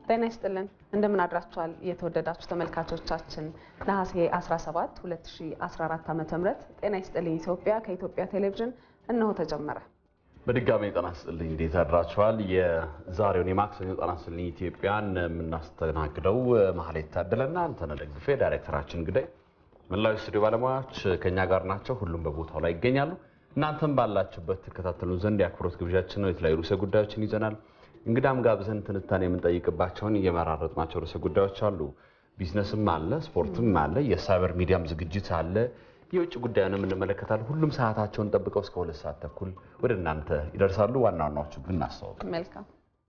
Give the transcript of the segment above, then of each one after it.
ጤና ይስጥልን እንደምን አድራችኋል የተወደዳችሁ ተመልካቾቻችን ነሐሴ 17 2014 ዓ.ም ጤና ይስጥልኝ ኢትዮጵያ ከኢትዮጵያ ቴሌቪዥን እነሆ ተጀመረ በድጋሚ ጤና ይስጥልኝ እንዴት አድራችኋል የዛሬውን የማክሰኞ ጤና ይስጥልኝ ኢትዮጵያን የምናስተናግደው መሀሌት ታደለና አንተነህ ደግፌ ዳይሬክተራችን ግዳይ መላው ስቱዲዮ ባለሙያዎች ከኛ ጋር ናቸው ሁሉም በቦታው ላይ ይገኛሉ እናንተም ባላችሁበት ትከታተሉን ዘንድ የአክብሮት ግብዣችን ነው የተለያዩ ርዕሰ ጉዳዮችን ይዘናል እንግዳም ጋብዘን ትንታኔ የምንጠይቅባቸውን እየመራረጥናቸው ርዕሰ ጉዳዮች አሉ። ቢዝነስም አለ፣ ስፖርትም አለ፣ የሳይበር ሚዲያም ዝግጅት አለ፣ የውጭ ጉዳዩንም እንመለከታለን። ሁሉም ሰዓታቸውን ጠብቀው እስከ ሁለት ሰዓት ተኩል ወደ እናንተ ይደርሳሉ። ዋና ዋናዎቹ ግን እናስተዋውቅ። መልካም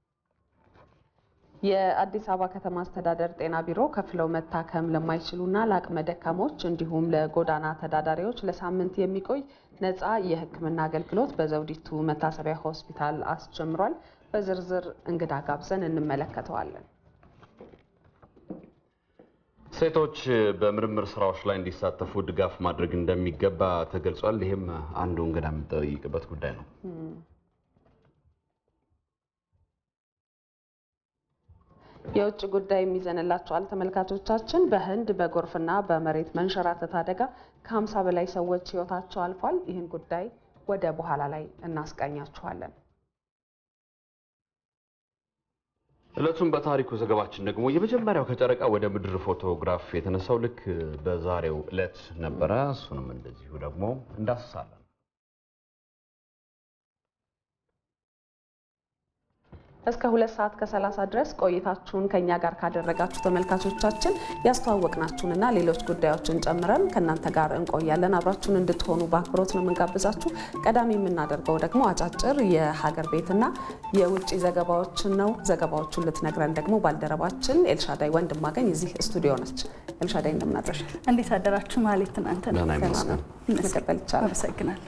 የአዲስ አበባ ከተማ አስተዳደር ጤና ቢሮ ከፍለው መታከም ለማይችሉና ለአቅመ ደካሞች እንዲሁም ለጎዳና ተዳዳሪዎች ለሳምንት የሚቆይ ነፃ የሕክምና አገልግሎት በዘውዲቱ መታሰቢያ ሆስፒታል አስጀምሯል። በዝርዝር እንግዳ ጋብዘን እንመለከተዋለን። ሴቶች በምርምር ስራዎች ላይ እንዲሳተፉ ድጋፍ ማድረግ እንደሚገባ ተገልጿል። ይህም አንዱ እንግዳ የምንጠይቅበት ጉዳይ ነው። የውጭ ጉዳይ የሚዘንላቸዋል ተመልካቾቻችን። በህንድ በጎርፍና በመሬት መንሸራተት አደጋ ከ50 በላይ ሰዎች ህይወታቸው አልፏል። ይህን ጉዳይ ወደ በኋላ ላይ እናስቃኛችኋለን። እለቱም በታሪኩ ዘገባችን ደግሞ የመጀመሪያው ከጨረቃ ወደ ምድር ፎቶግራፍ የተነሳው ልክ በዛሬው እለት ነበረ። እሱንም እንደዚሁ ደግሞ እንዳስሳለን። እስከ ሁለት ሰዓት ከሰላሳ ድረስ ቆይታችሁን ከኛ ጋር ካደረጋችሁ ተመልካቾቻችን ያስተዋወቅናችሁንና ሌሎች ጉዳዮችን ጨምረን ከእናንተ ጋር እንቆያለን። አብራችሁን እንድትሆኑ በአክብሮት ነው የምንጋብዛችሁ። ቀዳሚ የምናደርገው ደግሞ አጫጭር የሀገር ቤትና የውጭ ዘገባዎችን ነው። ዘገባዎቹን ልትነግረን ደግሞ ባልደረባችን ኤልሻዳይ ወንድማገኝ እዚህ ስቱዲዮ ነች። ኤልሻዳይ እንደምናድረሽ። እንዴት አደራችሁ? ማለት እናንተ ደህና ይመስገን። መቀጠል ይቻላል። አመሰግናለሁ።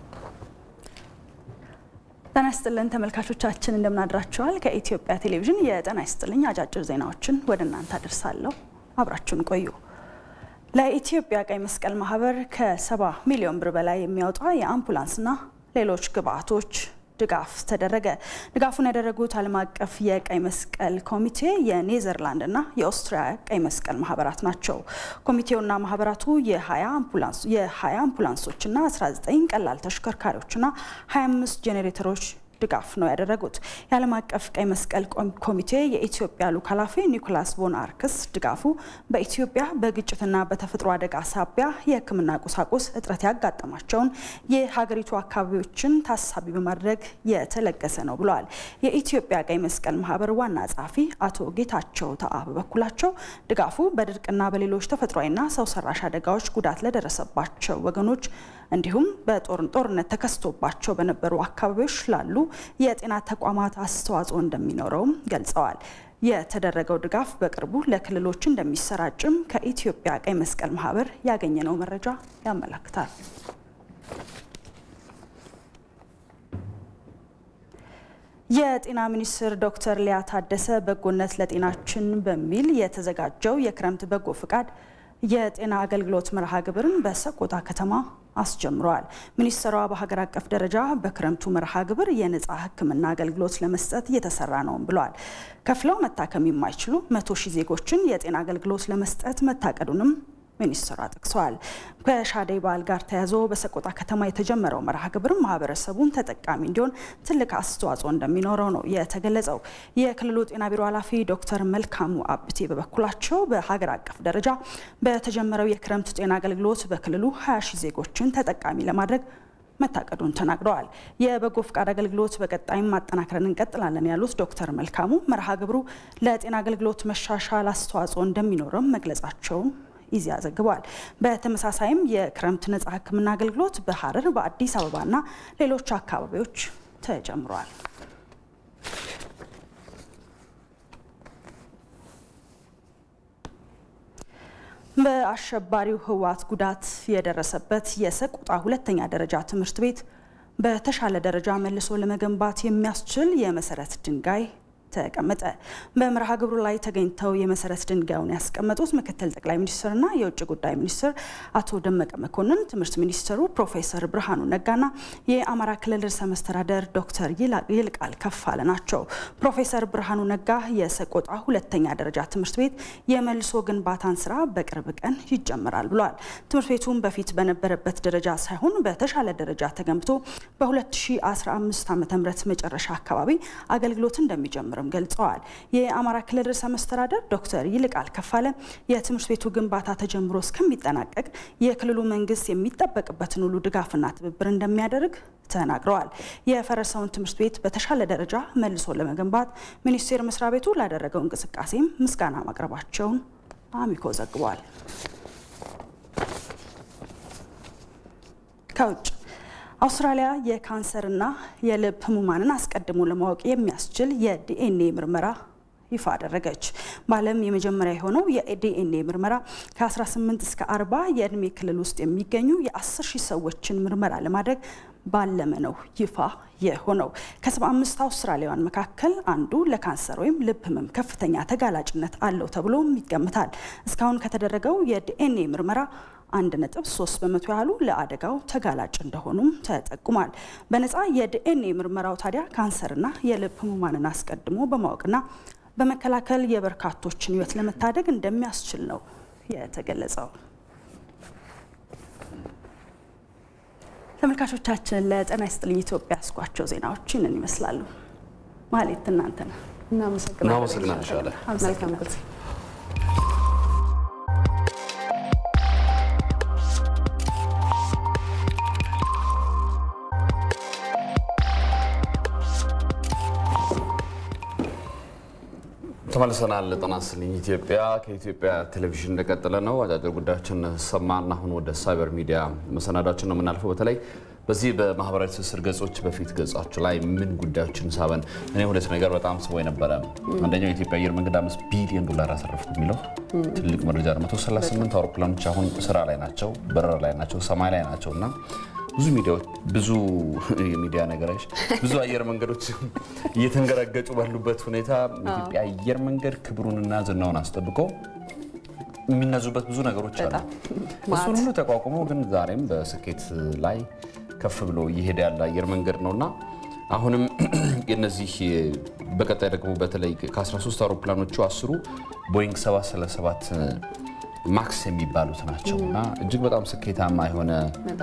ጤና ይስጥልን ተመልካቾቻችን እንደምናድራችኋል። ከኢትዮጵያ ቴሌቪዥን የጤና ይስጥልኝ አጫጭር ዜናዎችን ወደ እናንተ አደርሳለሁ። አብራችሁን ቆዩ። ለኢትዮጵያ ቀይ መስቀል ማህበር ከሰባ ሚሊዮን ብር በላይ የሚያወጣ የአምቡላንስና ሌሎች ግብአቶች ድጋፍ ተደረገ። ድጋፉን ያደረጉት ዓለም አቀፍ የቀይ መስቀል ኮሚቴ የኔዘርላንድና የኦስትሪያ ቀይ መስቀል ማህበራት ናቸው። ኮሚቴውና ማህበራቱ የ20 አምቡላንሶችና 19 ቀላል ተሽከርካሪዎችና 25 ጄኔሬተሮች ድጋፍ ነው ያደረጉት። የዓለም አቀፍ ቀይ መስቀል ኮሚቴ የኢትዮጵያ ልዑክ ኃላፊ ኒኮላስ ቮን አርክስ ድጋፉ በኢትዮጵያ በግጭትና በተፈጥሮ አደጋ ሳቢያ የሕክምና ቁሳቁስ እጥረት ያጋጠማቸውን የሀገሪቱ አካባቢዎችን ታሳቢ በማድረግ የተለገሰ ነው ብለዋል። የኢትዮጵያ ቀይ መስቀል ማህበር ዋና ጸሐፊ አቶ ጌታቸው ተአ በበኩላቸው ድጋፉ በድርቅና በሌሎች ተፈጥሯዊና ሰው ሰራሽ አደጋዎች ጉዳት ለደረሰባቸው ወገኖች እንዲሁም በጦርነት ተከስቶባቸው በነበሩ አካባቢዎች ላሉ የጤና ተቋማት አስተዋጽኦ እንደሚኖረውም ገልጸዋል። የተደረገው ድጋፍ በቅርቡ ለክልሎች እንደሚሰራጭም ከኢትዮጵያ ቀይ መስቀል ማህበር ያገኘነው መረጃ ያመላክታል። የጤና ሚኒስትር ዶክተር ሊያ ታደሰ በጎነት ለጤናችን በሚል የተዘጋጀው የክረምት በጎ ፍቃድ የጤና አገልግሎት መርሃ ግብርን በሰቆጣ ከተማ አስጀምረዋል። ሚኒስትሯ በሀገር አቀፍ ደረጃ በክረምቱ መርሃ ግብር የነጻ ሕክምና አገልግሎት ለመስጠት እየተሰራ ነውም ብለዋል። ከፍለው መታከም የማይችሉ መቶ ሺህ ዜጎችን የጤና አገልግሎት ለመስጠት መታቀዱንም ሚኒስትሯ ጠቅሰዋል። ከሻደይ በዓል ጋር ተያይዞ በሰቆጣ ከተማ የተጀመረው መርሃ ግብር ማህበረሰቡን ተጠቃሚ እንዲሆን ትልቅ አስተዋጽኦ እንደሚኖረው ነው የተገለጸው። የክልሉ ጤና ቢሮ ኃላፊ ዶክተር መልካሙ አብቴ በበኩላቸው በሀገር አቀፍ ደረጃ በተጀመረው የክረምት ጤና አገልግሎት በክልሉ 20 ሺህ ዜጎችን ተጠቃሚ ለማድረግ መታቀዱን ተናግረዋል። የበጎ ፍቃድ አገልግሎት በቀጣይም ማጠናከርን እንቀጥላለን ያሉት ዶክተር መልካሙ መርሃ ግብሩ ለጤና አገልግሎት መሻሻል አስተዋጽኦ እንደሚኖረም መግለጻቸውን ኢዜአ ዘግቧል። በተመሳሳይም የክረምት ነጻ ሕክምና አገልግሎት በሀረር በአዲስ አበባና ሌሎች አካባቢዎች ተጀምሯል። በአሸባሪው ህወሓት ጉዳት የደረሰበት የሰቆጣ ሁለተኛ ደረጃ ትምህርት ቤት በተሻለ ደረጃ መልሶ ለመገንባት የሚያስችል የመሰረት ድንጋይ ተቀመጠ። በመርሃ ግብሩ ላይ ተገኝተው የመሰረት ድንጋዩን ያስቀመጡት ምክትል ጠቅላይ ሚኒስትርና የውጭ ጉዳይ ሚኒስትር አቶ ደመቀ መኮንን፣ ትምህርት ሚኒስትሩ ፕሮፌሰር ብርሃኑ ነጋና የአማራ ክልል ርዕሰ መስተዳደር ዶክተር ይልቃል ከፋለ ናቸው። ፕሮፌሰር ብርሃኑ ነጋ የሰቆጣ ሁለተኛ ደረጃ ትምህርት ቤት የመልሶ ግንባታን ስራ በቅርብ ቀን ይጀምራል ብለዋል። ትምህርት ቤቱም በፊት በነበረበት ደረጃ ሳይሆን በተሻለ ደረጃ ተገንብቶ በ2015 ዓ ም መጨረሻ አካባቢ አገልግሎት እንደሚጀምር ገልጸዋል። የአማራ ክልል ርዕሰ መስተዳደር ዶክተር ይልቃል ከፋለ የትምህርት ቤቱ ግንባታ ተጀምሮ እስከሚጠናቀቅ የክልሉ መንግስት የሚጠበቅበትን ሁሉ ድጋፍና ትብብር እንደሚያደርግ ተናግረዋል። የፈረሰውን ትምህርት ቤት በተሻለ ደረጃ መልሶ ለመገንባት ሚኒስቴር መስሪያ ቤቱ ላደረገው እንቅስቃሴም ምስጋና ማቅረባቸውን አሚኮ ዘግቧል። ከውጭ አውስትራሊያ የካንሰርና የልብ ህሙማንን አስቀድሞ ለማወቅ የሚያስችል የዲኤንኤ ምርመራ ይፋ አደረገች። በዓለም የመጀመሪያ የሆነው የዲኤንኤ ምርመራ ከ18 እስከ 40 የእድሜ ክልል ውስጥ የሚገኙ የ10 ሺህ ሰዎችን ምርመራ ለማድረግ ባለመ ነው ይፋ የሆነው። ከ75 አውስትራሊያውያን መካከል አንዱ ለካንሰር ወይም ልብ ህመም ከፍተኛ ተጋላጭነት አለው ተብሎም ይገምታል። እስካሁን ከተደረገው የዲኤንኤ ምርመራ አንድ ነጥብ ሶስት በመቶ ያህሉ ለአደጋው ተጋላጭ እንደሆኑም ተጠቁሟል። በነፃ የዲኤንኤ ምርመራው ታዲያ ካንሰርና የልብ ህሙማንን አስቀድሞ በማወቅና በመከላከል የበርካቶችን ህይወት ለመታደግ እንደሚያስችል ነው የተገለጸው። ተመልካቾቻችን ለጤና ይስጥልኝ ኢትዮጵያ ያስኳቸው ዜናዎች ይህንን ይመስላሉ። ማሌት እናንተ ነው። እናመሰግናለን። መልካም ጊዜ ተመልሰናል። ጤና ይስጥልኝ ኢትዮጵያ ከኢትዮጵያ ቴሌቪዥን እንደቀጠለ ነው። አጫጭር ጉዳዮችን ሰማና አሁን ወደ ሳይበር ሚዲያ መሰናዳችን ነው የምናልፈው። በተለይ በዚህ በማህበራዊ ትስስር ገጾች በፊት ገጻችሁ ላይ ምን ጉዳዮችን ሳበን? እኔ ሁለት ነገር በጣም ስቦ የነበረ አንደኛው የኢትዮጵያ አየር መንገድ አምስት ቢሊዮን ዶላር አሰረፍኩ የሚለው ትልቅ መረጃ ነው። 138 አውሮፕላኖች አሁን ስራ ላይ ናቸው፣ በረራ ላይ ናቸው፣ ሰማይ ላይ ናቸው እና ብዙ ሚዲያዎች ብዙ የሚዲያ ነገሮች ብዙ አየር መንገዶች እየተንገራገጩ ባሉበት ሁኔታ የኢትዮጵያ አየር መንገድ ክብሩንና ዝናውን አስጠብቆ የሚነዙበት ብዙ ነገሮች አሉ። እሱን ሁሉ ተቋቁሞ ግን ዛሬም በስኬት ላይ ከፍ ብሎ እየሄደ ያለ አየር መንገድ ነውና አሁንም የነዚህ በቀጣይ ደግሞ በተለይ ከ13 አውሮፕላኖቹ አስሩ ቦይንግ 737 ማክስ የሚባሉት ናቸው እና እጅግ በጣም ስኬታማ የሆነ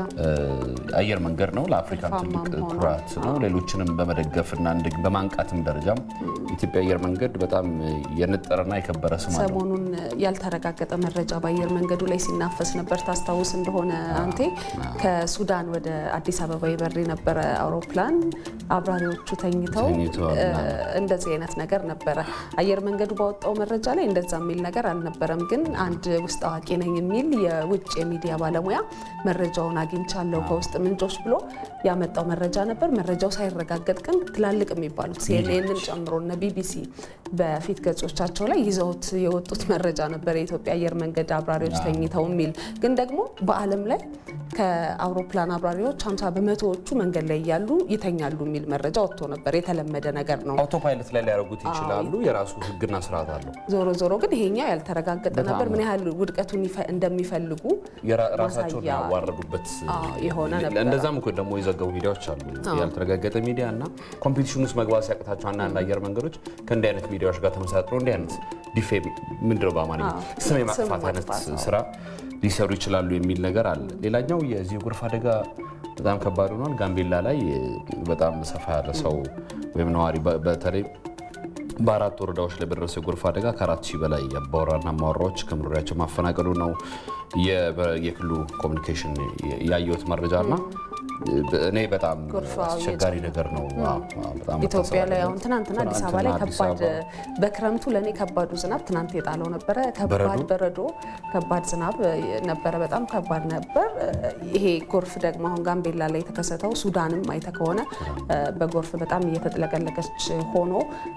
አየር መንገድ ነው። ለአፍሪካም ትልቅ ኩራት ነው። ሌሎችንም በመደገፍና በማንቃትም ደረጃም የኢትዮጵያ አየር መንገድ በጣም የነጠረና የከበረ ስም አለው። ሰሞኑን ያልተረጋገጠ መረጃ በአየር መንገዱ ላይ ሲናፈስ ነበር። ታስታውስ እንደሆነ አንቴ ከሱዳን ወደ አዲስ አበባ ይበር የነበረ አውሮፕላን አብራሪዎቹ ተኝተው እንደዚህ አይነት ነገር ነበረ። አየር መንገዱ ባወጣው መረጃ ላይ እንደዛ የሚል ነገር አልነበረም ግን አንድ ውስጥ አዋቂ ነኝ የሚል የውጭ የሚዲያ ባለሙያ መረጃውን አግኝቻለሁ ከውስጥ ምንጮች ብሎ ያመጣው መረጃ ነበር። መረጃው ሳይረጋገጥ ግን ትላልቅ የሚባሉት ሲኤንኤንን ጨምሮ እነ ቢቢሲ በፊት ገጾቻቸው ላይ ይዘውት የወጡት መረጃ ነበር። የኢትዮጵያ አየር መንገድ አብራሪዎች ተኝተው የሚል ግን ደግሞ በዓለም ላይ ከአውሮፕላን አብራሪዎች 50 በመቶዎቹ መንገድ ላይ እያሉ ይተኛሉ የሚል መረጃ ወጥቶ ነበር። የተለመደ ነገር ነው። አውቶፓይለት ላይ ሊያደርጉት ይችላሉ። የራሱ ሕግና ስርዓት አለው። ዞሮ ዞሮ ግን ይሄኛው ያልተረጋገጠ ነበር። ምን ያህል ውድቀቱን እንደሚፈልጉ ራሳቸውን ማሳያ ያዋረዱበት የሆነ ነበር። እንደዛም እኮ ደግሞ የዘገቡ ሚዲያዎች አሉ። ያልተረጋገጠ ሚዲያ እና ኮምፒቲሽን ውስጥ መግባት ሲያቅታቸው አንዳንድ አየር መንገዶች ከእንዲህ አይነት ሚዲያዎች ጋር ተመሳጥረው እንዲህ አይነት ዲፌም ምንድነው በአማርኛ ስም የማጥፋት አይነት ስራ ሊሰሩ ይችላሉ የሚል ነገር አለ። ሌላኛው የዚህ የጎርፍ አደጋ በጣም ከባድ ሆኗል። ጋምቤላ ላይ በጣም ሰፋ ያለ ሰው ወይም ነዋሪ በተለይ በአራት ወረዳዎች ላይ በደረሰው የጎርፍ አደጋ ከአራት ሺህ በላይ አባወራና ማወራዎች ከመኖሪያቸው ማፈናቀሉ ነው የክልሉ ኮሚኒኬሽን ያየሁት መረጃ እና እኔ በጣም አስቸጋሪ ነገር ነው። በጣም ኢትዮጵያ ላይ አሁን ትናንትና አዲስ አበባ ላይ ከባድ በክረምቱ ለእኔ ከባዱ ዝናብ ትናንት የጣለው ነበረ። ከባድ በረዶ፣ ከባድ ዝናብ ነበረ። በጣም ከባድ ነበር። ይሄ ጎርፍ ደግሞ አሁን ጋምቤላ ላይ የተከሰተው ሱዳንም አይተ ከሆነ በጎርፍ በጣም እየተጥለቀለቀች ሆኖ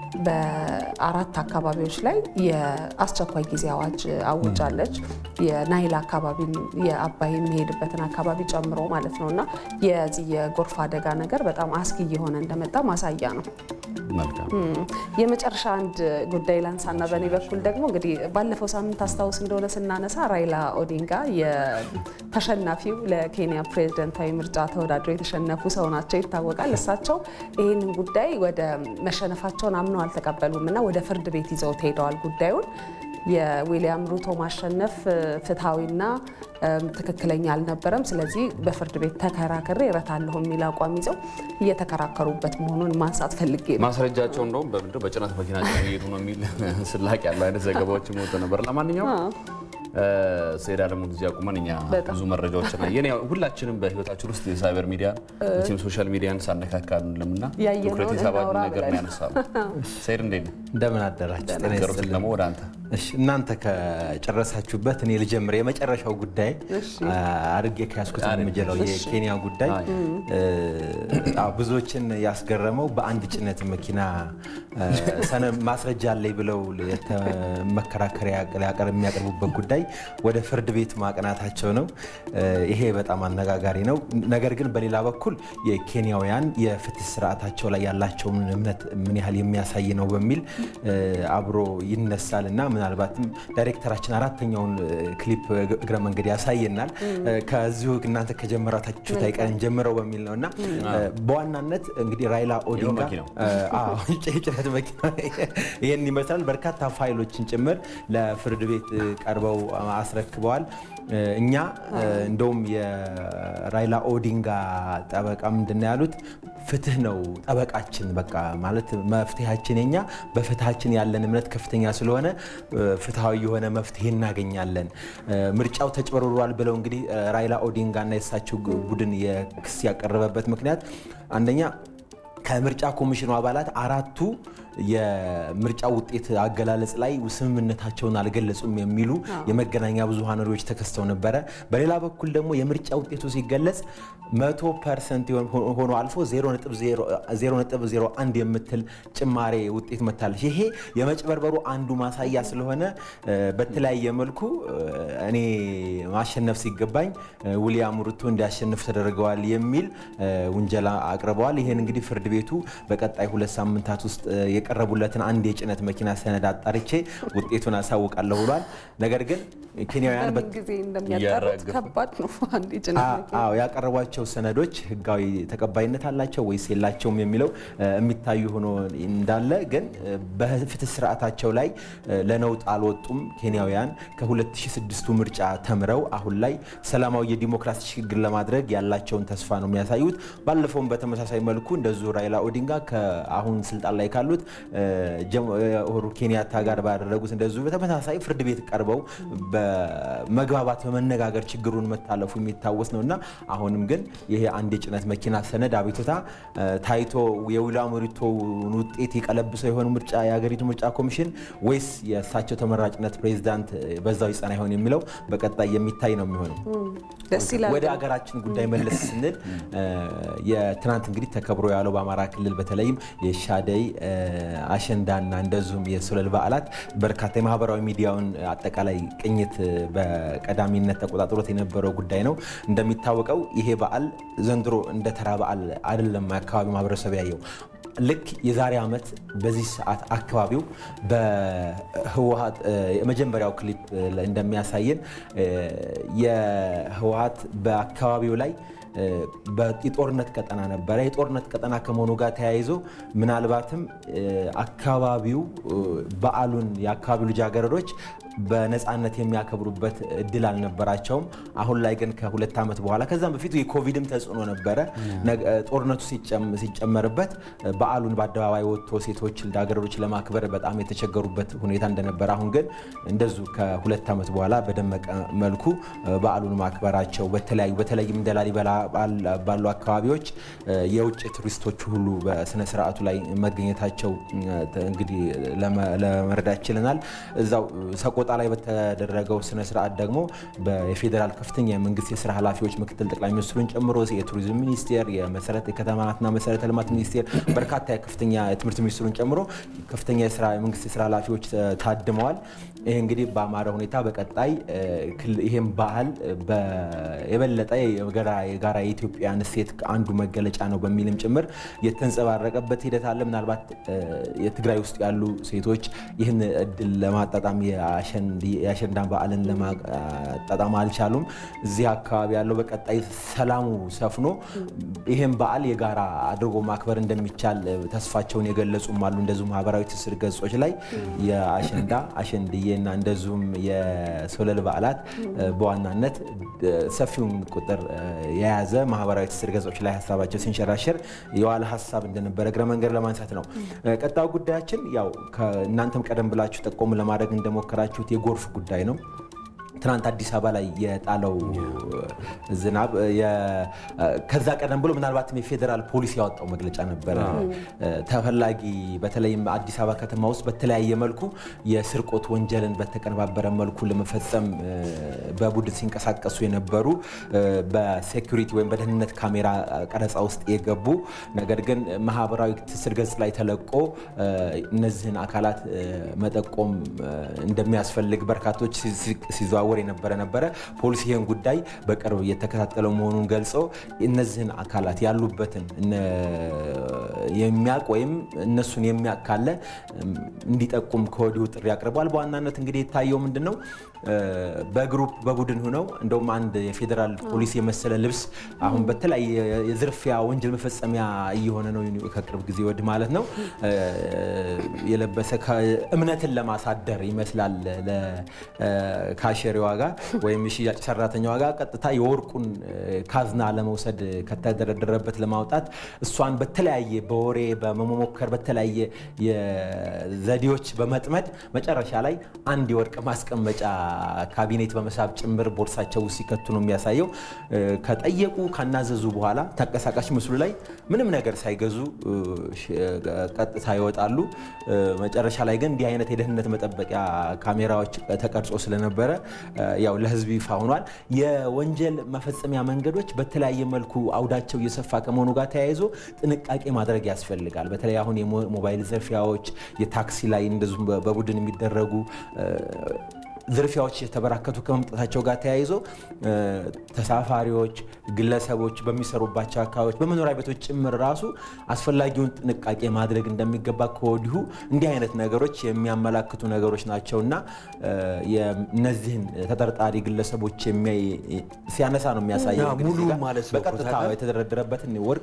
የአራት አካባቢዎች ላይ የአስቸኳይ ጊዜ አዋጅ አውጃለች። የናይል አካባቢን የአባይ የሚሄድበትን አካባቢ ጨምሮ ማለት ነው እና የዚህ የጎርፍ አደጋ ነገር በጣም አስጊ እየሆነ እንደመጣ ማሳያ ነው። መልካም የመጨረሻ አንድ ጉዳይ ላንሳና በእኔ በኩል ደግሞ እንግዲህ ባለፈው ሳምንት አስታውስ እንደሆነ ስናነሳ ራይላ ኦዲንጋ የተሸናፊው ለኬንያ ፕሬዝደንታዊ ምርጫ ተወዳድረው የተሸነፉ ሰው ናቸው ይታወቃል። እሳቸው ይህንን ጉዳይ ወደ መሸነፋቸውን አምነው አልተቀበሉም እና ወደ ፍርድ ቤት ይዘውት ሄደዋል ጉዳዩን የዊሊያም ሩቶ ማሸነፍ ፍትሐዊና ትክክለኛ አልነበረም። ስለዚህ በፍርድ ቤት ተከራክሬ እረታለሁ የሚል አቋም ይዘው እየተከራከሩበት መሆኑን ማንሳት ፈልጌ ነው። ማስረጃቸው እንደውም በምንድነው በጭነት መኪና እየሄዱ ነው የሚል ስላቅ ያለው አይነት ዘገባዎች ሞቶ ነበር። ለማንኛውም ሰይድ አለሙን እዚህ አቁመን እኛ በጣም ብዙ መረጃዎችን አየን። ያው ሁላችንም በህይወታችን ውስጥ የሳይበር ሚዲያ ቲም ሶሻል ሚዲያን ሳነካካ አንልምና ያየነውን ትኩረት የሳባን እናውራ ነገር ብለን። ያነሳሉ። ሰይድ እንዴት ነው? እንደምን አደራችሁ? ጤና ነገሮች ይስጥልኝ። ደግሞ ወደ አንተ እሺ እናንተ ከጨረሳችሁበት እኔ ልጀምር። የመጨረሻው ጉዳይ እሺ። አድርጌ ከያዝኩት አሪፍ። የምጀለው እሺ። የኬንያ ጉዳይ አይ። አዎ፣ ብዙዎችን ያስገረመው በአንድ ጭነት መኪና እ፣ ሰነ ማስረጃ አለኝ ብለው የተ- መከራከሪያ ሊያቀርብ የሚያቀርቡበት ጉዳይ ወደ ፍርድ ቤት ማቅናታቸው ነው። እ፣ ይሄ በጣም አነጋጋሪ ነው። ነገር ግን በሌላ በኩል የኬንያውያን የፍትህ ስርዓታቸው ላይ ያላቸውን እምነት ምን ያህል የሚያሳይ ነው በሚል እ፣ አብሮ ይነሳል እና ምናልባትም ዳይሬክተራችን አራተኛውን እ፣ ክሊፕ እግረ መንገድ ያሳየናል። እ፣ ከዚሁ እናንተ ከጀመራታችሁት አይቀርም ጀምረው በሚል ነው እና እ፣ በዋናነት እንግዲህ ራይላ ኦዲንጋ መኪናው። እ፣ አዎ፣ የጭነት መኪና ይህን ይመስላል። በርካታ ፋይሎችን ጭምር ለፍርድ ቤት እ፣ ቀርበው አስረክበዋል። እ፣ እኛ እ፣ እንደውም የራይላ ኦዲንጋ ጠበቃ ምንድን ነው ያሉት? ፍትህ ነው ጠበቃችን። በቃ ማለት መፍትሄያችን የኛ በፍትሃችን ያለን እምነት ከፍተኛ ስለሆነ እ፣ ፍትሃዊ የሆነ መፍትሄ እናገኛለን። እ፣ ምርጫው ተጭበርብሯል ብለው እንግዲህ እ፣ ራይላ ኦዲንጋ እና የእሳቸው ቡድን የክስ ያቀረበበት ምክንያት አንደኛ ከምርጫ ኮሚሽኑ አባላት አራቱ የምርጫ ውጤት አገላለጽ ላይ ስምምነታቸውን አልገለጹም የሚሉ የመገናኛ ብዙሃን መሪዎች ተከስተው ነበረ። በሌላ በኩል ደግሞ የምርጫ ውጤቱ ሲገለጽ መቶ ፐርሰንት ሆኖ አልፎ 0.01 የምትል ጭማሬ ውጤት መታለች። ይሄ የመጭበርበሩ አንዱ ማሳያ ስለሆነ እ፣ በተለያየ መልኩ እ፣ እኔ ማሸነፍ ሲገባኝ እ፣ ዊሊያም ሩቶ እንዲያሸንፍ ተደርገዋል የሚል እ፣ ውንጀላ አቅርበዋል። ይህን እንግዲህ ፍርድ ቤቱ በቀጣይ ሁለት ሳምንታት ውስጥ እ፣ የቀረቡለትን አንድ የጭነት መኪና ሰነድ አጣርቼ ውጤቱን አሳውቃለሁ ብሏል። ነገር ግን ኬንያውያን በምን ጊዜ እንደሚያጣሩት እያራገፉ። ከባድ ነው። አንድ የጭነት አ- መኪና አዎ ያቀረቧቸው ሰነዶች ህጋዊ ተቀባይነት አላቸው ወይስ የላቸውም የሚለው እ፣ የሚታዩ ሆኖ እንዳለ ግን እ፣ በፍትህ ስርዓታቸው ላይ እ፣ ለነውጥ አልወጡም። ኬንያውያን ከ2006ቱ ምርጫ ተምረው አሁን ላይ ሰላማዊ የዲሞክራሲ ሽግግር ለማድረግ ያላቸውን ተስፋ ነው የሚያሳዩት። ባለፈውም በተመሳሳይ መልኩ እንደዚሁ ራይላ ኦዲንጋ ከአሁን ስልጣን ላይ ካሉት እ፣ ጀም- እ፣ ኡሁሩ ኬንያታ ጋር ባደረጉት እንደዚሁ በተመሳሳይ ፍርድ ቤት ቀርበው በመግባባት በመነጋገር ችግሩን መታለፉ የሚታወስ ነው እና አሁንም ግን ይሄ አንድ የጭነት መኪና ሰነድ አቤቱታ እ፣ ታይቶ የዊልያም ሩቶን ውጤት የቀለብሰው የሆነ ምርጫ የሀገሪቱ ምርጫ ኮሚሽን ወይስ የእሳቸው ተመራጭነት ፕሬዚዳንት በዛው ይጸና ይሆን የሚለው በቀጣይ የሚታይ ነው የሚሆነው። ደስ ይላል። ወደ ሀገራችን ጉዳይ መለስ ስንል እ፣ የትናንት እንግዲህ ተከብሮ ያለው በአማራ ክልል በተለይም የሻደይ እ፣ አሸንዳና እንደዚሁም የሶለል በዓላት በርካታ የማህበራዊ ሚዲያውን አጠቃላይ ቅኝት እ፣ በቀዳሚነት ተቆጣጥሮት የነበረው ጉዳይ ነው። እንደሚታወቀው ይሄ በዓል ዘንድሮ እንደ ተራ በዓል አይደለም የአካባቢው ማህበረሰብ ያየው። ልክ የዛሬ ዓመት በዚህ ሰዓት አካባቢው በህወሀት እ፣ የመጀመሪያው ክሊፕ እ፣ ላይ እንደሚያሳየን እ፣ የህወሀት በአካባቢው ላይ እ፣ በ- የጦርነት ቀጠና ነበረ። የጦርነት ቀጠና ከመሆኑ ጋር ተያይዞ ምናልባትም እ፣ አካባቢው እ፣ በዓሉን የአካባቢው ልጃገረዶች በነፃነት የሚያከብሩበት እድል አልነበራቸውም። አሁን ላይ ግን ከሁለት ዓመት በኋላ ከዛም በፊት የኮቪድም ተጽዕኖ ነበረ። ነገ- ጦርነቱ ሲጨም- ሲጨመርበት በዓሉን በአደባባይ ወጥቶ ሴቶች ልጃገረዶች ለማክበር በጣም የተቸገሩበት ሁኔታ እንደነበረ፣ አሁን ግን እንደዙ ከሁለት ዓመት በኋላ በደመቀ መልኩ በዓሉን ማክበራቸው በተለያዩ በተለይም እንደ ላሊበላ ባል- ባሉ አካባቢዎች የውጭ ቱሪስቶች ሁሉ በስነ ስርዓቱ ላይ መገኘታቸው እንግዲህ ለመ- ለመረዳት ችለናል። እዛው ሰቆጣ ሰቆጣ ላይ በተደረገው ስነ ስርዓት ደግሞ የፌዴራል ከፍተኛ የመንግስት የስራ ኃላፊዎች ምክትል ጠቅላይ ሚኒስትሩን ጨምሮ የቱሪዝም ሚኒስቴር፣ የመሰረተ የከተማትና መሰረተ ልማት ሚኒስቴር በርካታ የከፍተኛ የትምህርት ሚኒስትሩን ጨምሮ ከፍተኛ የስራ የመንግስት የስራ ኃላፊዎች ታድመዋል። ይህ እንግዲህ በአማረ ሁኔታ በቀጣይ ይህም ባህል የበለጠ የጋራ የኢትዮጵያን እሴት አንዱ መገለጫ ነው በሚልም ጭምር የተንጸባረቀበት ሂደት አለ። ምናልባት የትግራይ ውስጥ ያሉ ሴቶች ይህን እድል ለማጣጣም የአሸንዳ በዓልን ለማጣጣም አልቻሉም። እዚህ አካባቢ ያለው በቀጣይ ሰላሙ ሰፍኖ ይህም በዓል የጋራ አድርጎ ማክበር እንደሚቻል ተስፋቸውን የገለጹም አሉ። እንደዚሁ ማህበራዊ ትስስር ገጾች ላይ የአሸንዳ አሸንድዬ እና እንደዚሁም የሶለል በዓላት በዋናነት ሰፊውን ቁጥር የያዘ ማህበራዊ ትስስር ገጾች ላይ ሀሳባቸው ሲንሸራሸር የዋለ ሀሳብ እንደነበረ እግረ መንገድ ለማንሳት ነው። ቀጣዩ ጉዳያችን ያው እናንተም ቀደም ብላችሁ ጠቆም ለማድረግ እንደሞከራችሁት የጎርፍ ጉዳይ ነው። ትናንት አዲስ አበባ ላይ የጣለው ዝናብ ከዛ ቀደም ብሎ ምናልባትም የፌዴራል ፖሊስ ያወጣው መግለጫ ነበረ። ተፈላጊ በተለይም አዲስ አበባ ከተማ ውስጥ በተለያየ መልኩ የስርቆት ወንጀልን በተቀነባበረ መልኩ ለመፈጸም በቡድን ሲንቀሳቀሱ የነበሩ በሴኩሪቲ ወይም በደህንነት ካሜራ ቀረጻ ውስጥ የገቡ ነገር ግን ማህበራዊ ትስስር ገጽ ላይ ተለቆ እነዚህን አካላት መጠቆም እንደሚያስፈልግ በርካቶች ሲዘዋወሩ ሲዘዋወር የነበረ ነበረ። ፖሊስ ይህን ጉዳይ በቅርብ እየተከታተለው መሆኑን ገልጾ እነዚህን አካላት ያሉበትን የሚያውቅ ወይም እነሱን የሚያውቅ ካለ እንዲጠቁም ከወዲሁ ጥሪ አቅርቧል። በዋናነት እንግዲህ የታየው ምንድን ነው? በግሩፕ በቡድን ሆነው እንደውም አንድ የፌዴራል ፖሊስ የመሰለ ልብስ አሁን በተለያየ የዝርፊያ ወንጀል መፈጸሚያ እየሆነ ነው ከቅርብ ጊዜ ወዲህ ማለት ነው የለበሰ እምነትን ለማሳደር ይመስላል ካሸሪዋ ጋር ወይም የሽያጭ ሰራተኛዋ ጋር ቀጥታ የወርቁን ካዝና ለመውሰድ ከተደረደረበት ለማውጣት እሷን በተለያየ በወሬ በመሞከር በተለያየ ዘዴዎች በመጥመድ መጨረሻ ላይ አንድ የወርቅ ማስቀመጫ ካቢኔት በመሳብ ጭምር ቦርሳቸው ውስጥ ሲከቱ ነው የሚያሳየው። ከጠየቁ ካናዘዙ በኋላ ተንቀሳቃሽ ምስሉ ላይ ምንም ነገር ሳይገዙ ቀጥታ ይወጣሉ። መጨረሻ ላይ ግን እንዲህ አይነት የደህንነት መጠበቂያ ካሜራዎች ተቀርጾ ስለነበረ ያው ለሕዝብ ይፋ ሆኗል። የወንጀል መፈጸሚያ መንገዶች በተለያየ መልኩ አውዳቸው እየሰፋ ከመሆኑ ጋር ተያይዞ ጥንቃቄ ማድረግ ያስፈልጋል። በተለይ አሁን የሞባይል ዘርፊያዎች፣ የታክሲ ላይ እንደዚሁም በቡድን የሚደረጉ ዝርፊያዎች የተበራከቱ ከመምጣታቸው ጋር ተያይዞ ተሳፋሪዎች፣ ግለሰቦች በሚሰሩባቸው አካባቢዎች በመኖሪያ ቤቶች ጭምር ራሱ አስፈላጊውን ጥንቃቄ ማድረግ እንደሚገባ ከወዲሁ እንዲህ አይነት ነገሮች የሚያመላክቱ ነገሮች ናቸው እና እነዚህን ተጠርጣሪ ግለሰቦች ሲያነሳ ነው የሚያሳየው። ሙሉ ማለት ነው በቀጥታ የተደረደረበትን ወርቅ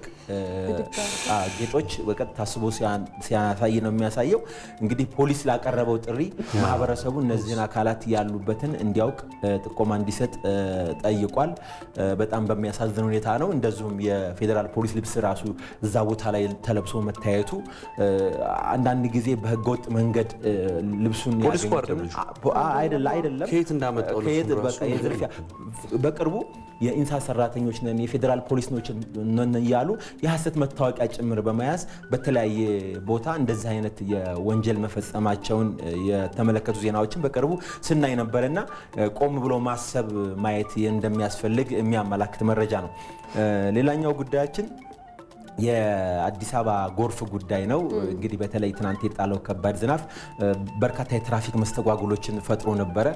ጌጦች በቀጥታ አስቦ ሲያሳይ ነው የሚያሳየው። እንግዲህ ፖሊስ ላቀረበው ጥሪ ማህበረሰቡ እነዚህን አካላት ያሉበትን እንዲያውቅ ጥቆማ እንዲሰጥ ጠይቋል። በጣም በሚያሳዝን ሁኔታ ነው። እንደዚሁም የፌዴራል ፖሊስ ልብስ ራሱ እዛ ቦታ ላይ ተለብሶ መታየቱ አንዳንድ ጊዜ በህገወጥ መንገድ ልብሱን ፖሊስ እኮ አይደለም አይደለም ከየት እንዳመጣው ከየት ልብሱን በቃ ራሱ የዝርፊያ በቅርቡ የኢንሳ ሰራተኞች ነን የፌዴራል ፖሊስ ነን እያሉ የሐሰት መታወቂያ ጭምር በመያዝ በተለያየ ቦታ እንደዚህ አይነት የወንጀል መፈጸማቸውን የተመለከቱ ዜናዎችን በቅርቡ ስናይ ነበርና ቆም ብሎ ማሰብ ማየት እንደሚያስፈልግ የሚያመላክት መረጃ ነው። ሌላኛው ጉዳያችን የአዲስ አበባ ጎርፍ ጉዳይ ነው። እንግዲህ በተለይ ትናንት የጣለው ከባድ ዝናብ በርካታ የትራፊክ መስተጓጉሎችን ፈጥሮ ነበረ።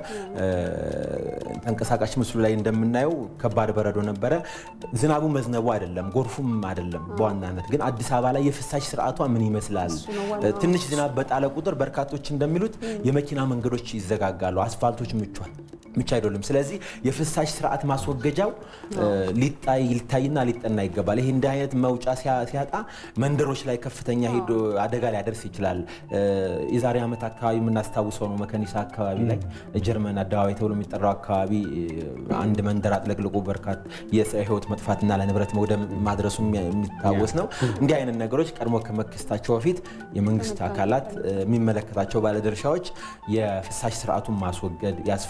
ተንቀሳቃሽ ምስሉ ላይ እንደምናየው ከባድ በረዶ ነበረ። ዝናቡ መዝነቡ አይደለም፣ ጎርፉም አይደለም። በዋናነት ግን አዲስ አበባ ላይ የፍሳሽ ስርዓቷ ምን ይመስላል? ትንሽ ዝናብ በጣለ ቁጥር በርካቶች እንደሚሉት የመኪና መንገዶች ይዘጋጋሉ፣ አስፋልቶች ምቿል ምቹ አይደሉም። ስለዚህ የፍሳሽ ስርዓት ማስወገጃው ሊታይ ሊታይና ሊጠና ይገባል። ይህ እንዲህ አይነት መውጫ ሲያጣ መንደሮች ላይ ከፍተኛ ሄዶ አደጋ ሊያደርስ ይችላል። የዛሬ ዓመት አካባቢ የምናስታውሰው ነው። መከኒሳ አካባቢ ላይ ጀርመን አደባባይ ተብሎ የሚጠራው አካባቢ አንድ መንደር አጥለቅልቆ በርካታ የሰው ሕይወት መጥፋትና ለንብረት መውደም ማድረሱ የሚታወስ ነው። እንዲህ አይነት ነገሮች ቀድሞ ከመከሰታቸው በፊት የመንግስት አካላት የሚመለከታቸው ባለድርሻዎች የፍሳሽ ስርዓቱን ማስወገድ ያስፈልጋል። በእርግጥ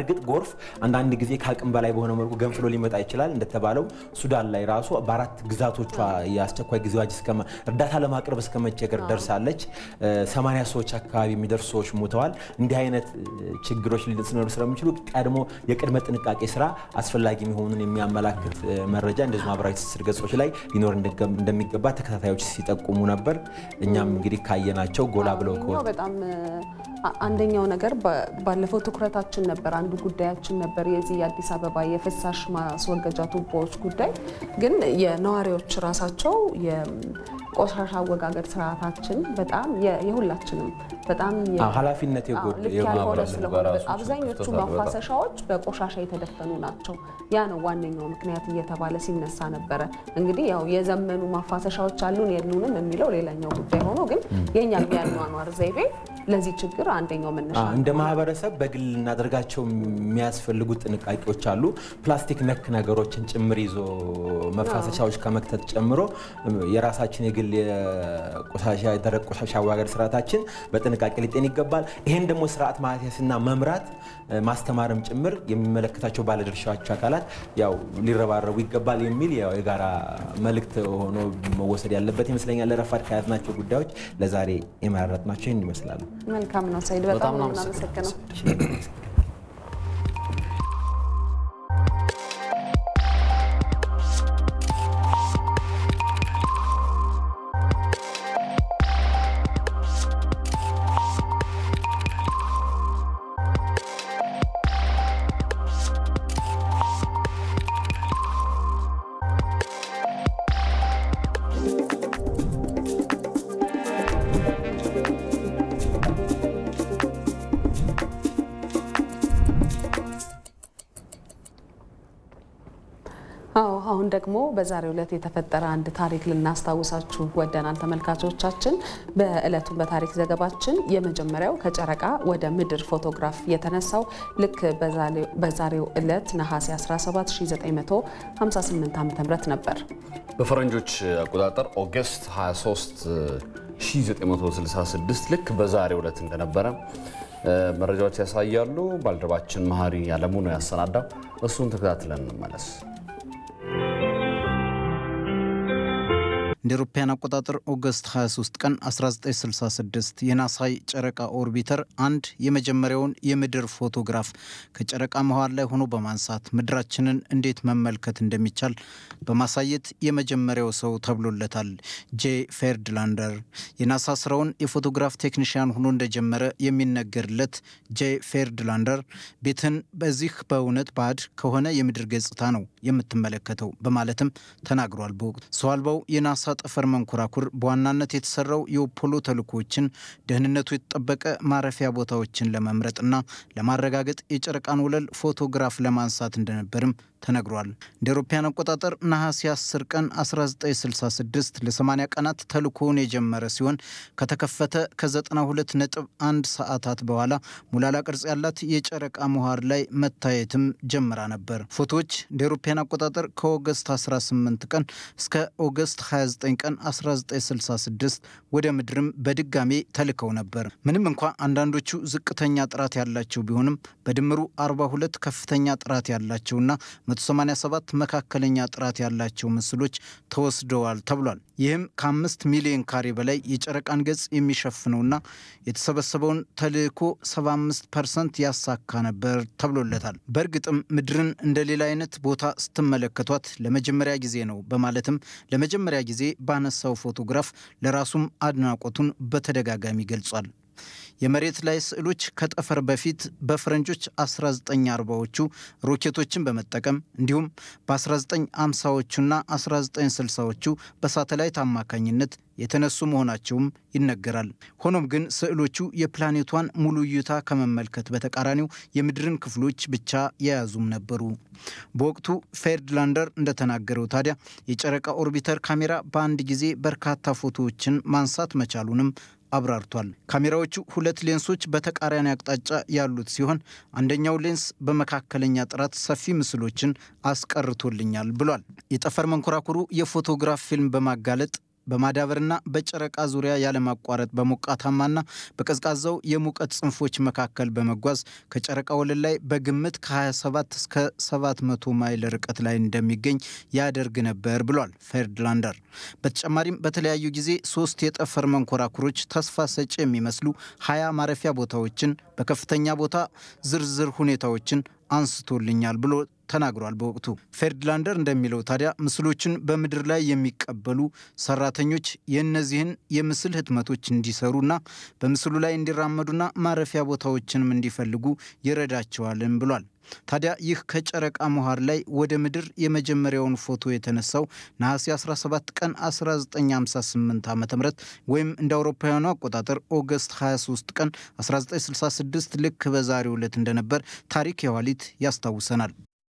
በእርግጥ ጎርፍ አንዳንድ ጊዜ ከአቅም በላይ በሆነ መልኩ ገንፍሎ ሊመጣ ይችላል። እንደተባለው ሱዳን ላይ ራሱ በአራት ግዛቶቿ የአስቸኳይ ጊዜ አዋጅ እርዳታ ለማቅረብ እስከ መቸገር ደርሳለች። ሰማንያ ሰዎች አካባቢ የሚደርሱ ሰዎች ሞተዋል። እንዲህ አይነት ችግሮች ሊኖሩ ስለሚችሉ ቀድሞ የቅድመ ጥንቃቄ ስራ አስፈላጊ መሆኑን የሚያመላክት መረጃ እንደዚሁ ማህበራዊ ትስስር ገጾች ላይ ሊኖር እንደሚገባ ተከታታዮች ሲጠቁሙ ነበር። እኛም እንግዲህ ካየናቸው ጎላ ብለው በጣም አንደኛው ነገር ባለፈው ትኩረታችን ነበር፣ አንዱ ጉዳያችን ነበር የዚህ የአዲስ አበባ የፍሳሽ ማስወገጃ ቱቦዎች ጉዳይ። ግን የነዋሪዎች ራሳቸው የቆሻሻ አወጋገድ ስርዓታችን በጣም የሁላችንም በጣም ኃላፊነት ልክ ያልሆነ ስለሆነ አብዛኞቹ ማፋሰሻዎች በቆሻሻ የተደፈኑ ናቸው። ያ ነው ዋነኛው ምክንያት እየተባለ ሲነሳ ነበረ። እንግዲህ ያው የዘመኑ ማፋሰሻዎች አሉን የሉንም የሚለው ሌላኛው ጉዳይ ሆኖ ግን የእኛም የአኗኗር ዘይቤ ለዚህ ችግር አንደኛው መነሻ እንደ ማህበረሰብ በግል ልናደርጋቸው የሚያስፈልጉ ጥንቃቄዎች አሉ። ፕላስቲክ ነክ ነገሮችን ጭምር ይዞ መፋሰሻዎች ከመክተት ጨምሮ የራሳችን የግል የቆሻሻ የደረቅ ቆሻሻ አወጋገድ ስርዓታችን በጥንቃቄ ሊጤን ይገባል። ይህን ደግሞ ስርዓት ማስያዝና መምራት ማስተማርም ጭምር የሚመለከታቸው ባለድርሻዎች አካላት ያው ሊረባረቡ ይገባል የሚል የጋራ መልእክት ሆኖ መወሰድ ያለበት ይመስለኛል። ለረፋድ ከያዝናቸው ጉዳዮች ለዛሬ የመረጥናቸው ይህን ይመስላሉ። መልካም ነው ሰይድ፣ በጣም ነው የምናመሰግነው። አዎ አሁን ደግሞ በዛሬው ዕለት የተፈጠረ አንድ ታሪክ ልናስታውሳችሁ ወደናል ተመልካቾቻችን። በዕለቱም በታሪክ ዘገባችን የመጀመሪያው ከጨረቃ ወደ ምድር ፎቶግራፍ የተነሳው ልክ በዛሬው ዕለት ነሐሴ 17 1958 ዓ.ም ነበር። በፈረንጆች አቆጣጠር ኦገስት 23 1966 ልክ በዛሬው ዕለት እንደነበረ መረጃዎች ያሳያሉ። ባልደረባችን መሀሪ አለሙ ነው ያሰናዳው። እሱን ተከታትለን እንመለስ። እንደ አውሮፓውያን አቆጣጠር ኦገስት 23 ቀን 1966 የናሳይ ጨረቃ ኦርቢተር አንድ የመጀመሪያውን የምድር ፎቶግራፍ ከጨረቃ መሃል ላይ ሆኖ በማንሳት ምድራችንን እንዴት መመልከት እንደሚቻል በማሳየት የመጀመሪያው ሰው ተብሎለታል። ጄ ፌርድላንደር የናሳ ስራውን የፎቶግራፍ ቴክኒሽያን ሆኖ እንደጀመረ የሚነገርለት ጄ ፌርድላንደር ቤትን በዚህ በእውነት ባዕድ ከሆነ የምድር ገጽታ ነው የምትመለከተው በማለትም ተናግሯል። በወቅቱ ሰው አልባው የናሳ ጠፈር መንኮራኩር በዋናነት የተሰራው የአፖሎ ተልእኮዎችን ደህንነቱ የተጠበቀ ማረፊያ ቦታዎችን ለመምረጥና ለማረጋገጥ የጨረቃን ወለል ፎቶግራፍ ለማንሳት እንደነበርም ተነግሯል። እንደ አውሮፓውያን አቆጣጠር ነሐሴ 10 ቀን 1966 ለ80 ቀናት ተልእኮውን የጀመረ ሲሆን ከተከፈተ ከ92 ነጥብ 1 ሰዓታት በኋላ ሙላላ ቅርጽ ያላት የጨረቃ መዋር ላይ መታየትም ጀምራ ነበር። ፎቶዎች እንደ አውሮፓውያን አቆጣጠር ከኦገስት 18 ቀን እስከ ኦገስት 29 ቀን 1966 ወደ ምድርም በድጋሜ ተልከው ነበር። ምንም እንኳ አንዳንዶቹ ዝቅተኛ ጥራት ያላቸው ቢሆንም በድምሩ 42 ከፍተኛ ጥራት ያላቸውና 187 መካከለኛ ጥራት ያላቸው ምስሎች ተወስደዋል ተብሏል። ይህም ከአምስት ሚሊዮን ካሬ በላይ የጨረቃን ገጽ የሚሸፍነውና የተሰበሰበውን ተልእኮ 75 ፐርሰንት ያሳካ ነበር ተብሎለታል። በእርግጥም ምድርን እንደ ሌላ አይነት ቦታ ስትመለከቷት ለመጀመሪያ ጊዜ ነው በማለትም ለመጀመሪያ ጊዜ ባነሳው ፎቶግራፍ ለራሱም አድናቆቱን በተደጋጋሚ ገልጿል። የመሬት ላይ ስዕሎች ከጠፈር በፊት በፈረንጆች 1940ዎቹ ሮኬቶችን በመጠቀም እንዲሁም በ1950ዎቹና 1960ዎቹ በሳተላይት አማካኝነት የተነሱ መሆናቸውም ይነገራል። ሆኖም ግን ስዕሎቹ የፕላኔቷን ሙሉ እይታ ከመመልከት በተቃራኒው የምድርን ክፍሎች ብቻ የያዙም ነበሩ። በወቅቱ ፌርድላንደር እንደተናገረው ታዲያ የጨረቃ ኦርቢተር ካሜራ በአንድ ጊዜ በርካታ ፎቶዎችን ማንሳት መቻሉንም አብራርቷል። ካሜራዎቹ ሁለት ሌንሶች በተቃራኒ አቅጣጫ ያሉት ሲሆን አንደኛው ሌንስ በመካከለኛ ጥራት ሰፊ ምስሎችን አስቀርቶልኛል ብሏል። የጠፈር መንኮራኩሩ የፎቶግራፍ ፊልም በማጋለጥ በማዳበርና በጨረቃ ዙሪያ ያለማቋረጥ በሞቃታማና በቀዝቃዛው የሙቀት ጽንፎች መካከል በመጓዝ ከጨረቃ ወለል ላይ በግምት ከ27 እስከ 700 ማይል ርቀት ላይ እንደሚገኝ ያደርግ ነበር ብሏል ፌርድላንደር። በተጨማሪም በተለያዩ ጊዜ ሶስት የጠፈር መንኮራኩሮች ተስፋ ሰጪ የሚመስሉ ሀያ ማረፊያ ቦታዎችን በከፍተኛ ቦታ ዝርዝር ሁኔታዎችን አንስቶልኛል ብሎ ተናግሯል። በወቅቱ ፌርድላንደር እንደሚለው ታዲያ ምስሎችን በምድር ላይ የሚቀበሉ ሰራተኞች የእነዚህን የምስል ህትመቶች እንዲሰሩና በምስሉ ላይ እንዲራመዱና ማረፊያ ቦታዎችንም እንዲፈልጉ ይረዳቸዋልም ብሏል። ታዲያ ይህ ከጨረቃ መሀር ላይ ወደ ምድር የመጀመሪያውን ፎቶ የተነሳው ነሐሴ 17 ቀን 1958 ዓ ም ወይም እንደ አውሮፓውያኑ አቆጣጠር ኦገስት 23 ቀን 1966 ልክ በዛሬው ዕለት እንደነበር ታሪክ የኋሊት ያስታውሰናል።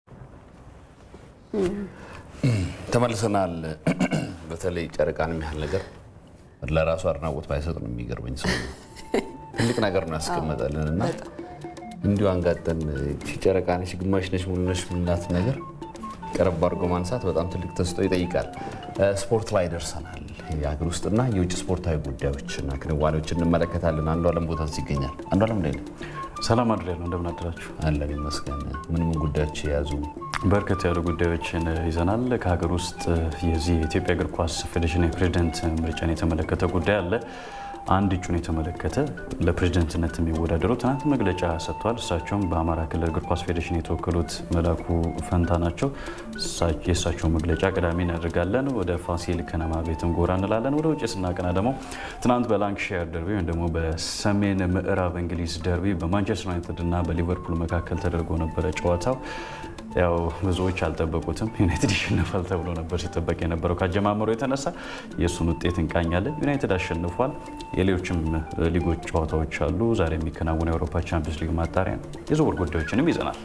ተመልሰናል። በተለይ ጨረቃን የሚያህል ነገር ለራሱ አድናቆት ባይሰጥ ነው የሚገርመኝ። ሰው ትልቅ ነገር ነው ያስቀመጠልን እና እንዲሁ አንጋጠን ጨረቃ ነች፣ ግማሽ ነች፣ ሙሉ ነች ምናት ነገር ቀረብ አድርጎ ማንሳት በጣም ትልቅ ተስጦ ይጠይቃል። ስፖርት ላይ ደርሰናል። የሀገር ውስጥና የውጭ ስፖርታዊ ጉዳዮችና ክንዋኔዎች እንመለከታለን። አንዱ አለም ቦታ ይገኛል። አንዱ አለም ላይ ሰላም አድሬ ነው። እንደምን አደራችሁ? አለን ይመስገን። ምን ምን ጉዳዮች የያዙ በርከት ያሉ ጉዳዮችን ይዘናል። ከሀገር ውስጥ የዚህ የኢትዮጵያ እግር ኳስ ፌዴሬሽን የፕሬዚደንት ምርጫን የተመለከተ ጉዳይ አለ። አንድ እጩን የተመለከተ ለፕሬዝደንትነት የሚወዳደሩ ትናንት መግለጫ ሰጥተዋል። እሳቸውም በአማራ ክልል እግር ኳስ ፌዴሬሽን የተወከሉት መላኩ ፈንታ ናቸው። የእሳቸው መግለጫ ቅዳሜ እናደርጋለን። ወደ ፋሲል ከነማ ቤትም ጎራ እንላለን። ወደ ውጭ ስናቀና ደግሞ ትናንት በላንክሻየር ደርቢ ወይም ደግሞ በሰሜን ምዕራብ እንግሊዝ ደርቢ በማንቸስተር ዩናይትድ እና በሊቨርፑል መካከል ተደርጎ ነበረ ጨዋታው ያው ብዙዎች አልጠበቁትም። ዩናይትድ ይሸነፋል ተብሎ ነበር ሲጠበቅ የነበረው ከአጀማመሩ የተነሳ የእሱን ውጤት እንቃኛለን። ዩናይትድ አሸንፏል። የሌሎችም ሊጎች ጨዋታዎች አሉ። ዛሬ የሚከናወነው የአውሮፓ ቻምፒዮንስ ሊግ ማጣሪያ የዝውውር ጉዳዮችንም ይዘናል።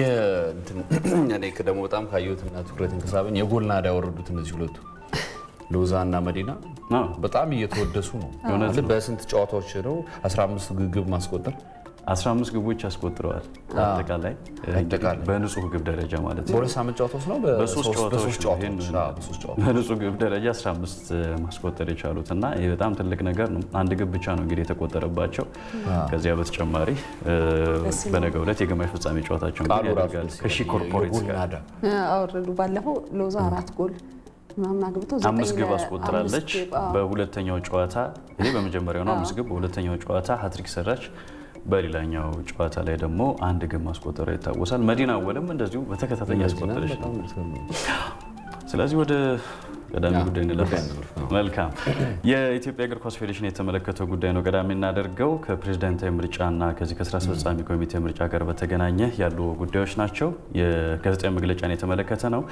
እኔ ደግሞ በጣም ካየሁትና ትኩረትን ከሳበኝ የጎል ናዳ ያወረዱት እነዚህ ሁለቱ ሎዛ እና መዲና በጣም እየተወደሱ ነው። በስንት ጨዋታዎች ነው 15 ግብ ማስቆጠር 15 ግቦች አስቆጥረዋል። አጠቃላይ በንጹህ ግብ ደረጃ ማለት ነው። በሁለት ሳምንት ጨዋታዎች ነው በሶስት ጨዋታዎች በንጹህ ግብ ደረጃ 15 ማስቆጠር የቻሉት እና ይህ በጣም ትልቅ ነገር ነው። አንድ ግብ ብቻ ነው እንግዲህ የተቆጠረባቸው። ከዚያ በተጨማሪ በነገው ዕለት የግማሽ ፍጻሜ ጨዋታቸውን ያደርጋል ከሺ ኮርፖሬት ጋር አወረዱ። ባለፈው ሎዛ አራት ጎል ምናምን አግብቶ አምስት ግብ አስቆጥራለች። በሁለተኛው ጨዋታ ይሄ በመጀመሪያው ነው አምስት ግብ። በሁለተኛው ጨዋታ ሀትሪክ ሰራች። በሌላኛው ጨዋታ ላይ ደግሞ አንድ ግብ ማስቆጠሯ ይታወሳል። መዲና አወልም እንደዚሁ በተከታታይ ያስቆጠረች ነው። ስለዚህ ወደ ቀዳሚ ጉዳይ እንለፍ። መልካም የኢትዮጵያ እግር ኳስ ፌዴሬሽን የተመለከተው ጉዳይ ነው ቀዳሚ እናደርገው። ከፕሬዝዳንታዊ ምርጫና ከዚህ ከስራ አስፈጻሚ ኮሚቴ ምርጫ ጋር በተገናኘ ያሉ ጉዳዮች ናቸው። የጋዜጣዊ መግለጫን የተመለከተ ነው።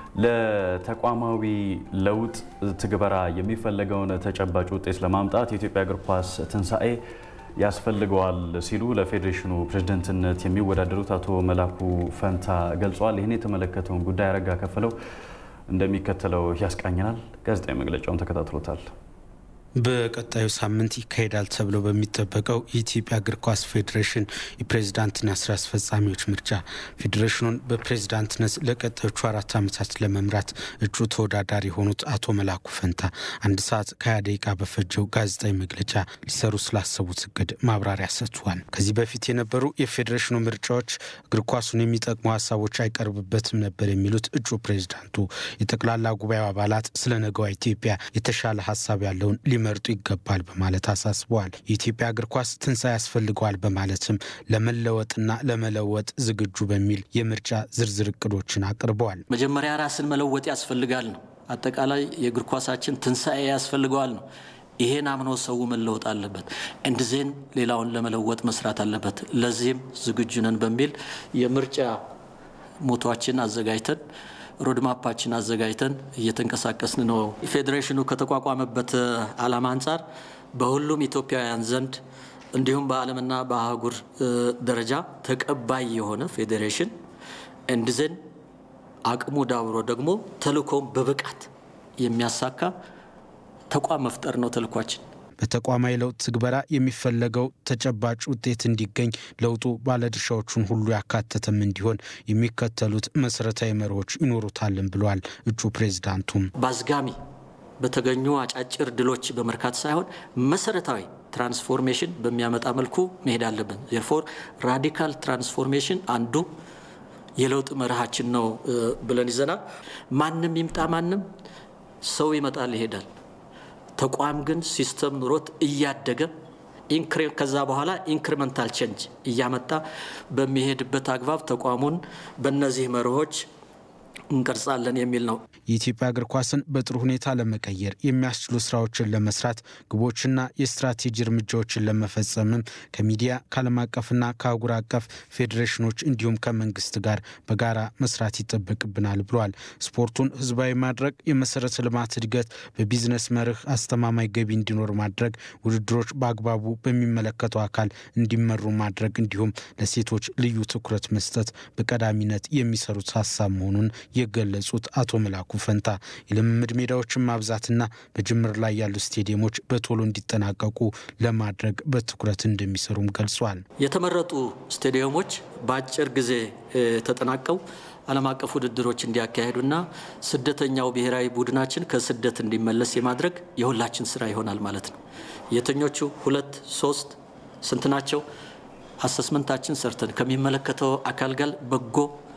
ለተቋማዊ ለውጥ ትግበራ የሚፈለገውን ተጨባጭ ውጤት ለማምጣት የኢትዮጵያ እግር ኳስ ትንሣኤ ያስፈልገዋል ሲሉ ለፌዴሬሽኑ ፕሬዝደንትነት የሚወዳደሩት አቶ መላኩ ፈንታ ገልጸዋል። ይህን የተመለከተውን ጉዳይ አረጋ ከፍለው እንደሚከተለው ያስቃኘናል። ጋዜጣዊ መግለጫውን ተከታትሎታል። በቀጣዩ ሳምንት ይካሄዳል ተብሎ በሚጠበቀው የኢትዮጵያ እግር ኳስ ፌዴሬሽን የፕሬዝዳንትና ስራ አስፈጻሚዎች ምርጫ ፌዴሬሽኑን በፕሬዝዳንትነት ለቀጣዮቹ አራት ዓመታት ለመምራት እጩ ተወዳዳሪ የሆኑት አቶ መላኩ ፈንታ አንድ ሰዓት ከሀያ ደቂቃ በፈጀው ጋዜጣዊ መግለጫ ሊሰሩ ስላሰቡት እቅድ ማብራሪያ ሰጥቷል። ከዚህ በፊት የነበሩ የፌዴሬሽኑ ምርጫዎች እግር ኳሱን የሚጠቅሙ ሀሳቦች አይቀርብበትም ነበር የሚሉት እጩ ፕሬዝዳንቱ የጠቅላላ ጉባኤው አባላት ስለ ነገዋ ኢትዮጵያ የተሻለ ሀሳብ ያለውን ሊመርጡ ይገባል በማለት አሳስበዋል። የኢትዮጵያ እግር ኳስ ትንሣኤ ያስፈልገዋል በማለትም ለመለወጥና ለመለወጥ ዝግጁ በሚል የምርጫ ዝርዝር እቅዶችን አቅርበዋል። መጀመሪያ ራስን መለወጥ ያስፈልጋል ነው። አጠቃላይ የእግር ኳሳችን ትንሣኤ ያስፈልገዋል ነው። ይሄን አምኖ ሰው መለወጥ አለበት። እንድዜን ሌላውን ለመለወጥ መስራት አለበት። ለዚህም ዝግጁ ነን በሚል የምርጫ ሞቷችን አዘጋጅተን ሮድማፓችን አዘጋጅተን እየተንቀሳቀስን ነው። ፌዴሬሽኑ ከተቋቋመበት ዓላማ አንጻር በሁሉም ኢትዮጵያውያን ዘንድ እንዲሁም በዓለምና በአህጉር ደረጃ ተቀባይ የሆነ ፌዴሬሽን እንድዘን አቅሙ ዳብሮ ደግሞ ተልእኮም በብቃት የሚያሳካ ተቋም መፍጠር ነው ተልኳችን። በተቋማዊ ለውጥ ትግበራ የሚፈለገው ተጨባጭ ውጤት እንዲገኝ ለውጡ ባለድርሻዎቹን ሁሉ ያካተተም እንዲሆን የሚከተሉት መሰረታዊ መርሆች ይኖሩታልን ብለዋል እጩ ፕሬዝዳንቱም። በአዝጋሚ በተገኙ አጫጭር ድሎች በመርካት ሳይሆን መሰረታዊ ትራንስፎርሜሽን በሚያመጣ መልኩ መሄድ አለብን። ዜርፎር ራዲካል ትራንስፎርሜሽን አንዱ የለውጥ መርሃችን ነው ብለን ይዘናል። ማንም ይምጣ ማንም ሰው ይመጣል ይሄዳል። ተቋም ግን ሲስተም ኑሮት እያደገ ከዛ በኋላ ኢንክሪመንታል ቼንጅ እያመጣ በሚሄድበት አግባብ ተቋሙን በእነዚህ መርሆች እንቀርጻለን የሚል ነው። የኢትዮጵያ እግር ኳስን በጥሩ ሁኔታ ለመቀየር የሚያስችሉ ስራዎችን ለመስራት ግቦችና የስትራቴጂ እርምጃዎችን ለመፈጸምም ከሚዲያ ከዓለም አቀፍና ከአህጉር አቀፍ ፌዴሬሽኖች እንዲሁም ከመንግስት ጋር በጋራ መስራት ይጠበቅብናል ብሏል። ስፖርቱን ህዝባዊ ማድረግ፣ የመሰረተ ልማት እድገት፣ በቢዝነስ መርህ አስተማማኝ ገቢ እንዲኖር ማድረግ፣ ውድድሮች በአግባቡ በሚመለከተው አካል እንዲመሩ ማድረግ እንዲሁም ለሴቶች ልዩ ትኩረት መስጠት በቀዳሚነት የሚሰሩት ሀሳብ መሆኑን የገለጹት አቶ መላኩ ፈንታ የልምምድ ሜዳዎችን ማብዛትና በጅምር ላይ ያሉ ስቴዲየሞች በቶሎ እንዲጠናቀቁ ለማድረግ በትኩረት እንደሚሰሩም ገልጿል። የተመረጡ ስቴዲየሞች በአጭር ጊዜ ተጠናቀው ዓለም አቀፍ ውድድሮች እንዲያካሄዱና ስደተኛው ብሔራዊ ቡድናችን ከስደት እንዲመለስ የማድረግ የሁላችን ስራ ይሆናል ማለት ነው። የትኞቹ ሁለት ሶስት ስንት ናቸው? አሰስመንታችን ሰርተን ከሚመለከተው አካል ጋር በጎ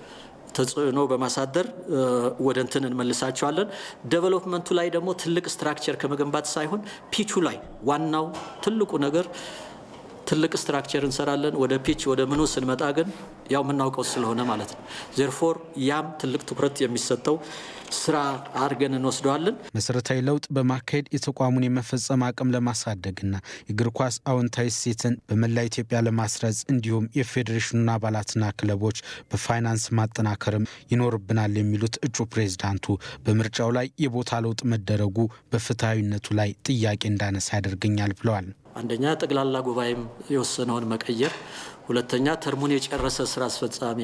ተጽዕኖ በማሳደር ወደ እንትን እንመልሳቸዋለን። ዴቨሎፕመንቱ ላይ ደግሞ ትልቅ ስትራክቸር ከመገንባት ሳይሆን ፒቹ ላይ ዋናው ትልቁ ነገር ትልቅ ስትራክቸር እንሰራለን። ወደ ፒች ወደ ምኑ ስንመጣ ግን ያው የምናውቀው ስለሆነ ማለት ነው። ዜርፎር ያም ትልቅ ትኩረት የሚሰጠው ስራ አድርገን እንወስደዋለን። መሰረታዊ ለውጥ በማካሄድ የተቋሙን የመፈጸም አቅም ለማሳደግና የእግር ኳስ አዎንታዊ እሴትን በመላ ኢትዮጵያ ለማስረጽ እንዲሁም የፌዴሬሽኑን አባላትና ክለቦች በፋይናንስ ማጠናከርም ይኖርብናል የሚሉት እጩ ፕሬዝዳንቱ በምርጫው ላይ የቦታ ለውጥ መደረጉ በፍትሐዊነቱ ላይ ጥያቄ እንዳነሳ ያደርገኛል ብለዋል። አንደኛ ጠቅላላ ጉባኤም የወሰነውን መቀየር፣ ሁለተኛ ተርሙን የጨረሰ ስራ አስፈጻሚ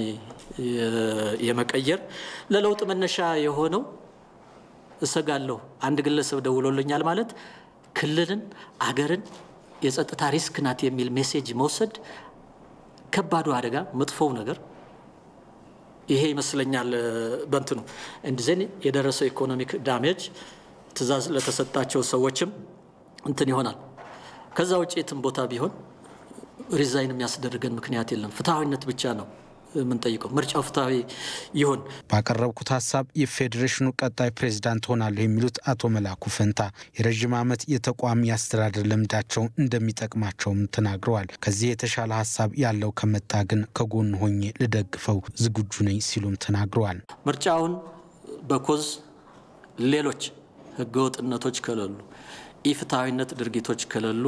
የመቀየር ለለውጥ መነሻ የሆነው እሰጋለሁ አንድ ግለሰብ ደውሎልኛል ማለት ክልልን፣ አገርን የጸጥታ ሪስክ ናት የሚል ሜሴጅ መውሰድ ከባዱ አደጋ መጥፎው ነገር ይሄ ይመስለኛል። በንትኑ እንዲዜን የደረሰው ኢኮኖሚክ ዳሜጅ ትዕዛዝ ለተሰጣቸው ሰዎችም እንትን ይሆናል። ከዛ ውጭ የትም ቦታ ቢሆን ሪዛይን የሚያስደርገን ምክንያት የለም። ፍትሐዊነት ብቻ ነው የምንጠይቀው። ምርጫው ፍትሐዊ ይሁን። ባቀረብኩት ሀሳብ የፌዴሬሽኑ ቀጣይ ፕሬዝዳንት ሆናለሁ የሚሉት አቶ መላኩ ፈንታ የረዥም ዓመት የተቋሚ አስተዳደር ልምዳቸው እንደሚጠቅማቸውም ተናግረዋል። ከዚህ የተሻለ ሀሳብ ያለው ከመጣ ግን ከጎን ሆኜ ልደግፈው ዝግጁ ነኝ ሲሉም ተናግረዋል። ምርጫውን በኮዝ ሌሎች ህገወጥነቶች ከሌሉ ኢፍትሐዊነት ድርጊቶች ከሌሉ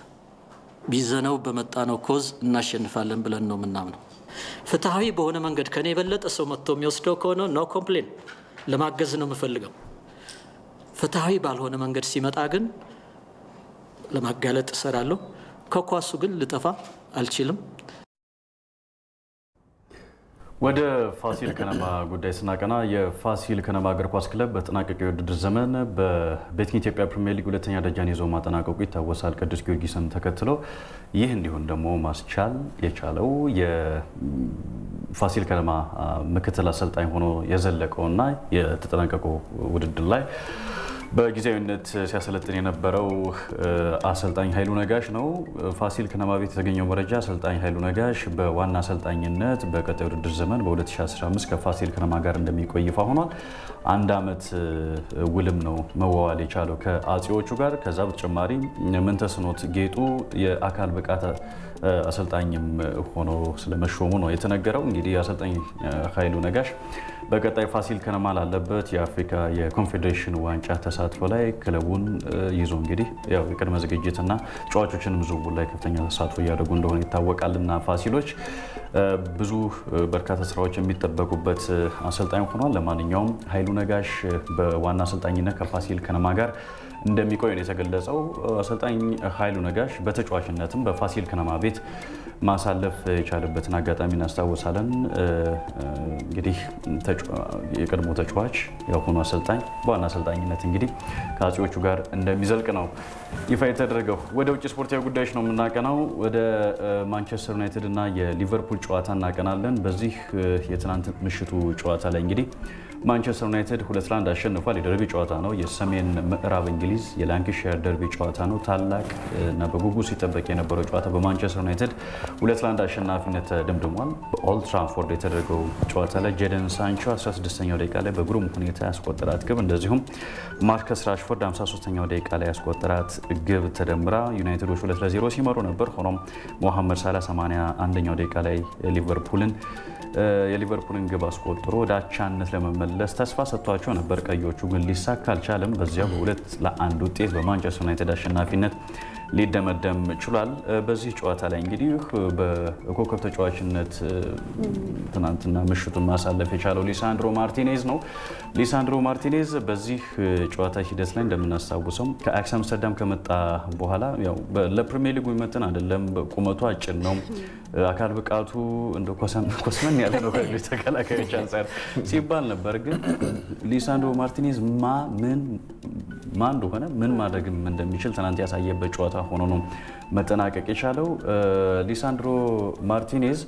ቢዘነው በመጣነው ኮዝ እናሸንፋለን ብለን ነው የምናምነው። ፍትሐዊ በሆነ መንገድ ከኔ የበለጠ ሰው መጥቶ የሚወስደው ከሆነ ኖ ኮምፕሌን ለማገዝ ነው የምፈልገው። ፍትሐዊ ባልሆነ መንገድ ሲመጣ ግን ለማጋለጥ እሰራለሁ። ከኳሱ ግን ልጠፋ አልችልም። ወደ ፋሲል ከነማ ጉዳይ ስናቀና የፋሲል ከነማ እግር ኳስ ክለብ በተጠናቀቀው የውድድር ዘመን በቤቲንግ ኢትዮጵያ ፕሪሚየር ሊግ ሁለተኛ ደረጃን ይዞ ማጠናቀቁ ይታወሳል። ቅዱስ ጊዮርጊስን ተከትሎ ይህ እንዲሁም ደግሞ ማስቻል የቻለው የፋሲል ከነማ ምክትል አሰልጣኝ ሆኖ የዘለቀውና የተጠናቀቀው ውድድር ላይ በጊዜያዊነት ሲያሰለጥን የነበረው አሰልጣኝ ኃይሉ ነጋሽ ነው። ፋሲል ከነማ ቤት የተገኘው መረጃ አሰልጣኝ ኃይሉ ነጋሽ በዋና አሰልጣኝነት በቀጣይ ውድድር ዘመን በ2015 ከፋሲል ከነማ ጋር እንደሚቆይ ይፋ ሆኗል። አንድ ዓመት ውልም ነው መዋዋል የቻለው ከአጼዎቹ ጋር። ከዛ በተጨማሪ ምንተስኖት ጌጡ የአካል ብቃት አሰልጣኝም ሆኖ ስለመሾሙ ነው የተነገረው። እንግዲህ አሰልጣኝ ኃይሉ ነጋሽ በቀጣይ ፋሲል ከነማ ላለበት የአፍሪካ የኮንፌዴሬሽን ዋንጫ ተሳትፎ ላይ ክለቡን ይዞ እንግዲህ ያው የቅድመ ዝግጅትና ተጫዋቾችንም ዝውውር ላይ ከፍተኛ ተሳትፎ እያደረጉ እንደሆነ ይታወቃልና ፋሲሎች ብዙ በርካታ ስራዎች የሚጠበቁበት አሰልጣኝ ሆኗል። ለማንኛውም ኃይሉ ነጋሽ በዋና አሰልጣኝነት ከፋሲል ከነማ ጋር እንደሚቆይ ነው የተገለጸው። አሰልጣኝ ኃይሉ ነጋሽ በተጫዋችነትም በፋሲል ከነማ ቤት ማሳለፍ የቻለበትን አጋጣሚ እናስታውሳለን። እንግዲህ የቀድሞ ተጫዋች የአሁኑ አሰልጣኝ በዋና አሰልጣኝነት እንግዲህ ከአጼዎቹ ጋር እንደሚዘልቅ ነው ይፋ የተደረገው። ወደ ውጭ ስፖርታዊ ጉዳዮች ነው የምናቀናው። ወደ ማንቸስተር ዩናይትድ እና የሊቨርፑል ጨዋታ እናቀናለን። በዚህ የትናንት ምሽቱ ጨዋታ ላይ እንግዲህ ማንቸስተር ዩናይትድ ሁለት ለአንድ አሸንፏል። የደርቢ ጨዋታ ነው። የሰሜን ምዕራብ እንግሊዝ የላንክሻየር ደርቢ ጨዋታ ነው። ታላቅ እና በጉጉት ሲጠበቅ የነበረው ጨዋታ በማንቸስተር ዩናይትድ ሁለት ለአንድ አሸናፊነት ተደምድሟል። በኦልድ ትራንፎርድ የተደረገው ጨዋታ ላይ ጄደን ሳንቾ 16ኛው ደቂቃ ላይ በግሩም ሁኔታ ያስቆጠራት ግብ እንደዚሁም ማርከስ ራሽፎርድ 53ኛው ደቂቃ ላይ ያስቆጠራት ግብ ተደምራ ዩናይትዶች ሁለት ለዜሮ ሲመሩ ነበር። ሆኖም ሞሐመድ ሳላ 81ኛው ደቂቃ ላይ ሊቨርፑልን የሊቨርፑልን ግብ አስቆጥሮ ወደ አቻነት ለመመለስ ተስፋ ሰጥቷቸው ነበር። ቀዮቹ ግን ሊሳካ አልቻለም። በዚያው በሁለት ለአንድ ውጤት በማንቸስተር ዩናይትድ አሸናፊነት ሊደመደም ችሏል። በዚህ ጨዋታ ላይ እንግዲህ በኮከብ ተጫዋችነት ትናንትና ምሽቱን ማሳለፍ የቻለው ሊሳንድሮ ማርቲኔዝ ነው። ሊሳንድሮ ማርቲኔዝ በዚህ ጨዋታ ሂደት ላይ እንደምናስታውሰው ከአያክስ አምስተርዳም ከመጣ በኋላ ያው ለፕሪሚየር ሊጉ ይመጥን አይደለም፣ ቁመቱ አጭር ነው፣ አካል ብቃቱ እንደ ኮስመን ያለ ነው ከሌሎች ተከላካዮች አንጻር ሲባል ነበር። ግን ሊሳንድሮ ማርቲኔዝ ማ ምን ማን እንደሆነ ምን ማድረግም እንደሚችል ትናንት ያሳየበት ጨዋታ ሆኖ ነው መጠናቀቅ የቻለው። ሊሳንድሮ ማርቲኔዝ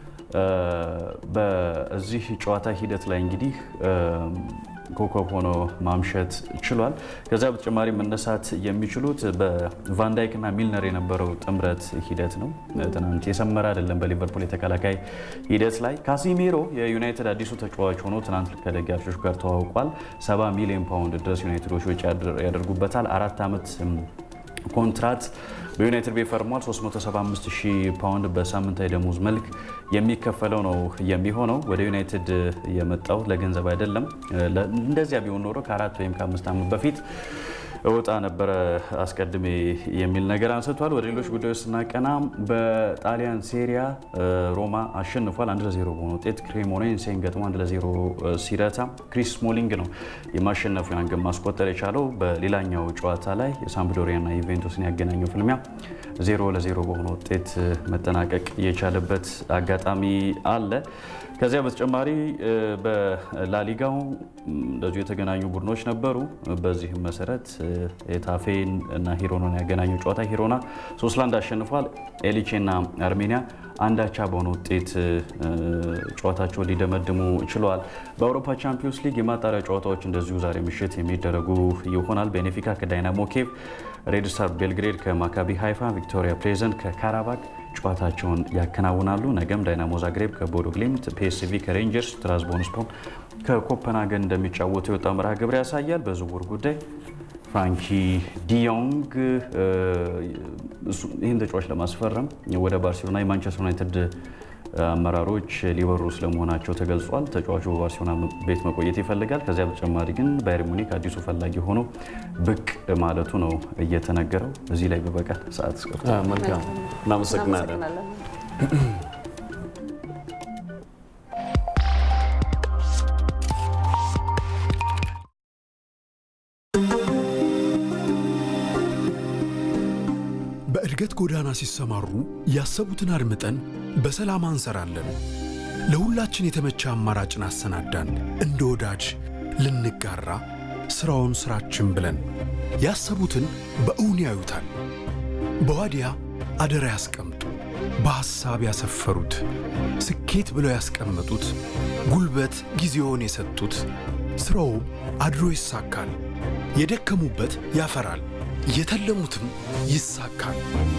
በዚህ ጨዋታ ሂደት ላይ እንግዲህ ኮከብ ሆኖ ማምሸት ችሏል። ከዚያ በተጨማሪ መነሳት የሚችሉት በቫንዳይክ እና ሚልነር የነበረው ጥምረት ሂደት ነው። ትናንት የሰመረ አይደለም። በሊቨርፑል የተከላካይ ሂደት ላይ ካሲሜሮ የዩናይትድ አዲሱ ተጫዋች ሆኖ ትናንት ከደጋፊዎች ጋር ተዋውቋል። 70 ሚሊዮን ፓውንድ ድረስ ዩናይትዶች ወጪ ያደርጉበታል። አራት ዓመት ኮንትራት በዩናይትድ ቤት ፈርሟል። 375 ሺህ ፓውንድ በሳምንታዊ ደሞዝ መልክ የሚከፈለው ነው የሚሆነው። ወደ ዩናይትድ የመጣው ለገንዘብ አይደለም። እንደዚያ ቢሆን ኖሮ ከአራት ወይም ከአምስት ዓመት በፊት እወጣ ነበረ አስቀድሜ የሚል ነገር አንስቷል። ወደ ሌሎች ጉዳዮች ስናቀና በጣሊያን ሴሪያ ሮማ አሸንፏል። አንድ ለዜሮ በሆነ ውጤት ክሬሞኔንሴን ገጥሞ አንድ ለዜሮ ሲረታ ክሪስ ስሞሊንግ ነው የማሸነፊያን ግብ ማስቆጠር የቻለው። በሌላኛው ጨዋታ ላይ የሳምፕዶሪያና ዩቬንቱስን ያገናኘው ፍልሚያ ዜሮ ለዜሮ በሆነ ውጤት መጠናቀቅ የቻለበት አጋጣሚ አለ። ከዚያ በተጨማሪ በላሊጋው እንደዚሁ የተገናኙ ቡድኖች ነበሩ። በዚህም መሰረት ኤታፌን እና ሂሮናን ያገናኘው ጨዋታ ሂሮና ሶስት ለአንድ አሸንፏል። ኤሊቼና አርሜኒያ አንዳቻ በሆነ ውጤት ጨዋታቸውን ሊደመድሙ ችለዋል። በአውሮፓ ቻምፒዮንስ ሊግ የማጣሪያ ጨዋታዎች እንደዚሁ ዛሬ ምሽት የሚደረጉ ይሆናል። ቤኔፊካ ከዳይናሞ ኬቭ፣ ሬድ ስታር ቤልግሬድ ከማካቢ ሃይፋ፣ ቪክቶሪያ ፕሌዘንት ከካራባክ ጨዋታቸውን ያከናውናሉ። ነገም ዳይናሞ ዛግሬብ ከቦዶ ግሊምት፣ ፒኤስቪ ከሬንጀርስ፣ ትራዝቦንስፖር ከኮፐንሃገን እንደሚጫወቱ የወጣ መርሃ ግብር ያሳያል። በዝውውር ጉዳይ ፍራንኪ ዲዮንግ ይህን ተጫዋች ለማስፈረም ወደ ባርሴሎና የማንቸስተር ዩናይትድ አመራሮች ሊበሩ ስለመሆናቸው ተገልጿል። ተጫዋቹ በባርሴሎና ቤት መቆየት ይፈልጋል። ከዚያ በተጨማሪ ግን ባየር ሙኒክ አዲሱ ፈላጊ ሆኖ ብቅ ማለቱ ነው እየተነገረው። እዚህ ላይ በበቃል ሰዓት እስከፍቶ መልካም እናመሰግናለን። በእድገት ጎዳና ሲሰማሩ ያሰቡትን አድምጠን በሰላም አንሰራለን። ለሁላችን የተመቸ አማራጭን አሰናዳን። እንደ ወዳጅ ልንጋራ ሥራውን ሥራችን ብለን ያሰቡትን በእውን ያዩታል። በዋዲያ አደራ ያስቀምጡ። በሐሳብ ያሰፈሩት ስኬት ብለው ያስቀመጡት ጉልበት ጊዜውን የሰጡት ሥራውም አድሮ ይሳካል። የደከሙበት ያፈራል፣ የተለሙትም ይሳካል።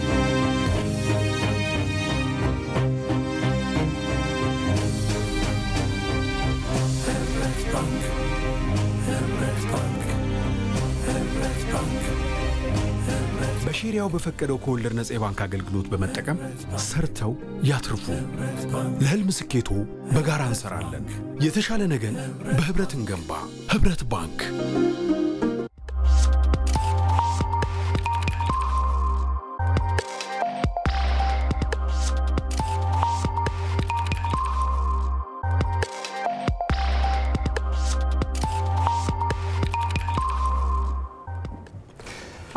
በሼሪያው በፈቀደው ከወለድ ነጻ የባንክ አገልግሎት በመጠቀም ሰርተው ያትርፉ። ለሕልም ስኬቶ በጋራ እንሰራለን። የተሻለ ነገን በኅብረት እንገንባ። ኅብረት ባንክ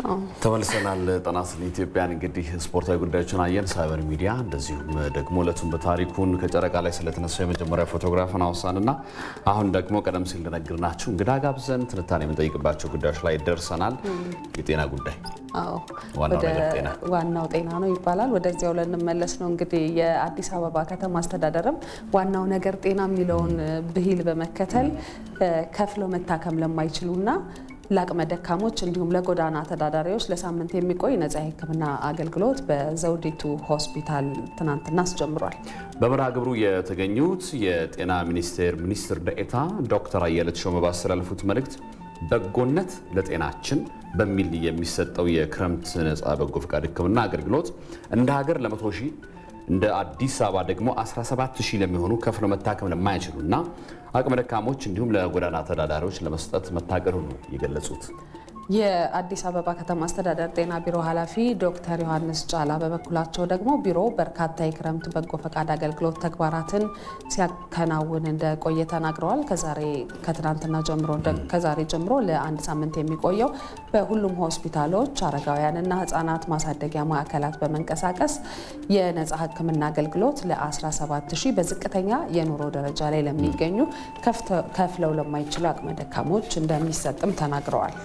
ተመልሰናል። ጤና ይስጥልኝ ኢትዮጵያን እንግዲህ ስፖርታዊ ጉዳዮችን አየን፣ ሳይበር ሚዲያ እንደዚሁም ደግሞ እለቱን በታሪኩን ከጨረቃ ላይ ስለተነሳው የመጀመሪያ ፎቶግራፍን አውሳንና አሁን ደግሞ ቀደም ሲል እንደነገርናችሁ እንግዳ ጋብዘን ትንታኔ የምንጠይቅባቸው ጉዳዮች ላይ ደርሰናል። የጤና ጉዳይ አዎ ዋናው ወደ ነገር ጤና ዋናው ጤና ነው ይባላል። ወደዚያው ልንመለስ ነው እንግዲህ የአዲስ አበባ ከተማ አስተዳደርም ዋናው ነገር ጤና የሚለውን ብሂል በመከተል ከፍለው መታከም ለማይችሉና ለአቅመ ደካሞች እንዲሁም ለጎዳና ተዳዳሪዎች ለሳምንት የሚቆይ ነጻ የሕክምና አገልግሎት በዘውዲቱ ሆስፒታል ትናንትና አስጀምሯል። በመርሃ ግብሩ የተገኙት የጤና ሚኒስቴር ሚኒስትር ደኤታ ዶክተር አየለ ተሾመ ባስተላለፉት መልእክት በጎነት ለጤናችን በሚል የሚሰጠው የክረምት ነጻ በጎ ፈቃድ ሕክምና አገልግሎት እንደ ሀገር ለመቶ ሺህ እንደ አዲስ አበባ ደግሞ 17 ሺህ ለሚሆኑ ከፍለው መታከም ለማይችሉና አቅመ ደካሞች እንዲሁም ለጎዳና ተዳዳሪዎች ለመስጠት መታቀዱ ነው የገለጹት። የአዲስ አበባ ከተማ አስተዳደር ጤና ቢሮ ኃላፊ ዶክተር ዮሐንስ ጫላ በበኩላቸው ደግሞ ቢሮ በርካታ የክረምት በጎ ፈቃድ አገልግሎት ተግባራትን ሲያከናውን እንደቆየ ተናግረዋል። ከዛሬ ከትናንትና ጀምሮ ከዛሬ ጀምሮ ለአንድ ሳምንት የሚቆየው በሁሉም ሆስፒታሎች አረጋውያንና ሕጻናት ማሳደጊያ ማዕከላት በመንቀሳቀስ የነጻ ሕክምና አገልግሎት ለ17 ሺህ በዝቅተኛ የኑሮ ደረጃ ላይ ለሚገኙ ከፍለው ለማይችሉ አቅመ ደካሞች እንደሚሰጥም ተናግረዋል።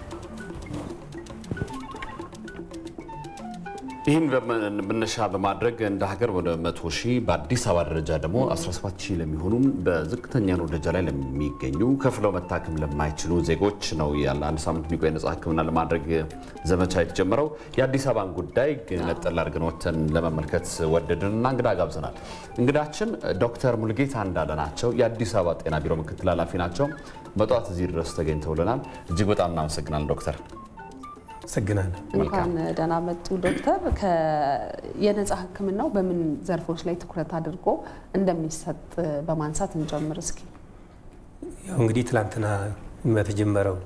ይህን መነሻ በማድረግ እንደ ሀገር ወደ 100 ሺህ በአዲስ አበባ ደረጃ ደግሞ 17 ሺህ ለሚሆኑም በዝቅተኛ ኑሮ ደረጃ ላይ ለሚገኙ ከፍለው መታከም ለማይችሉ ዜጎች ነው ያለ አንድ ሳምንት የሚቆይ ነጻ ሕክምና ለማድረግ ዘመቻ የተጀመረው። የአዲስ አበባን ጉዳይ ነጠል አድርገን ወተን ለመመልከት ወደድንና እንግዳ ጋብዘናል። እንግዳችን ዶክተር ሙልጌታ እንዳለ ናቸው። የአዲስ አበባ ጤና ቢሮ ምክትል ኃላፊ ናቸው። በጠዋት እዚህ ድረስ ተገኝተውልናል። እጅግ በጣም እናመሰግናለን ዶክተር። አመሰግናለሁ። እንኳን ደህና መጡ ዶክተር። የነጻ ህክምናው በምን ዘርፎች ላይ ትኩረት አድርጎ እንደሚሰጥ በማንሳት እንጀምር እስኪ። ያው እንግዲህ ትላንትና በተጀመረው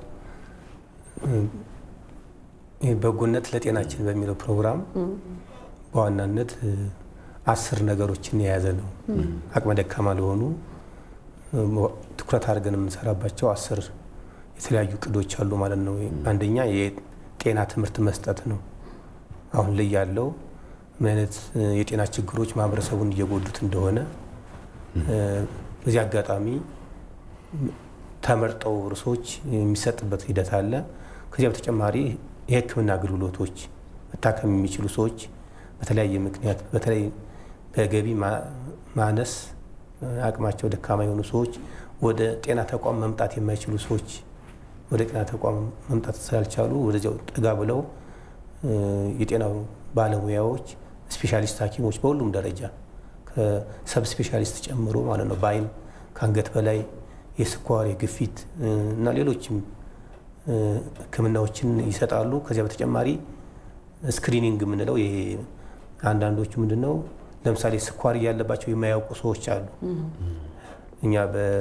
በጎነት ለጤናችን በሚለው ፕሮግራም በዋናነት አስር ነገሮችን የያዘ ነው። አቅመ ደካማ ለሆኑ ትኩረት አድርገን የምንሰራባቸው አስር የተለያዩ እቅዶች አሉ ማለት ነው። አንደኛ ጤና ትምህርት መስጠት ነው። አሁን ላይ ያለው ምን አይነት የጤና ችግሮች ማህበረሰቡን እየጎዱት እንደሆነ በዚህ አጋጣሚ ተመርጠው ርዕሶች የሚሰጥበት ሂደት አለ። ከዚያ በተጨማሪ የሕክምና አገልግሎቶች መታከም የሚችሉ ሰዎች በተለያየ ምክንያት በተለይ በገቢ ማነስ አቅማቸው ደካማ የሆኑ ሰዎች ወደ ጤና ተቋም መምጣት የማይችሉ ሰዎች ወደ ጤና ተቋም መምጣት ስላልቻሉ ወደዚያው ጠጋ ብለው የጤና ባለሙያዎች ስፔሻሊስት ሐኪሞች በሁሉም ደረጃ ከሰብ ስፔሻሊስት ጨምሮ ማለት ነው በአይን ከአንገት በላይ የስኳር፣ የግፊት እና ሌሎችም ሕክምናዎችን ይሰጣሉ። ከዚያ በተጨማሪ ስክሪኒንግ የምንለው ይሄ አንዳንዶቹ ምንድነው ለምሳሌ ስኳር እያለባቸው የማያውቁ ሰዎች አሉ። እኛ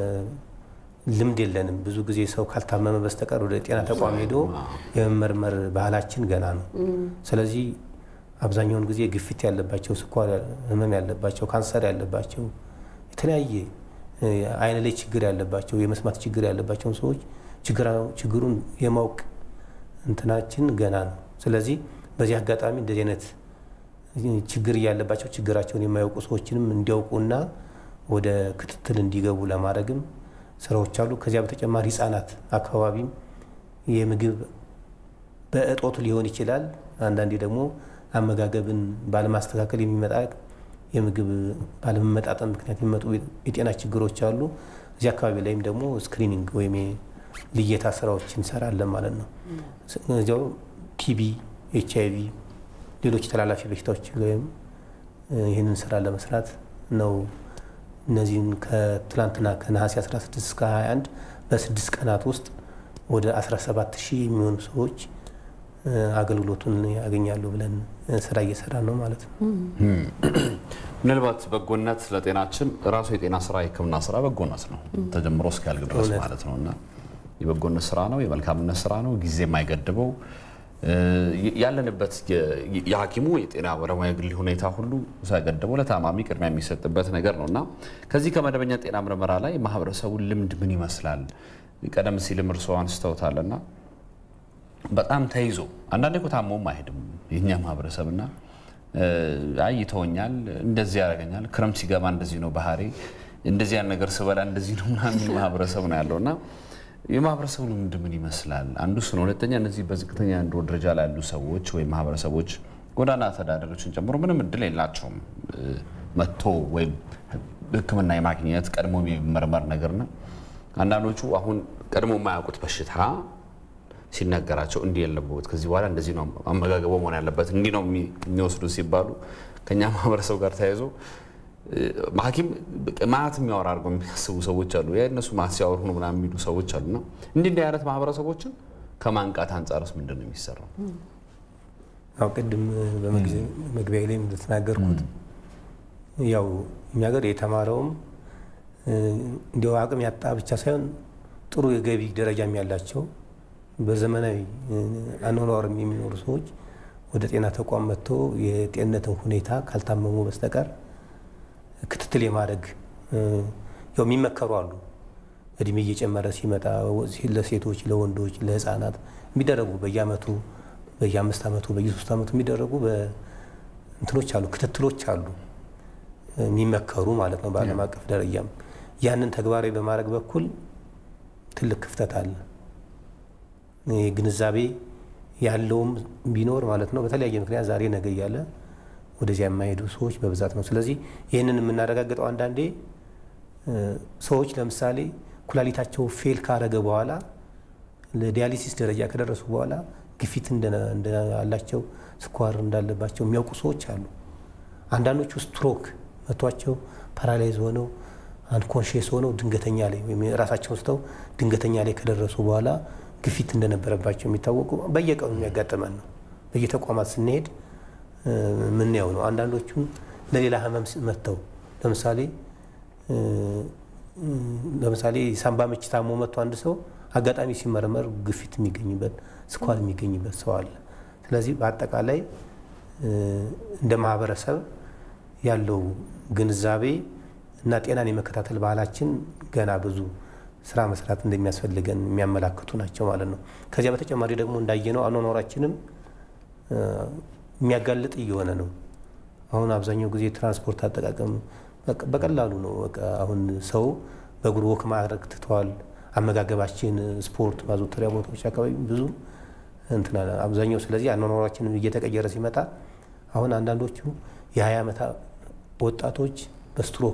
ልምድ የለንም። ብዙ ጊዜ ሰው ካልታመመ በስተቀር ወደ ጤና ተቋም ሄዶ የመመርመር ባህላችን ገና ነው። ስለዚህ አብዛኛውን ጊዜ ግፊት ያለባቸው፣ ስኳር ህመም ያለባቸው፣ ካንሰር ያለባቸው፣ የተለያየ አይን ላይ ችግር ያለባቸው፣ የመስማት ችግር ያለባቸውን ሰዎች ችግሩን የማወቅ እንትናችን ገና ነው። ስለዚህ በዚህ አጋጣሚ እንደዚህ አይነት ችግር እያለባቸው ችግራቸውን የማያውቁ ሰዎችንም እንዲያውቁና ወደ ክትትል እንዲገቡ ለማድረግም ስራዎች አሉ። ከዚያ በተጨማሪ ህጻናት አካባቢም የምግብ በእጦቱ ሊሆን ይችላል። አንዳንዴ ደግሞ አመጋገብን ባለማስተካከል የሚመጣ የምግብ ባለመመጣጠን ምክንያት የሚመጡ የጤና ችግሮች አሉ። እዚህ አካባቢ ላይም ደግሞ ስክሪኒንግ ወይም ልየታ ስራዎች እንሰራለን ማለት ነው። እዚያው ቲቢ፣ ኤች አይቪ፣ ሌሎች ተላላፊ በሽታዎች ወይም ይህንን ስራ ለመስራት ነው እነዚህን ከትላንትና ከነሐሴ 16 እስከ 21 በስድስት ቀናት ውስጥ ወደ 17 ሺህ የሚሆኑ ሰዎች አገልግሎቱን ያገኛሉ ብለን ስራ እየሰራ ነው ማለት ነው። ምናልባት በጎነት ለጤናችን ራሱ የጤና ስራ የሕክምና ስራ በጎነት ነው ተጀምሮ እስኪያልቅ ድረስ ማለት ነው እና የበጎነት ስራ ነው፣ የመልካምነት ስራ ነው፣ ጊዜ የማይገድበው ያለንበት የሐኪሙ የጤና ባለሙያ የግል ሁኔታ ሁሉ ሳይገድበው ለታማሚ ቅድሚያ የሚሰጥበት ነገር ነው እና ከዚህ ከመደበኛ ጤና ምርመራ ላይ ማህበረሰቡን ልምድ ምን ይመስላል? ቀደም ሲልም እርስዎ አንስተውታልና በጣም ተይዞ አንዳንዴ እኮ ታሞም አይሄድም የኛ ማህበረሰብና አይ ይተወኛል፣ እንደዚህ ያደርገኛል፣ ክረምት ሲገባ እንደዚህ ነው ባህሪ፣ እንደዚህ ያን ነገር ስበላ እንደዚህ ነው ምናምን የሚል ማህበረሰብ ነው ያለው እና የማህበረሰቡ ልምድ ምን ይመስላል? አንዱ እሱ ነው። ሁለተኛ እነዚህ በዝቅተኛ የኑሮ ደረጃ ላይ ያሉ ሰዎች ወይም ማህበረሰቦች ጎዳና ተዳዳሪዎችን ጨምሮ ምንም እድል የላቸውም መጥቶ ወይም ሕክምና የማግኘት ቀድሞ የሚመርመር ነገርና አንዳንዶቹ አሁን ቀድሞ የማያውቁት በሽታ ሲነገራቸው እንዲህ የለበት ከዚህ በኋላ እንደዚህ ነው አመጋገቡ መሆን ያለበት እንዲህ ነው የሚወስዱ ሲባሉ ከኛ ማህበረሰብ ጋር ተያይዞ ሐኪም ማት የሚያወራ አድርገው የሚያስቡ ሰዎች አሉ። ያ እነሱ ማት ሲያወሩ ነው ምናምን የሚሉ ሰዎች አሉና እንዲህ እንዲህ አይነት ማህበረሰቦችን ከማንቃት አንጻርስ ምንድን ነው የሚሰራው? አሁ ቅድም በመግቢያ ላይ እንደተናገርኩት ያው እኛ ሀገር የተማረውም እንዲያው አቅም ያጣ ብቻ ሳይሆን ጥሩ የገቢ ደረጃም ያላቸው በዘመናዊ አኗኗርም የሚኖሩ ሰዎች ወደ ጤና ተቋም መጥቶ የጤንነትን ሁኔታ ካልታመሙ በስተቀር ክትትል የማድረግ ያው የሚመከሩ አሉ። እድሜ እየጨመረ ሲመጣ ለሴቶች፣ ለወንዶች፣ ለህፃናት የሚደረጉ በየአመቱ በየአምስት ዓመቱ በየሶስት ዓመቱ የሚደረጉ እንትኖች አሉ፣ ክትትሎች አሉ የሚመከሩ ማለት ነው። በዓለም አቀፍ ደረጃም ያንን ተግባራዊ በማድረግ በኩል ትልቅ ክፍተት አለ። ግንዛቤ ያለውም ቢኖር ማለት ነው በተለያየ ምክንያት ዛሬ ነገ እያለ ወደዚያ የማይሄዱ ሰዎች በብዛት ነው። ስለዚህ ይህንን የምናረጋግጠው አንዳንዴ ሰዎች ለምሳሌ ኩላሊታቸው ፌል ካረገ በኋላ ለዲያሊሲስ ደረጃ ከደረሱ በኋላ ግፊት እንዳላቸው፣ ስኳር እንዳለባቸው የሚያውቁ ሰዎች አሉ። አንዳንዶቹ ስትሮክ መቷቸው ፓራላይዝ ሆነው አንኮንሽስ ሆነው ድንገተኛ ላይ ወይም ራሳቸውን ስተው ድንገተኛ ላይ ከደረሱ በኋላ ግፊት እንደነበረባቸው የሚታወቁ በየቀኑ የሚያጋጥመን ነው። በየተቋማት ስንሄድ ምናየው ነው። አንዳንዶቹን ለሌላ ህመም መጥተው ለምሳሌ ለምሳሌ ሳምባ ምች ታሞ መጥቶ አንድ ሰው አጋጣሚ ሲመረመር ግፊት የሚገኝበት ስኳር የሚገኝበት ሰው አለ። ስለዚህ በአጠቃላይ እንደ ማህበረሰብ ያለው ግንዛቤ እና ጤናን የመከታተል ባህላችን ገና ብዙ ስራ መስራት እንደሚያስፈልገን የሚያመላክቱ ናቸው ማለት ነው። ከዚያ በተጨማሪ ደግሞ እንዳየነው አኗኗራችንም የሚያጋልጥ እየሆነ ነው። አሁን አብዛኛው ጊዜ ትራንስፖርት አጠቃቀም በቀላሉ ነው። በቃ አሁን ሰው በእግሩ ወክ ማድረግ ትተዋል። አመጋገባችን፣ ስፖርት ማዘውተሪያ ቦታዎች አካባቢ ብዙ እንትና አብዛኛው ስለዚህ አኗኗራችን እየተቀየረ ሲመጣ አሁን አንዳንዶቹ የ20 ዓመት ወጣቶች በስትሮክ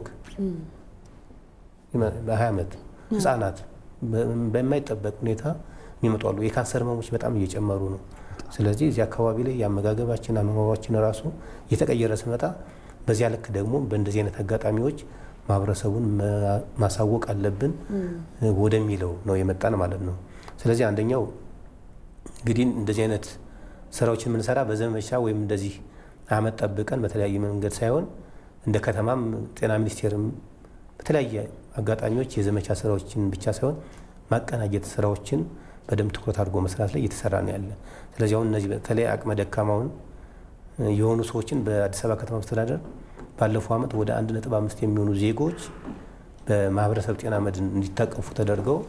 በ20 ዓመት ህጻናት በማይጠበቅ ሁኔታ የሚመጡ አሉ። የካንሰር ህመሞች በጣም እየጨመሩ ነው። ስለዚህ እዚህ አካባቢ ላይ የአመጋገባችን አኗኗራችን ራሱ እየተቀየረ ሲመጣ በዚያ ልክ ደግሞ በእንደዚህ አይነት አጋጣሚዎች ማህበረሰቡን ማሳወቅ አለብን ወደሚለው ነው የመጣን ማለት ነው። ስለዚህ አንደኛው እንግዲህ እንደዚህ አይነት ስራዎችን የምንሰራ በዘመቻ ወይም እንደዚህ አመት ጠብቀን በተለያየ መንገድ ሳይሆን እንደ ከተማም ጤና ሚኒስቴርም በተለያየ አጋጣሚዎች የዘመቻ ስራዎችን ብቻ ሳይሆን ማቀናጀት ስራዎችን በደንብ ትኩረት አድርጎ መስራት ላይ እየተሰራ ነው ያለ። ስለዚህ አሁን እነዚህ በተለይ አቅመ ደካማውን የሆኑ ሰዎችን በአዲስ አበባ ከተማ መስተዳደር ባለፈው ዓመት ወደ አንድ ነጥብ አምስት የሚሆኑ ዜጎች በማህበረሰብ ጤና መድን እንዲታቀፉ ተደርገው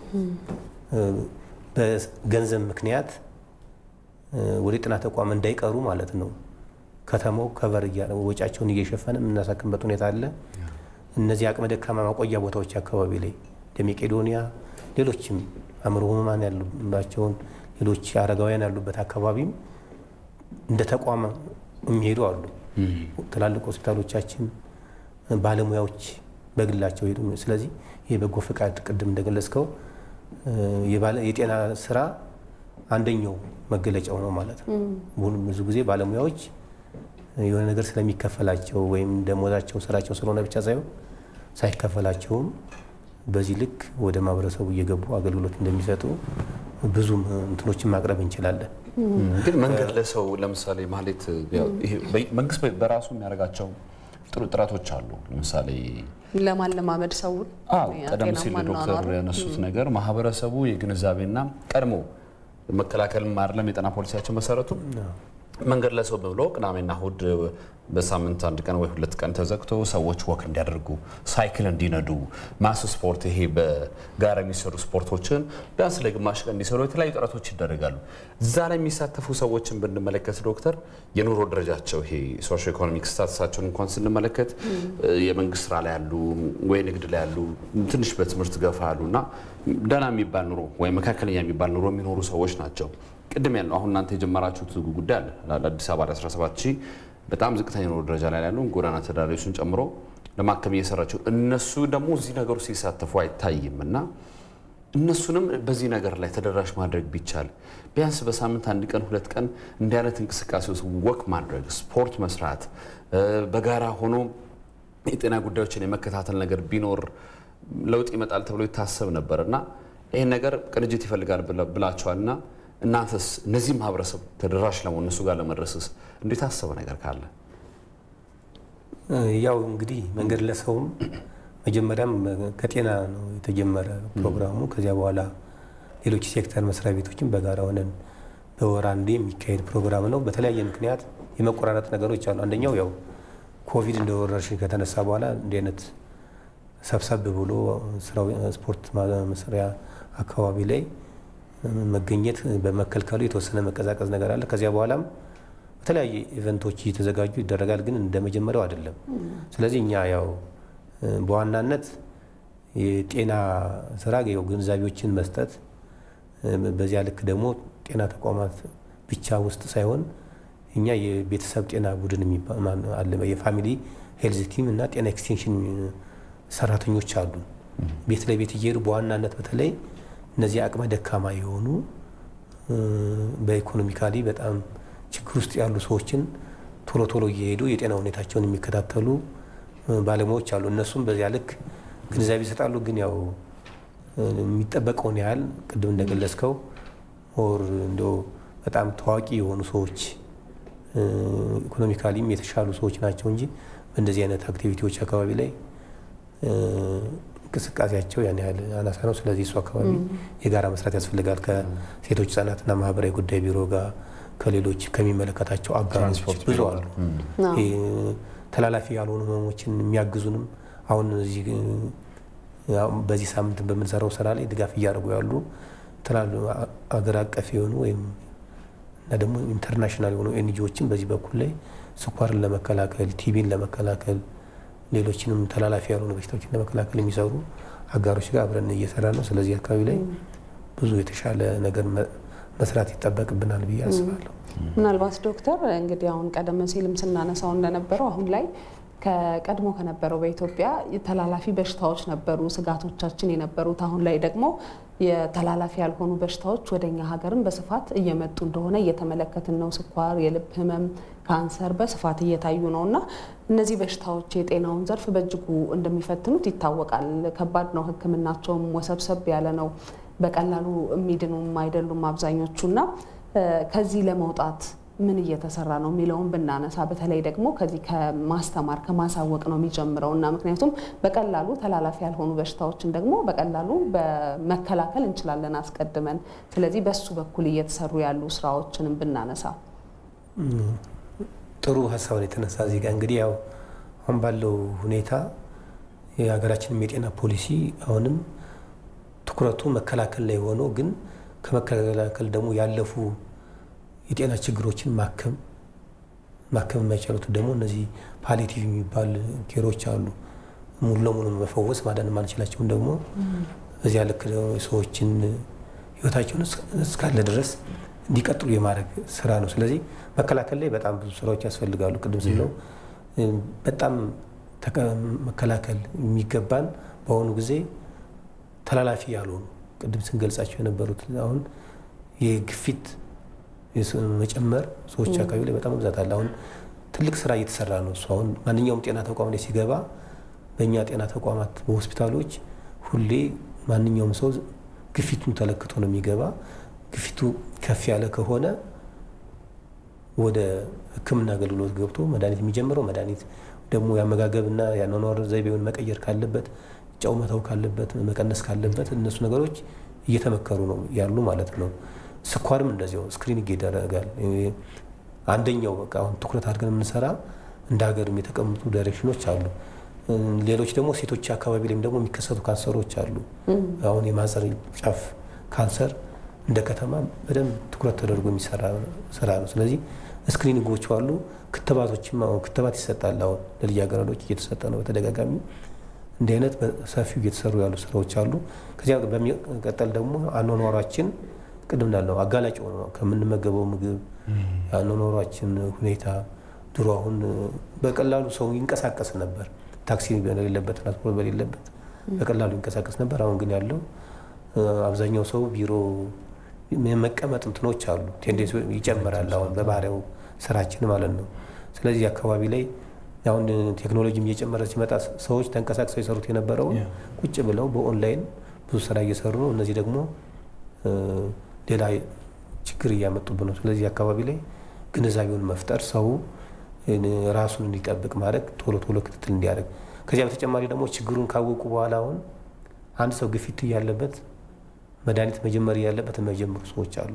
በገንዘብ ምክንያት ወደ ጤና ተቋም እንዳይቀሩ ማለት ነው ከተማው ከቨር ወጪያቸውን እየሸፈነ የምናሳክምበት ሁኔታ አለ። እነዚህ አቅመ ደካማ ማቆያ ቦታዎች አካባቢ ላይ እንደ መቄዶንያ፣ ሌሎችም አእምሮ ህሙማን ያሉባቸውን ሌሎች አረጋውያን ያሉበት አካባቢም እንደ ተቋም የሚሄዱ አሉ። ትላልቅ ሆስፒታሎቻችን ባለሙያዎች በግላቸው ሄዱ። ስለዚህ ይህ በጎ ፈቃድ ቅድም እንደገለጽከው የጤና ስራ አንደኛው መገለጫው ነው ማለት ነው። ብዙ ጊዜ ባለሙያዎች የሆነ ነገር ስለሚከፈላቸው ወይም ደሞዛቸው ስራቸው ስለሆነ ብቻ ሳይሆን ሳይከፈላቸውም በዚህ ልክ ወደ ማህበረሰቡ እየገቡ አገልግሎት እንደሚሰጡ ብዙም እንትኖችን ማቅረብ እንችላለን። ግን መንገድ ለሰው ለምሳሌ ማለት መንግስት በራሱ የሚያደርጋቸው ጥሩ ጥረቶች አሉ። ለምሳሌ ለማለማመድ ሰውን ቀደም ሲል ዶክተር ያነሱት ነገር ማህበረሰቡ የግንዛቤና ቀድሞ መከላከል አይደለም የጤና ፖሊሲያቸው መሰረቱ መንገድ ለሰው ብሎ ቅዳሜና እሁድ በሳምንት አንድ ቀን ወይ ሁለት ቀን ተዘግቶ ሰዎች ወክ እንዲያደርጉ ሳይክል እንዲነዱ ማስ ስፖርት ይሄ በጋራ የሚሰሩ ስፖርቶችን ቢያንስ ለግማሽ ቀን እንዲሰሩ የተለያዩ ጥረቶች ይደረጋሉ። እዛ ላይ የሚሳተፉ ሰዎችን ብንመለከት ዶክተር የኑሮ ደረጃቸው ይሄ ሶሾ ኢኮኖሚክ ስታትሳቸውን እንኳን ስንመለከት የመንግስት ስራ ላይ ያሉ ወይ ንግድ ላይ ያሉ ትንሽ በትምህርት ገፋ ያሉ እና ደህና የሚባል ኑሮ ወይም መካከለኛ የሚባል ኑሮ የሚኖሩ ሰዎች ናቸው። ቅድም ያለው አሁን እናንተ የጀመራችሁት ጉዳይ አለ አዲስ አበባ ላይ 17 ሺህ በጣም ዝቅተኛ ኑሮ ደረጃ ላይ ያሉ ጎዳና ተዳዳሪዎችን ጨምሮ ለማከም እየሰራቸው እነሱ ደግሞ እዚህ ነገሩ ሲሳተፉ አይታይም እና እነሱንም በዚህ ነገር ላይ ተደራሽ ማድረግ ቢቻል ቢያንስ በሳምንት አንድ ቀን ሁለት ቀን እንዲህ አይነት እንቅስቃሴ ውስጥ ወክ ማድረግ ስፖርት መስራት በጋራ ሆኖ የጤና ጉዳዮችን የመከታተል ነገር ቢኖር ለውጥ ይመጣል ተብሎ ይታሰብ ነበር እና ይህን ነገር ቅንጅት ይፈልጋል ብላችኋል እና እናንተስ እነዚህ ማህበረሰብ ተደራሽ ለመሆን እነሱ ጋር ለመድረስስ እንዴት አሰበ ነገር ካለ? ያው እንግዲህ መንገድ ለሰውም መጀመሪያም ከጤና ነው የተጀመረ ፕሮግራሙ። ከዚያ በኋላ ሌሎች ሴክተር መስሪያ ቤቶችን በጋራ ሆነን በወር አንዴ የሚካሄድ ፕሮግራም ነው። በተለያየ ምክንያት የመቆራረጥ ነገሮች አሉ። አንደኛው ያው ኮቪድ እንደ ወረርሽኝ ከተነሳ በኋላ እንዲህ አይነት ሰብሰብ ብሎ ስፖርት መስሪያ አካባቢ ላይ መገኘት በመከልከሉ የተወሰነ መቀዛቀዝ ነገር አለ። ከዚያ በኋላም በተለያየ ኢቨንቶች እየተዘጋጁ ይደረጋል፣ ግን እንደ መጀመሪያው አይደለም። ስለዚህ እኛ ያው በዋናነት የጤና ስራ ያው ግንዛቤዎችን መስጠት፣ በዚያ ልክ ደግሞ ጤና ተቋማት ብቻ ውስጥ ሳይሆን እኛ የቤተሰብ ጤና ቡድን አለ፣ የፋሚሊ ሄልዝ ቲም እና ጤና ኤክስቴንሽን ሰራተኞች አሉ። ቤት ለቤት እየሄዱ በዋናነት በተለይ እነዚህ አቅመ ደካማ የሆኑ በኢኮኖሚካሊ በጣም ችግር ውስጥ ያሉ ሰዎችን ቶሎ ቶሎ እየሄዱ የጤና ሁኔታቸውን የሚከታተሉ ባለሙያዎች አሉ። እነሱም በዚያ ልክ ግንዛቤ ይሰጣሉ። ግን ያው የሚጠበቀውን ያህል ቅድም እንደገለጽከው ኦር እንደ በጣም ታዋቂ የሆኑ ሰዎች ኢኮኖሚካሊም የተሻሉ ሰዎች ናቸው እንጂ በእንደዚህ አይነት አክቲቪቲዎች አካባቢ ላይ እንቅስቃሴያቸው ያን ያህል አናሳ ነው። ስለዚህ እሱ አካባቢ የጋራ መስራት ያስፈልጋል ከሴቶች ህጻናትና ማህበራዊ ጉዳይ ቢሮ ጋር ከሌሎች ከሚመለከታቸው አጋሮች ብዙ አሉ። ተላላፊ ያልሆኑ ህመሞችን የሚያግዙንም አሁን እዚህ በዚህ ሳምንት በምንሰራው ስራ ላይ ድጋፍ እያደረጉ ያሉ ትላሉ አገር አቀፍ የሆኑ ወይም እና ደግሞ ኢንተርናሽናል የሆኑ ኤንጂዎችን በዚህ በኩል ላይ ስኳርን ለመከላከል ቲቢን ለመከላከል ሌሎችንም ተላላፊ ያልሆኑ በሽታዎችን ለመከላከል የሚሰሩ አጋሮች ጋር አብረን እየሰራ ነው። ስለዚህ አካባቢ ላይ ብዙ የተሻለ ነገር መስራት ይጠበቅብናል ብዬ አስባለሁ። ምናልባት ዶክተር እንግዲህ አሁን ቀደም ሲልም ስናነሳው እንደነበረው አሁን ላይ ከቀድሞ ከነበረው በኢትዮጵያ ተላላፊ በሽታዎች ነበሩ ስጋቶቻችን የነበሩት። አሁን ላይ ደግሞ የተላላፊ ያልሆኑ በሽታዎች ወደኛ ሀገርም በስፋት እየመጡ እንደሆነ እየተመለከትን ነው። ስኳር፣ የልብ ህመም፣ ካንሰር በስፋት እየታዩ ነው እና እነዚህ በሽታዎች የጤናውን ዘርፍ በእጅጉ እንደሚፈትኑት ይታወቃል። ከባድ ነው። ሕክምናቸውም ወሰብሰብ ያለ ነው። በቀላሉ የሚድኑም አይደሉም አብዛኞቹ እና ከዚህ ለመውጣት ምን እየተሰራ ነው የሚለውን ብናነሳ በተለይ ደግሞ ከዚህ ከማስተማር ከማሳወቅ ነው የሚጀምረው እና ምክንያቱም በቀላሉ ተላላፊ ያልሆኑ በሽታዎችን ደግሞ በቀላሉ በመከላከል እንችላለን አስቀድመን። ስለዚህ በሱ በኩል እየተሰሩ ያሉ ስራዎችንም ብናነሳ ጥሩ ሀሳብ የተነሳ እዚህ ጋር እንግዲህ ያው አሁን ባለው ሁኔታ የሀገራችንም የጤና ፖሊሲ አሁንም ትኩረቱ መከላከል ላይ ሆኖ ግን ከመከላከል ደግሞ ያለፉ የጤና ችግሮችን ማከም ማከም የማይቻሉት ደግሞ እነዚህ ፓሊቲቭ የሚባል ኬሮች አሉ። ሙሉ ለሙሉ መፈወስ ማዳን ማንችላቸውን ደግሞ በዚያ ልክ ሰዎችን ህይወታቸውን እስካለ ድረስ እንዲቀጥሉ የማድረግ ስራ ነው። ስለዚህ መከላከል ላይ በጣም ብዙ ስራዎች ያስፈልጋሉ። ቅድም ስለው በጣም መከላከል የሚገባን በአሁኑ ጊዜ ተላላፊ ያልሆኑ ቅድም ስንገልጻቸው የነበሩት አሁን የግፊት መጨመር ሰዎች አካባቢ ላይ በጣም መብዛት አለ። አሁን ትልቅ ስራ እየተሰራ ነው። እሱ አሁን ማንኛውም ጤና ተቋም ላይ ሲገባ በእኛ ጤና ተቋማት በሆስፒታሎች ሁሌ ማንኛውም ሰው ግፊቱን ተለክቶ ነው የሚገባ። ግፊቱ ከፍ ያለ ከሆነ ወደ ሕክምና አገልግሎት ገብቶ መድኃኒት የሚጀምረው መድኃኒት ደግሞ የአመጋገብና የአኗኗር ዘይቤውን መቀየር ካለበት ጨው መተው ካለበት መቀነስ ካለበት እነሱ ነገሮች እየተመከሩ ነው ያሉ ማለት ነው። ስኳርም እንደዚያው ስክሪኒንግ ይደረጋል። አንደኛው በቃ አሁን ትኩረት አድርገን የምንሰራ እንደ ሀገርም የተቀመጡ ዳይሬክሽኖች አሉ። ሌሎች ደግሞ ሴቶች አካባቢ ላይም ደግሞ የሚከሰቱ ካንሰሮች አሉ። አሁን የማህፀን ጫፍ ካንሰር እንደ ከተማ በደንብ ትኩረት ተደርጎ የሚሰራ ስራ ነው። ስለዚህ ስክሪኒንጎች አሉ። ክትባቶችም አሁን ክትባት ይሰጣል። አሁን ለልጃገረዶች እየተሰጠ ነው በተደጋጋሚ እንዲህ አይነት በሰፊው እየተሰሩ ያሉ ስራዎች አሉ። ከዚያ በሚቀጠል ደግሞ አኗኗሯችን ቅድም እንዳልነው አጋላጭ ሆነ ከምንመገበው ምግብ የአኗኗሯችን ሁኔታ ድሮ አሁን በቀላሉ ሰው ይንቀሳቀስ ነበር። ታክሲ በሌለበት ትራንስፖርት በሌለበት በቀላሉ ይንቀሳቀስ ነበር። አሁን ግን ያለው አብዛኛው ሰው ቢሮ መቀመጥ እንትኖች አሉ። ቴንዴንሲ ይጨምራል አሁን በባህሪው ስራችን ማለት ነው። ስለዚህ አካባቢ ላይ አሁን ቴክኖሎጂም እየጨመረ ሲመጣ ሰዎች ተንቀሳቅሰው የሰሩት የነበረውን ቁጭ ብለው በኦንላይን ብዙ ስራ እየሰሩ ነው። እነዚህ ደግሞ ሌላ ችግር እያመጡብን ነው። ስለዚህ አካባቢ ላይ ግንዛቤውን መፍጠር ሰው ራሱን እንዲጠብቅ ማድረግ ቶሎ ቶሎ ክትትል እንዲያደርግ ከዚያ በተጨማሪ ደግሞ ችግሩን ካወቁ በኋላ አሁን አንድ ሰው ግፊት እያለበት መድኃኒት መጀመር እያለበት የማይጀምሩ ሰዎች አሉ።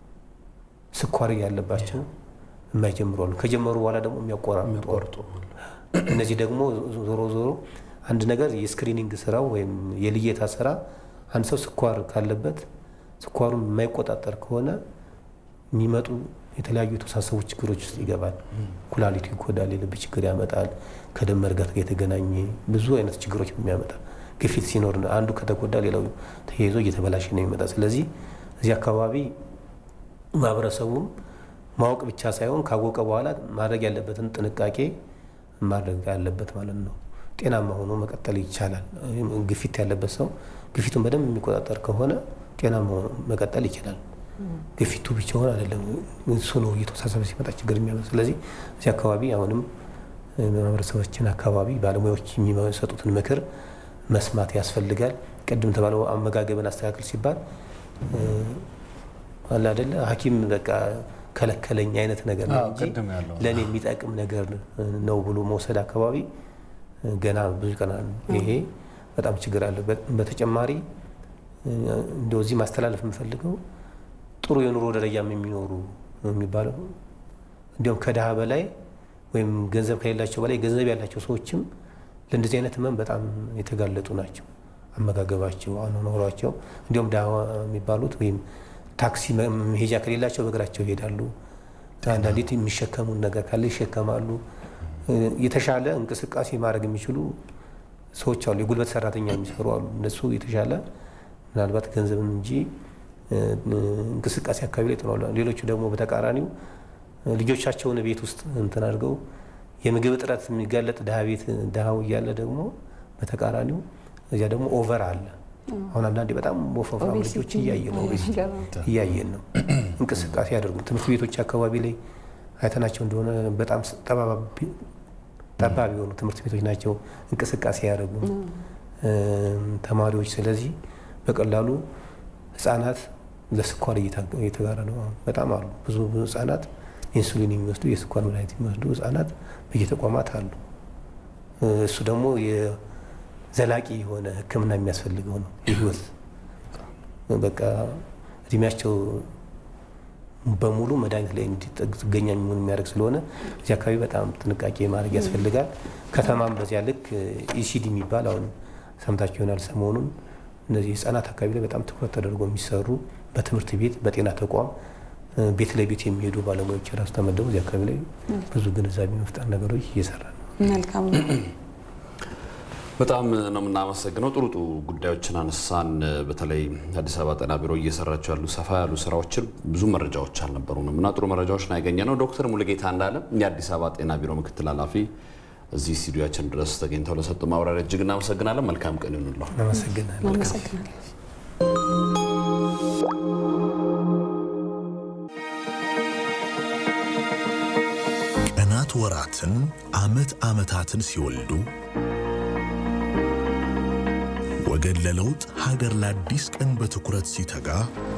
ስኳር እያለባቸው የማይጀምሩ አሉ። ከጀመሩ በኋላ ደግሞ የሚያቆራርጡ እነዚህ ደግሞ ዞሮ ዞሮ አንድ ነገር የስክሪኒንግ ስራው ወይም የልየታ ስራ አንድ ሰው ስኳር ካለበት ስኳሩን የማይቆጣጠር ከሆነ የሚመጡ የተለያዩ የተወሳሰቡ ችግሮች ውስጥ ይገባል። ኩላሊቱ ይጎዳል፣ የልብ ችግር ያመጣል፣ ከደም መርጋት ጋር የተገናኘ ብዙ አይነት ችግሮች የሚያመጣ ግፊት ሲኖር አንዱ ከተጎዳ ሌላው ተያይዞ እየተበላሸ ነው የሚመጣ። ስለዚህ እዚህ አካባቢ ማህበረሰቡም ማወቅ ብቻ ሳይሆን ካወቀ በኋላ ማድረግ ያለበትን ጥንቃቄ ማድረግ ያለበት ማለት ነው። ጤናማ ሆኖ መቀጠል ይቻላል። ግፊት ያለበት ሰው ግፊቱን በደንብ የሚቆጣጠር ከሆነ ጤናማ ሆኖ መቀጠል ይችላል። ግፊቱ ብቻውን አይደለም፣ እሱ ነው እየተወሳሰበ ሲመጣ ችግር የሚያመጣ። ስለዚህ እዚህ አካባቢ አሁንም ማህበረሰባችን አካባቢ ባለሙያዎች የሚሰጡትን ምክር መስማት ያስፈልጋል። ቅድም ተባለው አመጋገብን አስተካክል ሲባል አለ አይደለ ሐኪም በቃ ከለከለኝ አይነት ነገር ነው እንጂ ለእኔ የሚጠቅም ነገር ነው ብሎ መውሰድ አካባቢ ገና ብዙ ቀና ይሄ በጣም ችግር አለ። በተጨማሪ እንደው እዚህ ማስተላለፍ የምፈልገው ጥሩ የኑሮ ደረጃም የሚኖሩ የሚባለው እንዲሁም ከድሃ በላይ ወይም ገንዘብ ከሌላቸው በላይ ገንዘብ ያላቸው ሰዎችም ለእንደዚህ አይነት ህመም በጣም የተጋለጡ ናቸው። አመጋገባቸው፣ አኗኗሯቸው እንዲሁም ድሃ የሚባሉት ወይም ታክሲ መሄጃ ከሌላቸው በእግራቸው ይሄዳሉ። አንዳንዴ የሚሸከሙን ነገር ካለ ይሸከማሉ። የተሻለ እንቅስቃሴ ማድረግ የሚችሉ ሰዎች አሉ። የጉልበት ሰራተኛ የሚሰሩ አሉ። እነሱ የተሻለ ምናልባት ገንዘብን እንጂ እንቅስቃሴ አካባቢ ላይ ጥለዋል። ሌሎቹ ደግሞ በተቃራኒው ልጆቻቸውን ቤት ውስጥ እንትን አድርገው የምግብ እጥረት የሚጋለጥ ድሃ ቤት ድሃው እያለ ደግሞ በተቃራኒው እዚያ ደግሞ ኦቨር አለ። አሁን አንዳንዴ በጣም ወፈፍራም ልጆች እያየን ነው እያየን ነው። እንቅስቃሴ ያደርጉ ትምህርት ቤቶች አካባቢ ላይ አይተናቸው እንደሆነ በጣም ጠባብ የሆኑ ትምህርት ቤቶች ናቸው። እንቅስቃሴ ያደርጉ ተማሪዎች። ስለዚህ በቀላሉ ህጻናት ለስኳር እየተጋረ ነው። በጣም አሉ ብዙ ብዙ ህጻናት ኢንሱሊን የሚወስዱ የስኳር መድኃኒት የሚወስዱ ህጻናት በየተቋማት አሉ። እሱ ደግሞ ዘላቂ የሆነ ሕክምና የሚያስፈልገው ነው። የህይወት በቃ እድሜያቸው በሙሉ መድኃኒት ላይ ጥገኛ የሚሆን የሚያደርግ ስለሆነ እዚህ አካባቢ በጣም ጥንቃቄ ማድረግ ያስፈልጋል። ከተማም በዚያ ልክ ኢሲዲ የሚባል አሁን ሰምታችሁ ይሆናል ሰሞኑን እነዚህ ህጻናት አካባቢ ላይ በጣም ትኩረት ተደርጎ የሚሰሩ በትምህርት ቤት፣ በጤና ተቋም ቤት ለቤት የሚሄዱ ባለሙያዎች ራሱ ተመደቡ እዚህ አካባቢ ላይ ብዙ ግንዛቤ መፍጠር ነገሮች እየሰራ ነው። መልካም ነው። በጣም ነው የምናመሰግነው። ጥሩ ጥሩ ጉዳዮችን አነሳን። በተለይ አዲስ አበባ ጤና ቢሮ እየሰራቸው ያሉ ሰፋ ያሉ ስራዎችን ብዙ መረጃዎች አልነበሩንም እና ጥሩ መረጃዎችን ያገኘ ነው። ዶክተር ሙሉጌታ እንዳለ የአዲስ አበባ ጤና ቢሮ ምክትል ኃላፊ እዚህ ስቱዲያችን ድረስ ተገኝተው ለሰጡ ማብራሪያ እጅግ እናመሰግናለን። መልካም ቀን ይሁንልዎ። ቀናት ወራትን፣ ዓመት ዓመታትን ሲወልዱ ወገን ለለውጥ ሀገር ለአዲስ ቀን በትኩረት ሲተጋ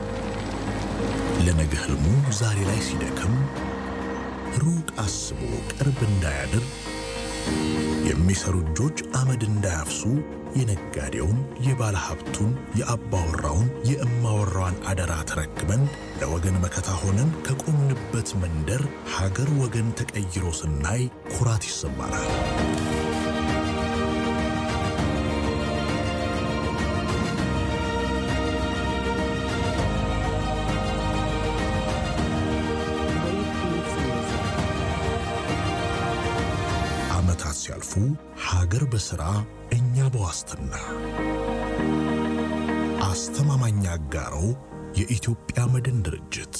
ለነገ ህልሙ ዛሬ ላይ ሲደክም ሩቅ አስቦ ቅርብ እንዳያድር የሚሰሩ እጆች አመድ እንዳያፍሱ የነጋዴውን፣ የባለ ሀብቱን፣ የአባወራውን፣ የእማወራዋን አደራ ተረክበን ለወገን መከታ ሆነን ከቆምንበት መንደር ሀገር ወገን ተቀይሮ ስናይ ኩራት ይሰማናል። ዓመታት ሲያልፉ ሀገር በሥራ እኛ በዋስትና አስተማማኝ አጋሮ የኢትዮጵያ መድን ድርጅት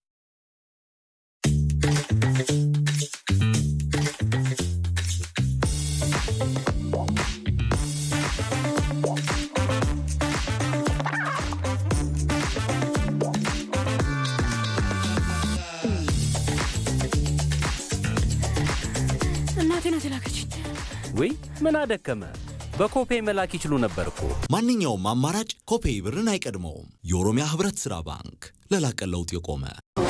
እናቴ ናት የላከችኝ። ወይ ምን አደከመ? በኮፔ መላክ ይችሉ ነበር እኮ። ማንኛውም አማራጭ ኮፔይ ብርን አይቀድመውም። የኦሮሚያ ህብረት ሥራ ባንክ ለላቀ ለውጥ የቆመ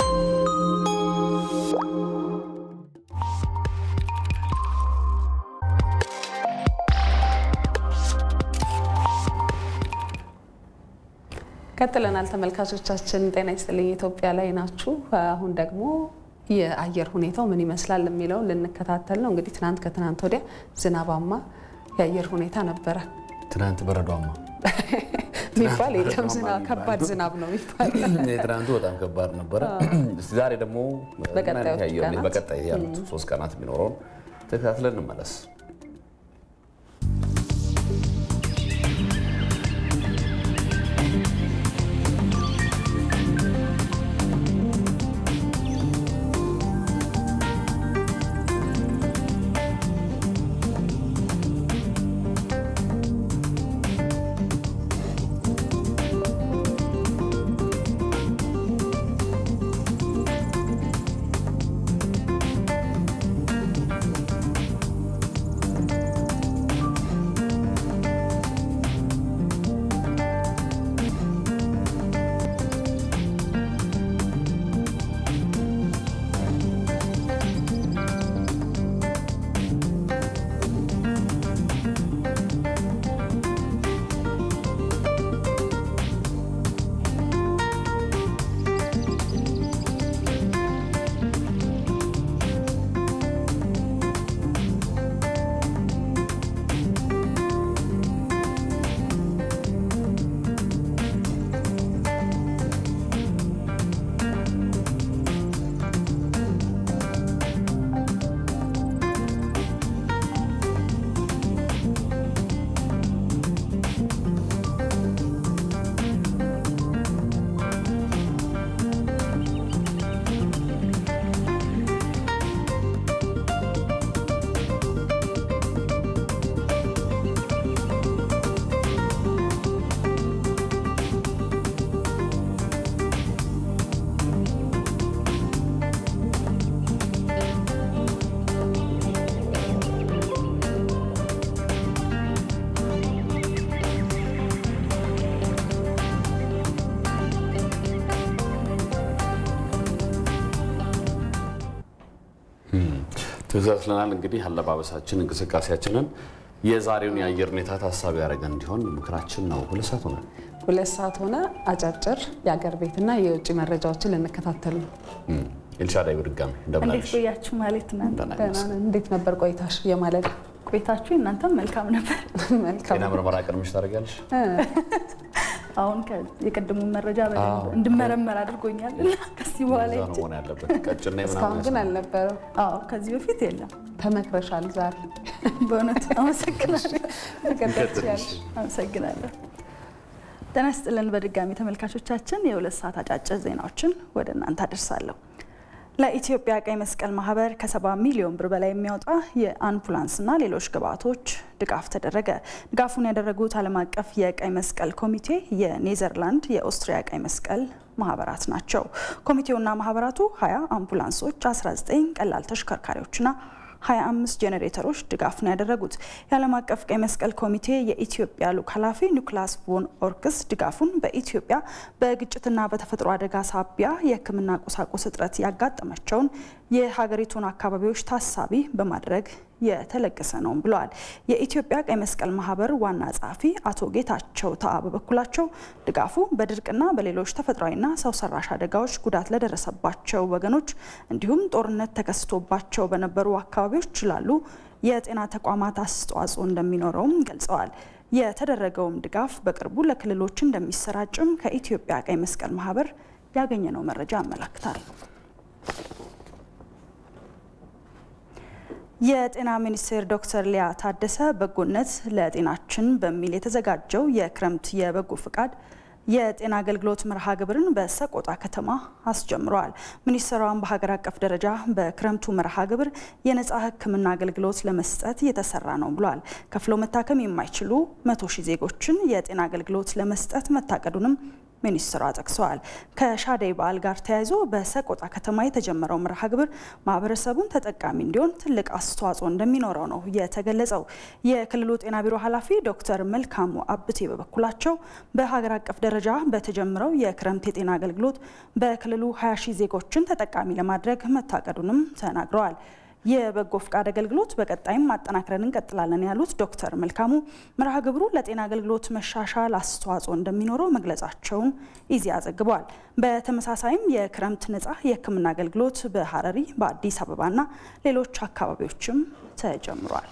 ቀጥለናል ተመልካቾቻችን። ጤና ይስጥልኝ ኢትዮጵያ ላይ ናችሁ። አሁን ደግሞ የአየር ሁኔታው ምን ይመስላል የሚለውን ልንከታተል ነው። እንግዲህ ትናንት ከትናንት ወዲያ ዝናባማ የአየር ሁኔታ ነበረ። ትናንት በረዷማ የሚባል የለም ዝናብ ከባድ ዝናብ ነው የሚባል የትናንቱ በጣም ከባድ ነበረ። እስቲ ዛሬ ደግሞ በቀጣዮቹ የአየር ሁኔታ- ቀናት? በቀጣይ ያሉት ሶስት ቀናት የሚኖረውን ተከታትለን እንመለስ። ተከታትለናል። እንግዲህ አለባበሳችን፣ እንቅስቃሴያችንን የዛሬውን የአየር ሁኔታ ታሳቢ ያደረገ እንዲሆን ምክራችን ነው። ሁለት ሰዓት ሆነ። ሁለት ሰዓት ሆነ። አጫጭር የአገር ቤትና የውጭ መረጃዎችን ልንከታተል ነው። ኤልሻዳይ በድጋሚ እንደምን እንዴት አለሽ? ቆያችሁ ማለት ነው? ደህና ነን። እንዴት ነበር ቆይታሽ? የማለዳ ቆይታችሁ እናንተም መልካም ነበር። መልካም ጤና ምርመራ ቀድመሽ ታደርጊያለሽ? አሁን ከ- የቅድሙን መረጃ በደንብ እንድመረመር አድርጎኛል እና ከዚህ በኋላ እዛ ነው መሆን ያለበት። ቀጭና እስካሁን ግን አልነበረም። አዎ ከዚህ በፊት የለም። ተመክረሻል ዛሬ። በእውነቱ አመሰግናለሁ። መቀጠል ትችያለሽ። አመሰግናለሁ። ጤና ይስጥልን በድጋሚ ተመልካቾቻችን፣ የሁለት ሰዓት አጫጭር ዜናዎችን ወደ እናንተ አደርሳለሁ። ለኢትዮጵያ ቀይ መስቀል ማህበር ከሰባ ሚሊዮን ብር በላይ የሚያወጣ የአምቡላንስና ሌሎች ግብዓቶች ድጋፍ ተደረገ። ድጋፉን ያደረጉት ዓለም አቀፍ የቀይ መስቀል ኮሚቴ፣ የኔዘርላንድ፣ የኦስትሪያ ቀይ መስቀል ማህበራት ናቸው። ኮሚቴውና ማህበራቱ 20 አምቡላንሶች፣ 19 ቀላል ተሽከርካሪዎችና 25 ጄኔሬተሮች ድጋፍ ነው ያደረጉት። የዓለም አቀፍ ቀይ መስቀል ኮሚቴ የኢትዮጵያ ልዑክ ኃላፊ ኒኮላስ ቮን ኦርክስ ድጋፉን በኢትዮጵያ በግጭትና በተፈጥሮ አደጋ ሳቢያ የሕክምና ቁሳቁስ እጥረት ያጋጠማቸውን የሀገሪቱን አካባቢዎች ታሳቢ በማድረግ የተለገሰ ነው ብለዋል። የኢትዮጵያ ቀይ መስቀል ማህበር ዋና ጸሐፊ አቶ ጌታቸው ተአ በበኩላቸው ድጋፉ በድርቅና በሌሎች ተፈጥሯዊና ሰው ሰራሽ አደጋዎች ጉዳት ለደረሰባቸው ወገኖች እንዲሁም ጦርነት ተከስቶባቸው በነበሩ አካባቢዎች ላሉ የጤና ተቋማት አስተዋጽኦ እንደሚኖረውም ገልጸዋል። የተደረገውም ድጋፍ በቅርቡ ለክልሎች እንደሚሰራጭም ከኢትዮጵያ ቀይ መስቀል ማህበር ያገኘነው መረጃ ያመላክታል። የጤና ሚኒስቴር ዶክተር ሊያ ታደሰ በጎነት ለጤናችን በሚል የተዘጋጀው የክረምት የበጎ ፍቃድ የጤና አገልግሎት መርሃ ግብርን በሰቆጣ ከተማ አስጀምረዋል። ሚኒስትሯን በሀገር አቀፍ ደረጃ በክረምቱ መርሃ ግብር የነፃ ሕክምና አገልግሎት ለመስጠት እየተሰራ ነው ብሏል። ከፍለው መታከም የማይችሉ መቶ ሺህ ዜጎችን የጤና አገልግሎት ለመስጠት መታቀዱንም ሚኒስትሯ ጠቅሰዋል። ከሻደይ በዓል ጋር ተያይዞ በሰቆጣ ከተማ የተጀመረው መርሃ ግብር ማህበረሰቡን ተጠቃሚ እንዲሆን ትልቅ አስተዋጽኦ እንደሚኖረው ነው የተገለጸው። የክልሉ ጤና ቢሮ ኃላፊ ዶክተር መልካሙ አብቴ በበኩላቸው በሀገር አቀፍ ደረጃ በተጀመረው የክረምት የጤና አገልግሎት በክልሉ 20 ሺህ ዜጎችን ተጠቃሚ ለማድረግ መታቀዱንም ተናግረዋል። የበጎ ፍቃድ አገልግሎት በቀጣይም ማጠናክረን እንቀጥላለን ያሉት ዶክተር መልካሙ መርሃ ግብሩ ለጤና አገልግሎት መሻሻል አስተዋጽኦ እንደሚኖረው መግለጻቸውን ኢዜአ ዘግቧል። በተመሳሳይም የክረምት ነጻ የሕክምና አገልግሎት በሀረሪ በአዲስ አበባና ሌሎች አካባቢዎችም ተጀምሯል።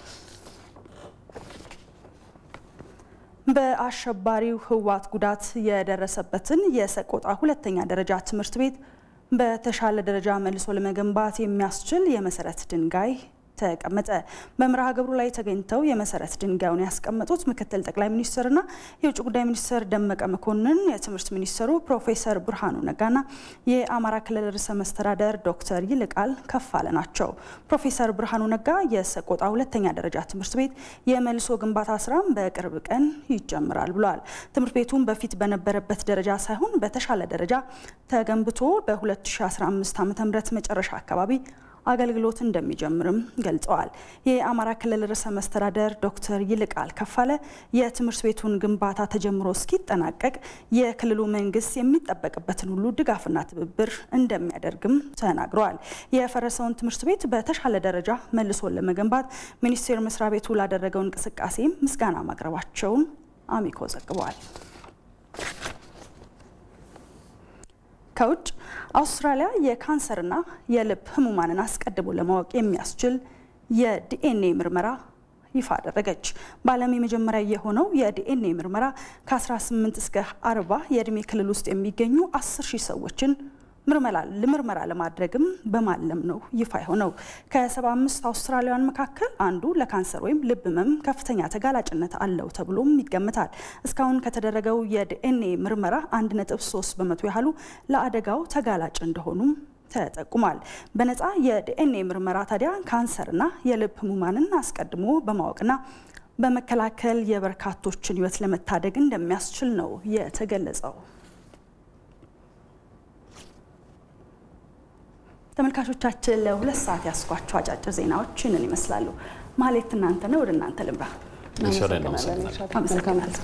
በአሸባሪው ህወሓት ጉዳት የደረሰበትን የሰቆጣ ሁለተኛ ደረጃ ትምህርት ቤት በተሻለ ደረጃ መልሶ ለመገንባት የሚያስችል የመሰረት ድንጋይ ተቀመጠ። በመርሃ ግብሩ ላይ ተገኝተው የመሰረት ድንጋዩን ያስቀመጡት ምክትል ጠቅላይ ሚኒስትርና የውጭ ጉዳይ ሚኒስትር ደመቀ መኮንን፣ የትምህርት ሚኒስትሩ ፕሮፌሰር ብርሃኑ ነጋና የአማራ ክልል ርዕሰ መስተዳደር ዶክተር ይልቃል ከፋለ ናቸው። ፕሮፌሰር ብርሃኑ ነጋ የሰቆጣ ሁለተኛ ደረጃ ትምህርት ቤት የመልሶ ግንባታ ስራም በቅርብ ቀን ይጀምራል ብለዋል። ትምህርት ቤቱን በፊት በነበረበት ደረጃ ሳይሆን በተሻለ ደረጃ ተገንብቶ በ2015 ዓ ም መጨረሻ አካባቢ አገልግሎት እንደሚጀምርም ገልጸዋል። የአማራ ክልል ርዕሰ መስተዳደር ዶክተር ይልቃል ከፋለ የትምህርት ቤቱን ግንባታ ተጀምሮ እስኪጠናቀቅ የክልሉ መንግስት የሚጠበቅበትን ሁሉ ድጋፍና ትብብር እንደሚያደርግም ተናግረዋል። የፈረሰውን ትምህርት ቤት በተሻለ ደረጃ መልሶ ለመገንባት ሚኒስቴር መስሪያ ቤቱ ላደረገው እንቅስቃሴ ምስጋና ማቅረባቸውን አሚኮ ዘግቧል። ከውጭ አውስትራሊያ የካንሰርና የልብ ህሙማንን አስቀድሞ ለማወቅ የሚያስችል የዲኤንኤ ምርመራ ይፋ አደረገች። በዓለም የመጀመሪያ የሆነው የዲኤንኤ ምርመራ ከ18 እስከ 40 የእድሜ ክልል ውስጥ የሚገኙ 10 ሺህ ሰዎችን ምርመራ ለማድረግም በማለም ነው ይፋ የሆነው። ከ75 አውስትራሊያውያን መካከል አንዱ ለካንሰር ወይም ልብ ህመም ከፍተኛ ተጋላጭነት አለው ተብሎም ይገመታል። እስካሁን ከተደረገው የዲኤንኤ ምርመራ 1.3 በመቶ ያህሉ ለአደጋው ተጋላጭ እንደሆኑም ተጠቁሟል። በነፃ የዲኤንኤ ምርመራ ታዲያ ካንሰርና የልብ ህሙማንን አስቀድሞ በማወቅና በመከላከል የበርካቶችን ህይወት ለመታደግ እንደሚያስችል ነው የተገለጸው። ተመልካቾቻችን ለሁለት ሰዓት ያስኳቸው አጫጭር ዜናዎች ይህንን ይመስላሉ። ማሌት እናንተ ነው፣ ወደ እናንተ ልምራ። አመሰግናለሁ።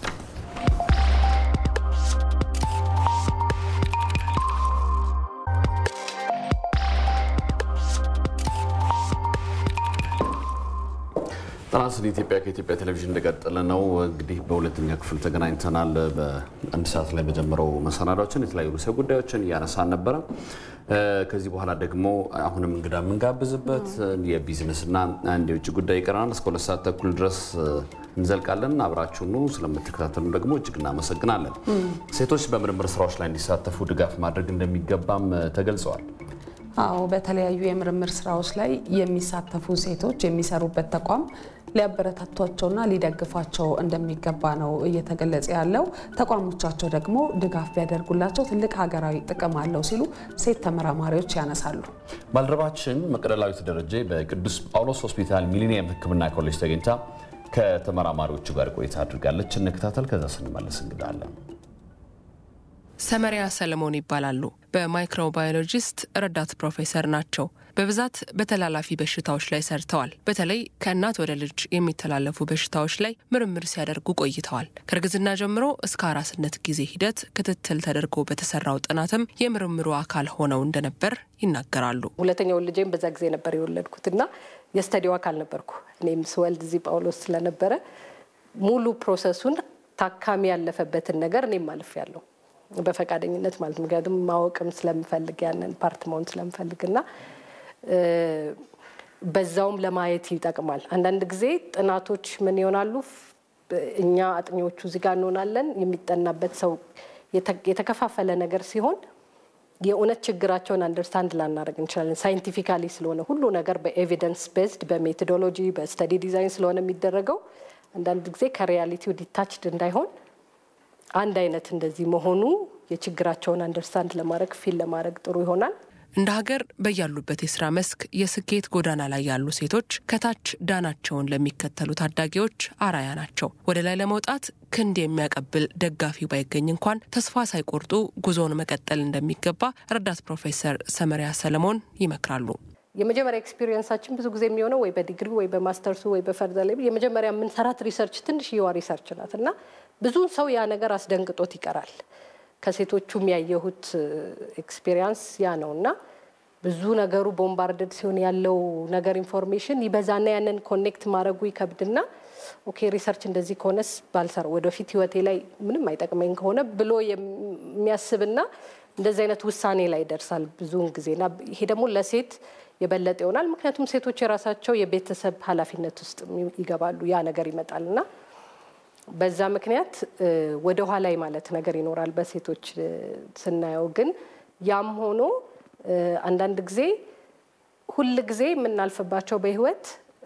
ጤና ይስጥልኝ ኢትዮጵያ ከኢትዮጵያ ቴሌቪዥን እንደቀጠለ ነው። እንግዲህ በሁለተኛ ክፍል ተገናኝተናል። በአንድ ሰዓት ላይ በጀመረው መሰናዷችን የተለያዩ ርዕሰ ጉዳዮችን እያነሳን ነበረ። ከዚህ በኋላ ደግሞ አሁንም እንግዳ የምንጋብዝበት የቢዝነስና አንድ የውጭ ጉዳይ ይቀረናል። እስከ ሁለት ሰዓት ተኩል ድረስ እንዘልቃለን። አብራችሁኑ ስለምትከታተሉ ደግሞ እጅግ እናመሰግናለን። ሴቶች በምርምር ስራዎች ላይ እንዲሳተፉ ድጋፍ ማድረግ እንደሚገባም ተገልጸዋል። አዎ በተለያዩ የምርምር ስራዎች ላይ የሚሳተፉ ሴቶች የሚሰሩበት ተቋም ሊያበረታቷቸውና ሊደግፏቸው እንደሚገባ ነው እየተገለጸ ያለው። ተቋሞቻቸው ደግሞ ድጋፍ ቢያደርጉላቸው ትልቅ ሀገራዊ ጥቅም አለው ሲሉ ሴት ተመራማሪዎች ያነሳሉ። ባልደረባችን መቅደላዊት ደረጀ በቅዱስ ጳውሎስ ሆስፒታል ሚሊኒየም ሕክምና ኮሌጅ ተገኝታ ከተመራማሪዎቹ ጋር ቆይታ አድርጋለች። እንከታተል። ከዛ ስንመለስ እንግዳለን። ሰመሪያ ሰለሞን ይባላሉ። በማይክሮባዮሎጂስት ረዳት ፕሮፌሰር ናቸው። በብዛት በተላላፊ በሽታዎች ላይ ሰርተዋል። በተለይ ከእናት ወደ ልጅ የሚተላለፉ በሽታዎች ላይ ምርምር ሲያደርጉ ቆይተዋል። ከእርግዝና ጀምሮ እስከ አራስነት ጊዜ ሂደት ክትትል ተደርጎ በተሰራው ጥናትም የምርምሩ አካል ሆነው እንደነበር ይናገራሉ። ሁለተኛውን ልጄም በዛ ጊዜ ነበር የወለድኩት እና የስተዲው አካል ነበርኩ። እኔም ስወልድ እዚህ ጳውሎስ ስለነበረ ሙሉ ፕሮሰሱን ታካሚ ያለፈበትን ነገር እኔም አልፍ ያለው በፈቃደኝነት ማለት ምክንያቱም ማወቅም ስለምፈልግ ያንን ፓርት መሆን ስለምፈልግ እና በዛውም ለማየት ይጠቅማል። አንዳንድ ጊዜ ጥናቶች ምን ይሆናሉ? እኛ አጥኚዎቹ እዚህ ጋር እንሆናለን። የሚጠናበት ሰው የተከፋፈለ ነገር ሲሆን የእውነት ችግራቸውን አንደርስታንድ ላናደርግ እንችላለን። ሳይንቲፊካሊ ስለሆነ ሁሉ ነገር በኤቪደንስ ቤዝድ በሜቶዶሎጂ በስተዲ ዲዛይን ስለሆነ የሚደረገው አንዳንድ ጊዜ ከሪያሊቲው ዲታችድ እንዳይሆን አንድ አይነት እንደዚህ መሆኑ የችግራቸውን አንደርስታንድ ለማድረግ ፊል ለማድረግ ጥሩ ይሆናል። እንደ ሀገር በያሉበት የስራ መስክ የስኬት ጎዳና ላይ ያሉ ሴቶች ከታች ዳናቸውን ለሚከተሉ ታዳጊዎች አራያ ናቸው። ወደ ላይ ለመውጣት ክንድ የሚያቀብል ደጋፊ ባይገኝ እንኳን ተስፋ ሳይቆርጡ ጉዞውን መቀጠል እንደሚገባ ረዳት ፕሮፌሰር ሰመሪያ ሰለሞን ይመክራሉ። የመጀመሪያ ኤክስፒሪየንሳችን ብዙ ጊዜ የሚሆነው ወይ በዲግሪ ወይ በማስተርሱ ወይ በፈርዘር ላይ የመጀመሪያ የምንሰራት ሪሰርች ትንሽዬዋ ሪሰርች ናት እና ብዙን ሰው ያ ነገር አስደንግጦት ይቀራል። ከሴቶቹም ያየሁት ኤክስፔሪንስ ያ ነው እና ብዙ ነገሩ ቦምባርደድ ሲሆን ያለው ነገር ኢንፎርሜሽን ይበዛና ያንን ኮኔክት ማድረጉ ይከብድና ኦኬ ሪሰርች እንደዚህ ከሆነስ ባልሰራ ወደፊት ህይወቴ ላይ ምንም አይጠቅመኝ ከሆነ ብሎ የሚያስብና እንደዚህ አይነት ውሳኔ ላይ ይደርሳል ብዙውን ጊዜና ይሄ ደግሞ ለሴት የበለጠ ይሆናል። ምክንያቱም ሴቶች የራሳቸው የቤተሰብ ኃላፊነት ውስጥ ይገባሉ። ያ ነገር ይመጣል እና በዛ ምክንያት ወደ ኋላ ማለት ነገር ይኖራል በሴቶች ስናየው። ግን ያም ሆኖ አንዳንድ ጊዜ ሁል ጊዜ የምናልፍባቸው በህይወት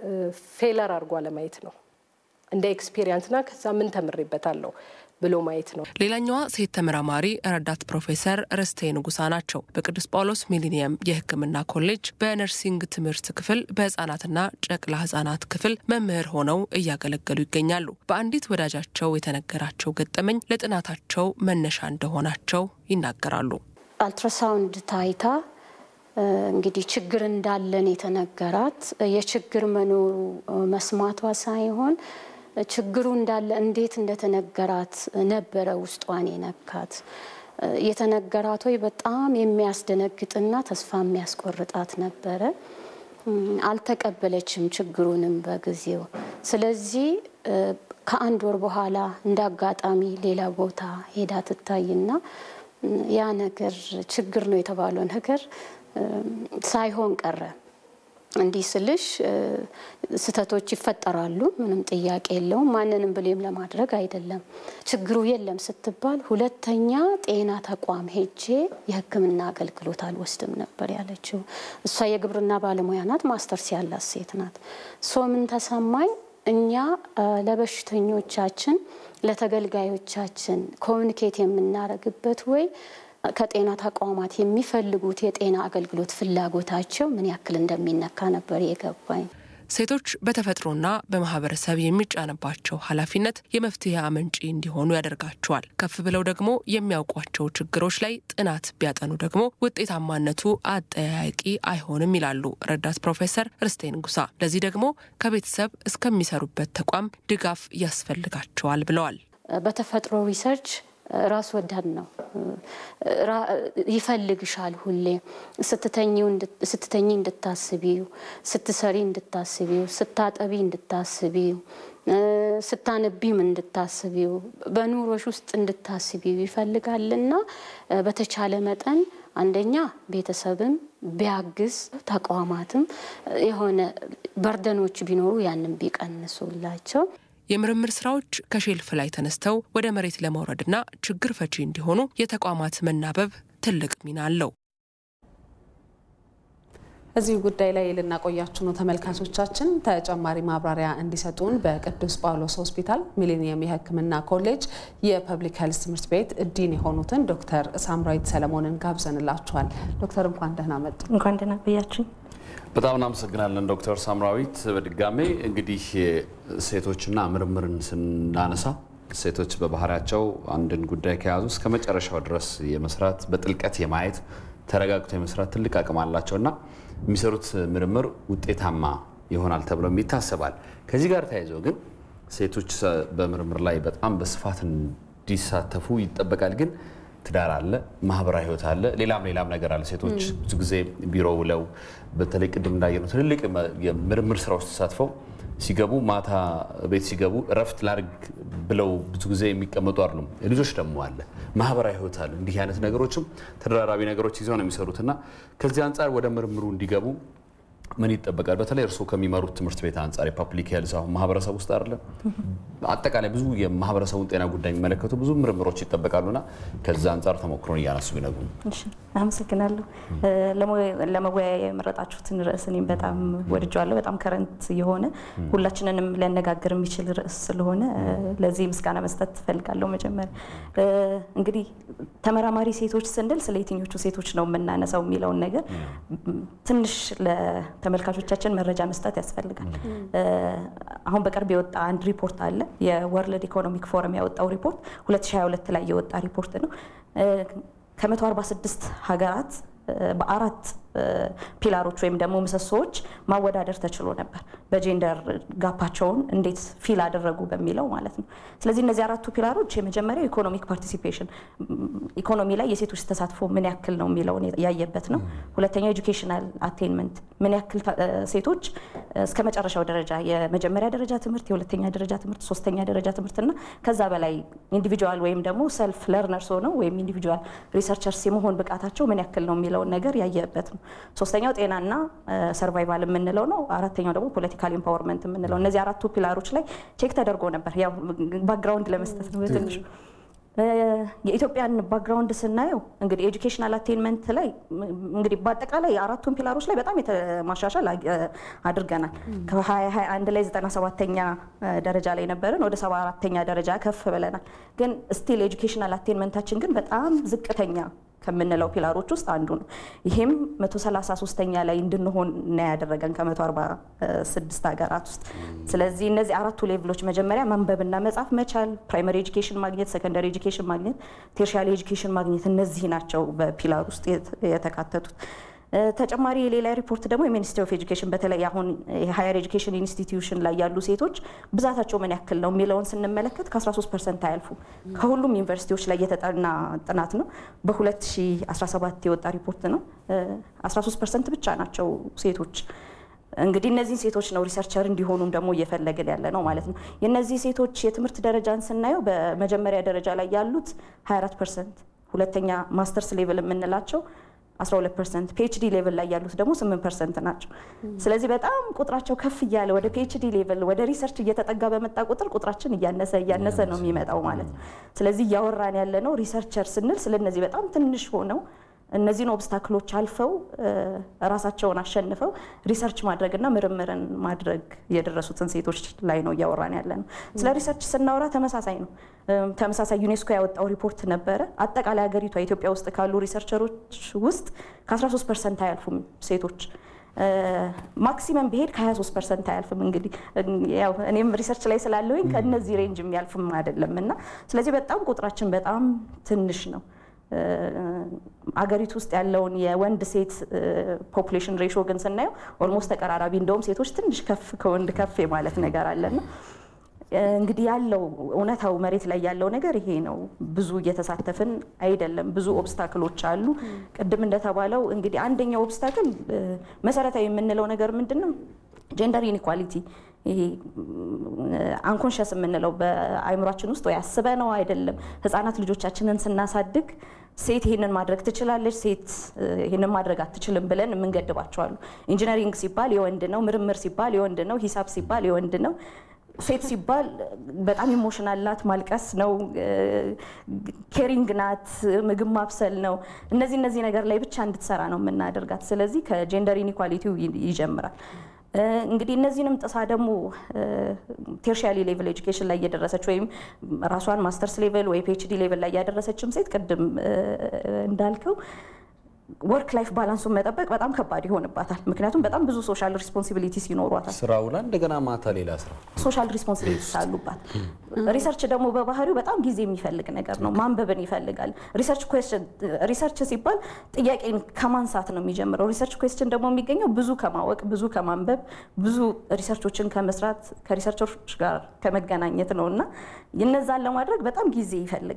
ፌለር አድርጎ አለማየት ነው እንደ ኤክስፔሪንስና ከዛ ምን ተምሬበታለሁ ብሎ ማየት ነው። ሌላኛዋ ሴት ተመራማሪ ረዳት ፕሮፌሰር ርስቴ ንጉሳ ናቸው። በቅዱስ ጳውሎስ ሚሊኒየም የሕክምና ኮሌጅ በነርሲንግ ትምህርት ክፍል በህጻናትና ጨቅላ ህጻናት ክፍል መምህር ሆነው እያገለገሉ ይገኛሉ። በአንዲት ወዳጃቸው የተነገራቸው ገጠመኝ ለጥናታቸው መነሻ እንደሆናቸው ይናገራሉ። አልትራሳውንድ ታይታ እንግዲህ ችግር እንዳለን የተነገራት የችግር መኖሩ መስማቷ ሳይሆን ችግሩ እንዳለ እንዴት እንደተነገራት ነበረ ውስጧን የነካት። የተነገራት ወይ በጣም የሚያስደነግጥና ተስፋ የሚያስቆርጣት ነበረ። አልተቀበለችም ችግሩንም በጊዜው። ስለዚህ ከአንድ ወር በኋላ እንደ አጋጣሚ ሌላ ቦታ ሄዳ ትታይና ያ ነገር ችግር ነው የተባለው ነገር ሳይሆን ቀረ። እንዲህ ስልሽ ስህተቶች ይፈጠራሉ፣ ምንም ጥያቄ የለውም። ማንንም ብሌም ለማድረግ አይደለም። ችግሩ የለም ስትባል ሁለተኛ ጤና ተቋም ሄጄ የሕክምና አገልግሎት አልወስድም ነበር ያለችው። እሷ የግብርና ባለሙያ ናት፣ ማስተርስ ያላት ሴት ናት። ሶ ምን ተሰማኝ እኛ ለበሽተኞቻችን ለተገልጋዮቻችን ኮሚኒኬት የምናደርግበት ወይ ከጤና ተቋማት የሚፈልጉት የጤና አገልግሎት ፍላጎታቸው ምን ያክል እንደሚነካ ነበር የገባኝ። ሴቶች በተፈጥሮና በማህበረሰብ የሚጫንባቸው ኃላፊነት የመፍትሄ አመንጪ እንዲሆኑ ያደርጋቸዋል። ከፍ ብለው ደግሞ የሚያውቋቸው ችግሮች ላይ ጥናት ቢያጠኑ ደግሞ ውጤታማነቱ አጠያያቂ አይሆንም ይላሉ ረዳት ፕሮፌሰር ርስቴ ንጉሳ። ለዚህ ደግሞ ከቤተሰብ እስከሚሰሩበት ተቋም ድጋፍ ያስፈልጋቸዋል ብለዋል። በተፈጥሮ ሪሰርች ራስ ወዳድ ነው። ይፈልግሻል። ሁሌ ስትተኝ እንድታስቢው፣ ስትሰሪ እንድታስቢው፣ ስታጠቢ እንድታስቢው፣ ስታነቢም እንድታስቢው፣ በኑሮሽ ውስጥ እንድታስቢው ይፈልጋልና በተቻለ መጠን አንደኛ ቤተሰብም ቢያግዝ ተቋማትም የሆነ በርደኖች ቢኖሩ ያንን ቢቀንሱላቸው የምርምር ስራዎች ከሼልፍ ላይ ተነስተው ወደ መሬት ለመውረድና ችግር ፈቺ እንዲሆኑ የተቋማት መናበብ ትልቅ ሚና አለው። እዚህ ጉዳይ ላይ ልናቆያችሁ ነው ተመልካቾቻችን። ተጨማሪ ማብራሪያ እንዲሰጡን በቅዱስ ጳውሎስ ሆስፒታል ሚሊኒየም የሕክምና ኮሌጅ የፐብሊክ ሄልስ ትምህርት ቤት ዲን የሆኑትን ዶክተር ሳምራዊት ሰለሞንን ጋብዘንላችኋል። ዶክተር እንኳን ደህና መጡ። እንኳን ደህና ቆያችሁ። በጣም እናመሰግናለን ዶክተር ሳምራዊት። በድጋሜ እንግዲህ ሴቶችና ምርምርን ስናነሳ ሴቶች በባህሪያቸው አንድን ጉዳይ ከያዙ እስከ መጨረሻው ድረስ የመስራት በጥልቀት የማየት ተረጋግቶ የመስራት ትልቅ አቅም አላቸው እና የሚሰሩት ምርምር ውጤታማ ይሆናል ተብሎም ይታሰባል። ከዚህ ጋር ተያይዞ ግን ሴቶች በምርምር ላይ በጣም በስፋት እንዲሳተፉ ይጠበቃል። ግን ትዳር አለ፣ ማህበራዊ ህይወት አለ፣ ሌላም ሌላም ነገር አለ። ሴቶች ብዙ ጊዜ ቢሮ ውለው በተለይ ቅድም እንዳየነው ትልልቅ የምርምር ስራ ውስጥ ተሳትፈው ሲገቡ ማታ ቤት ሲገቡ እረፍት ላድርግ ብለው ብዙ ጊዜ የሚቀመጡ አይደሉም። ልጆች ደግሞ አለ፣ ማህበራዊ ህይወት አለ። እንዲህ አይነት ነገሮችም ተደራራቢ ነገሮች ይዘው ነው የሚሰሩት እና ከዚህ አንጻር ወደ ምርምሩ እንዲገቡ ምን ይጠበቃል? በተለይ እርስዎ ከሚመሩት ትምህርት ቤት አንጻር የፐብሊክ ሄልዝ አሁን ማህበረሰብ ውስጥ አይደለም አጠቃላይ ብዙ የማህበረሰቡን ጤና ጉዳይ የሚመለከቱ ብዙ ምርምሮች ይጠበቃሉና ከዛ አንጻር ተሞክሮን እያነሱ ቢነግሩ። አመሰግናለሁ። ለመወያያ የመረጣችሁትን ርዕስ እኔም በጣም ወድጀዋለሁ። በጣም ከረንት የሆነ ሁላችንንም ሊያነጋግር የሚችል ርዕስ ስለሆነ ለዚህ ምስጋና መስጠት ትፈልጋለሁ። መጀመሪያ እንግዲህ ተመራማሪ ሴቶች ስንል ስለ የትኞቹ ሴቶች ነው የምናነሳው የሚለውን ነገር ትንሽ ተመልካቾቻችን መረጃ መስጠት ያስፈልጋል። አሁን በቅርብ የወጣ አንድ ሪፖርት አለ። የወርልድ ኢኮኖሚክ ፎረም ያወጣው ሪፖርት 2022 ላይ የወጣ ሪፖርት ነው። ከ146 ሀገራት በአራት ፒላሮች ወይም ደግሞ ምሰሶዎች ማወዳደር ተችሎ ነበር። በጄንደር ጋፓቸውን እንዴት ፊል አደረጉ በሚለው ማለት ነው። ስለዚህ እነዚህ አራቱ ፒላሮች የመጀመሪያው ኢኮኖሚክ ፓርቲሲፔሽን ኢኮኖሚ ላይ የሴቶች ተሳትፎ ምን ያክል ነው የሚለውን ያየበት ነው። ሁለተኛው ኤጁኬሽናል አቴንመንት ምን ያክል ሴቶች እስከ መጨረሻው ደረጃ የመጀመሪያ ደረጃ ትምህርት፣ የሁለተኛ ደረጃ ትምህርት፣ ሶስተኛ ደረጃ ትምህርትና ከዛ በላይ ኢንዲቪጁዋል ወይም ደግሞ ሰልፍ ለርነርስ ሆነው ወይም ኢንዲቪጁዋል ሪሰርቸርስ የመሆን ብቃታቸው ምን ያክል ነው የሚለውን ነገር ያየበት ነው። ሶስተኛው ጤናና ሰርቫይቫል የምንለው ነው። አራተኛው ደግሞ ፖለቲካል ኢምፓወርመንት የምንለው እነዚህ አራቱ ፒላሮች ላይ ቼክ ተደርጎ ነበር። ያው ባክግራውንድ ለመስጠት ነው በትንሹ የኢትዮጵያን ባክግራውንድ ስናየው እንግዲህ ኤጁኬሽናል አቴንመንት ላይ እንግዲህ በአጠቃላይ አራቱን ፒላሮች ላይ በጣም የተማሻሻል አድርገናል። ከ2021 ላይ 97ተኛ ደረጃ ላይ ነበርን፣ ወደ 74ተኛ ደረጃ ከፍ ብለናል። ግን ስቲል ኤጁኬሽናል አቴንመንታችን ግን በጣም ዝቅተኛ ከምንለው ፒላሮች ውስጥ አንዱ ነው። ይሄም 133ኛ ላይ እንድንሆን ነው ያደረገን ከ146 ሀገራት ውስጥ። ስለዚህ እነዚህ አራቱ ሌቭሎች መጀመሪያ ማንበብና መጻፍ መቻል፣ ፕራይመሪ ኤጁኬሽን ማግኘት፣ ሰከንደሪ ኤጁኬሽን ማግኘት፣ ቴርሻሪ ኤጁኬሽን ማግኘት እነዚህ ናቸው በፒላር ውስጥ የተካተቱት። ተጨማሪ የሌላ ሪፖርት ደግሞ የሚኒስትሪ ኦፍ ኤጁኬሽን በተለይ አሁን የሀየር ኤጁኬሽን ኢንስቲትዩሽን ላይ ያሉ ሴቶች ብዛታቸው ምን ያክል ነው የሚለውን ስንመለከት ከ13 ፐርሰንት አያልፉ። ከሁሉም ዩኒቨርሲቲዎች ላይ የተጠና ጥናት ነው። በ2017 የወጣ ሪፖርት ነው። 13 ፐርሰንት ብቻ ናቸው ሴቶች። እንግዲህ እነዚህን ሴቶች ነው ሪሰርቸር እንዲሆኑም ደግሞ እየፈለግን ያለ ነው ማለት ነው። የእነዚህ ሴቶች የትምህርት ደረጃን ስናየው በመጀመሪያ ደረጃ ላይ ያሉት 24 ፐርሰንት፣ ሁለተኛ ማስተርስ ሌቭል የምንላቸው 12 ፐርሰንት ፒኤችዲ ሌቭል ላይ ያሉት ደግሞ 8 ፐርሰንት ናቸው። ስለዚህ በጣም ቁጥራቸው ከፍ እያለ ወደ ፒኤችዲ ሌቭል ወደ ሪሰርች እየተጠጋ በመጣ ቁጥር ቁጥራችን እያነሰ እያነሰ ነው የሚመጣው ማለት ነው። ስለዚህ እያወራን ያለ ነው ሪሰርቸር ስንል ስለነዚህ በጣም ትንሽ ሆነው እነዚህን ኦብስታክሎች አልፈው ራሳቸውን አሸንፈው ሪሰርች ማድረግና ምርምርን ማድረግ የደረሱትን ሴቶች ላይ ነው እያወራን ያለ ነው። ስለ ሪሰርች ስናወራ ተመሳሳይ ነው። ተመሳሳይ ዩኔስኮ ያወጣው ሪፖርት ነበረ። አጠቃላይ ሀገሪቷ ኢትዮጵያ ውስጥ ካሉ ሪሰርቸሮች ውስጥ ከ13 ፐርሰንት አያልፉም ሴቶች ማክሲመም ቢሄድ ከ23 ፐርሰንት አያልፍም። እንግዲህ ያው እኔም ሪሰርች ላይ ስላለሁኝ ከእነዚህ ሬንጅ የሚያልፍም አይደለም እና ስለዚህ በጣም ቁጥራችን በጣም ትንሽ ነው። አገሪቱ ውስጥ ያለውን የወንድ ሴት ፖፑሌሽን ሬሾ ግን ስናየው ኦልሞስት ተቀራራቢ፣ እንደውም ሴቶች ትንሽ ከፍ ከወንድ ከፍ የማለት ነገር አለና እንግዲህ ያለው እውነታው መሬት ላይ ያለው ነገር ይሄ ነው። ብዙ እየተሳተፍን አይደለም። ብዙ ኦብስታክሎች አሉ። ቅድም እንደተባለው እንግዲህ አንደኛው ኦብስታክል መሰረታዊ የምንለው ነገር ምንድን ነው? ጀንደር ኢኒኳሊቲ ይሄ አንኮንሸስ የምንለው በአይምሯችን ውስጥ ወይ አስበ ነው አይደለም። ህጻናት ልጆቻችንን ስናሳድግ ሴት ይህንን ማድረግ ትችላለች፣ ሴት ይህንን ማድረግ አትችልም ብለን የምንገድባቸዋሉ። ኢንጂነሪንግ ሲባል የወንድ ነው፣ ምርምር ሲባል የወንድ ነው፣ ሂሳብ ሲባል የወንድ ነው። ሴት ሲባል በጣም ኢሞሽናል ናት፣ ማልቀስ ነው፣ ኬሪንግ ናት፣ ምግብ ማብሰል ነው። እነዚህ እነዚህ ነገር ላይ ብቻ እንድትሰራ ነው የምናደርጋት። ስለዚህ ከጀንደር ኢኒኳሊቲው ይጀምራል። እንግዲህ እነዚህንም ጥሳ ደግሞ ቴርሻሪ ሌቭል ኤጁኬሽን ላይ እየደረሰች ወይም ራሷን ማስተርስ ሌቭል ወይ ፒኤችዲ ሌቭል ላይ እያደረሰችም ሴት ቅድም እንዳልከው ወርክ ላይፍ ባላንሱን መጠበቅ በጣም ከባድ ይሆንባታል። ምክንያቱም በጣም ብዙ ሶሻል ሪስፖንሲቢሊቲስ ይኖሯታል። ስራ ውላ እንደገና ማታ ሌላ ስራ ሶሻል ሪስፖንሲቢሊቲስ አሉባት። ሪሰርች ደግሞ በባህሪው በጣም ጊዜ የሚፈልግ ነገር ነው። ማንበብን ይፈልጋል። ሪሰርች ኩዌስችን ሪሰርች ሲባል ጥያቄን ከማንሳት ነው የሚጀምረው። ሪሰርች ኩዌስችን ደግሞ የሚገኘው ብዙ ከማወቅ ብዙ ከማንበብ ብዙ ሪሰርቾችን ከመስራት ከሪሰርቸሮች ጋር ከመገናኘት ነው እና እነዛን ለማድረግ በጣም ጊዜ ይፈልጋል።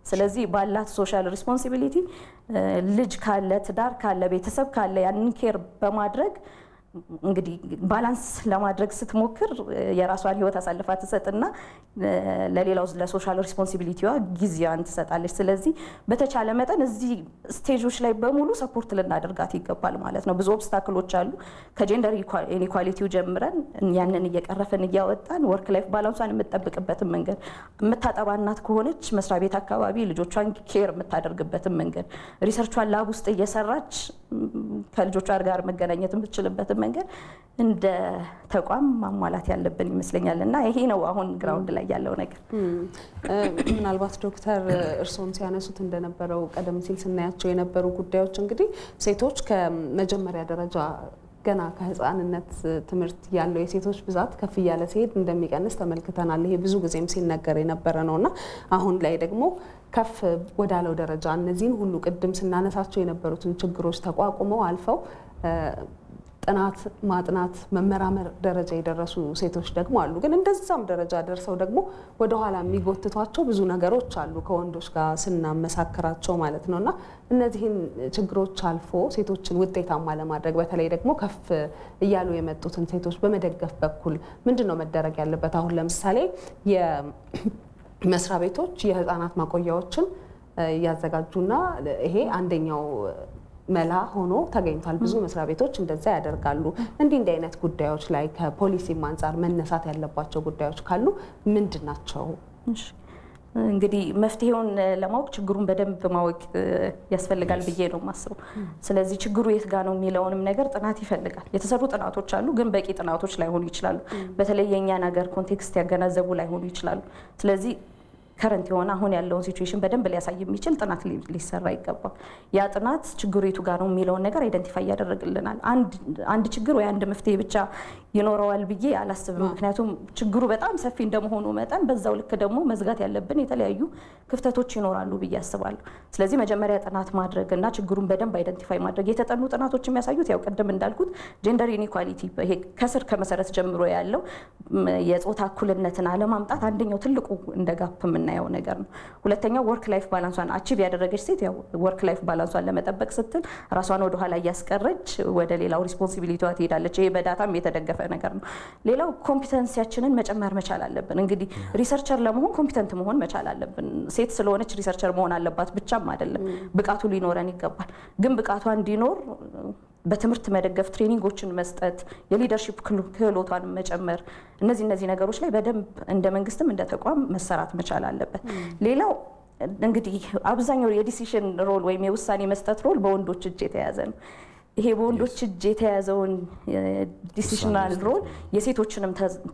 ስለዚህ ባላት ሶሻል ሪስፖንሲቢሊቲ ልጅ ካለ ትዳር ካለ ቤተሰብ ካለ ያንን ኬር በማድረግ እንግዲህ ባላንስ ለማድረግ ስትሞክር የራሷን ህይወት አሳልፋ ትሰጥና ለሌላው ለሶሻል ሪስፖንሲቢሊቲዋ ጊዜዋን ትሰጣለች። ስለዚህ በተቻለ መጠን እዚህ ስቴጆች ላይ በሙሉ ሰፖርት ልናደርጋት ይገባል ማለት ነው። ብዙ ኦብስታክሎች አሉ። ከጀንደር ኢኒኳሊቲው ጀምረን ያንን እየቀረፍን እያወጣን ወርክ ላይፍ ባላንሷን የምትጠብቅበትን መንገድ የምታጠባ እናት ከሆነች መስሪያ ቤት አካባቢ ልጆቿን ኬር የምታደርግበትን መንገድ ሪሰርቿን ላብ ውስጥ እየሰራች ከልጆቿ ጋር መገናኘት የምትችልበትን መንገድ እንደ ተቋም ማሟላት ያለብን ይመስለኛል እና ይሄ ነው አሁን ግራውንድ ላይ ያለው ነገር። ምናልባት ዶክተር እርስዎም ሲያነሱት እንደነበረው ቀደም ሲል ስናያቸው የነበሩ ጉዳዮች እንግዲህ ሴቶች ከመጀመሪያ ደረጃ ገና ከህፃንነት ትምህርት ያለው የሴቶች ብዛት ከፍ እያለ ሲሄድ እንደሚቀንስ ተመልክተናል። ይሄ ብዙ ጊዜም ሲነገር የነበረ ነው እና አሁን ላይ ደግሞ ከፍ ወዳለው ደረጃ እነዚህን ሁሉ ቅድም ስናነሳቸው የነበሩትን ችግሮች ተቋቁመው አልፈው ጥናት ማጥናት መመራመር ደረጃ የደረሱ ሴቶች ደግሞ አሉ። ግን እንደዛም ደረጃ ደርሰው ደግሞ ወደኋላ የሚጎትቷቸው ብዙ ነገሮች አሉ ከወንዶች ጋር ስናመሳክራቸው ማለት ነው እና እነዚህን ችግሮች አልፎ ሴቶችን ውጤታማ ለማድረግ በተለይ ደግሞ ከፍ እያሉ የመጡትን ሴቶች በመደገፍ በኩል ምንድን ነው መደረግ ያለበት? አሁን ለምሳሌ የመስሪያ ቤቶች የህፃናት ማቆያዎችን እያዘጋጁና ይሄ አንደኛው መላ ሆኖ ተገኝቷል። ብዙ መስሪያ ቤቶች እንደዛ ያደርጋሉ። እንዲህ እንዲህ አይነት ጉዳዮች ላይ ከፖሊሲም አንጻር መነሳት ያለባቸው ጉዳዮች ካሉ ምንድን ናቸው? እንግዲህ መፍትሄውን ለማወቅ ችግሩን በደንብ ማወቅ ያስፈልጋል ብዬ ነው የማስበው። ስለዚህ ችግሩ የት ጋ ነው የሚለውንም ነገር ጥናት ይፈልጋል። የተሰሩ ጥናቶች አሉ፣ ግን በቂ ጥናቶች ላይሆኑ ይችላሉ። በተለይ የእኛን ሀገር ኮንቴክስት ያገናዘቡ ላይሆኑ ይችላሉ። ስለዚህ ከረንት የሆነ አሁን ያለውን ሲቹዌሽን በደንብ ሊያሳይ የሚችል ጥናት ሊሰራ ይገባል። ያ ጥናት ችግሩ የቱ ጋር ነው የሚለውን ነገር አይደንቲፋይ ያደረግልናል። አንድ ችግር ወይ አንድ መፍትሄ ብቻ ይኖረዋል ብዬ አላስብም። ምክንያቱም ችግሩ በጣም ሰፊ እንደመሆኑ መጠን በዛው ልክ ደግሞ መዝጋት ያለብን የተለያዩ ክፍተቶች ይኖራሉ ብዬ አስባለሁ። ስለዚህ መጀመሪያ ጥናት ማድረግ እና ችግሩን በደንብ አይደንቲፋይ ማድረግ የተጠኑ ጥናቶች የሚያሳዩት ያው ቅድም እንዳልኩት ጀንደር ኢኒኳሊቲ ይሄ ከስር ከመሰረት ጀምሮ ያለው የጾታ እኩልነትን አለማምጣት አንደኛው ትልቁ እንደ ጋፕ የምናየው ነገር ነው። ሁለተኛው ወርክ ላይፍ ባላንሷን አቺቭ ያደረገች ሴት ያው ወርክ ላይፍ ባላንሷን ለመጠበቅ ስትል ራሷን ወደኋላ እያስቀረች ወደ ሌላው ሪስፖንሲቢሊቲዋ ትሄዳለች። ይሄ በዳታም የተደገፈ ነገር ነው። ሌላው ኮምፒተንሲያችንን መጨመር መቻል አለብን። እንግዲህ ሪሰርቸር ለመሆን ኮምፒተንት መሆን መቻል አለብን። ሴት ስለሆነች ሪሰርቸር መሆን አለባት ብቻም አይደለም፣ ብቃቱ ሊኖረን ይገባል። ግን ብቃቷ እንዲኖር በትምህርት መደገፍ፣ ትሬኒንጎችን መስጠት፣ የሊደርሺፕ ክህሎቷን መጨመር፣ እነዚህ እነዚህ ነገሮች ላይ በደንብ እንደ መንግስትም እንደ ተቋም መሰራት መቻል አለበት። ሌላው እንግዲህ አብዛኛው የዲሲሽን ሮል ወይም የውሳኔ መስጠት ሮል በወንዶች እጅ የተያዘ ነው። ይሄ በወንዶች እጅ የተያዘውን ዲሲሽናል ሮል የሴቶችንም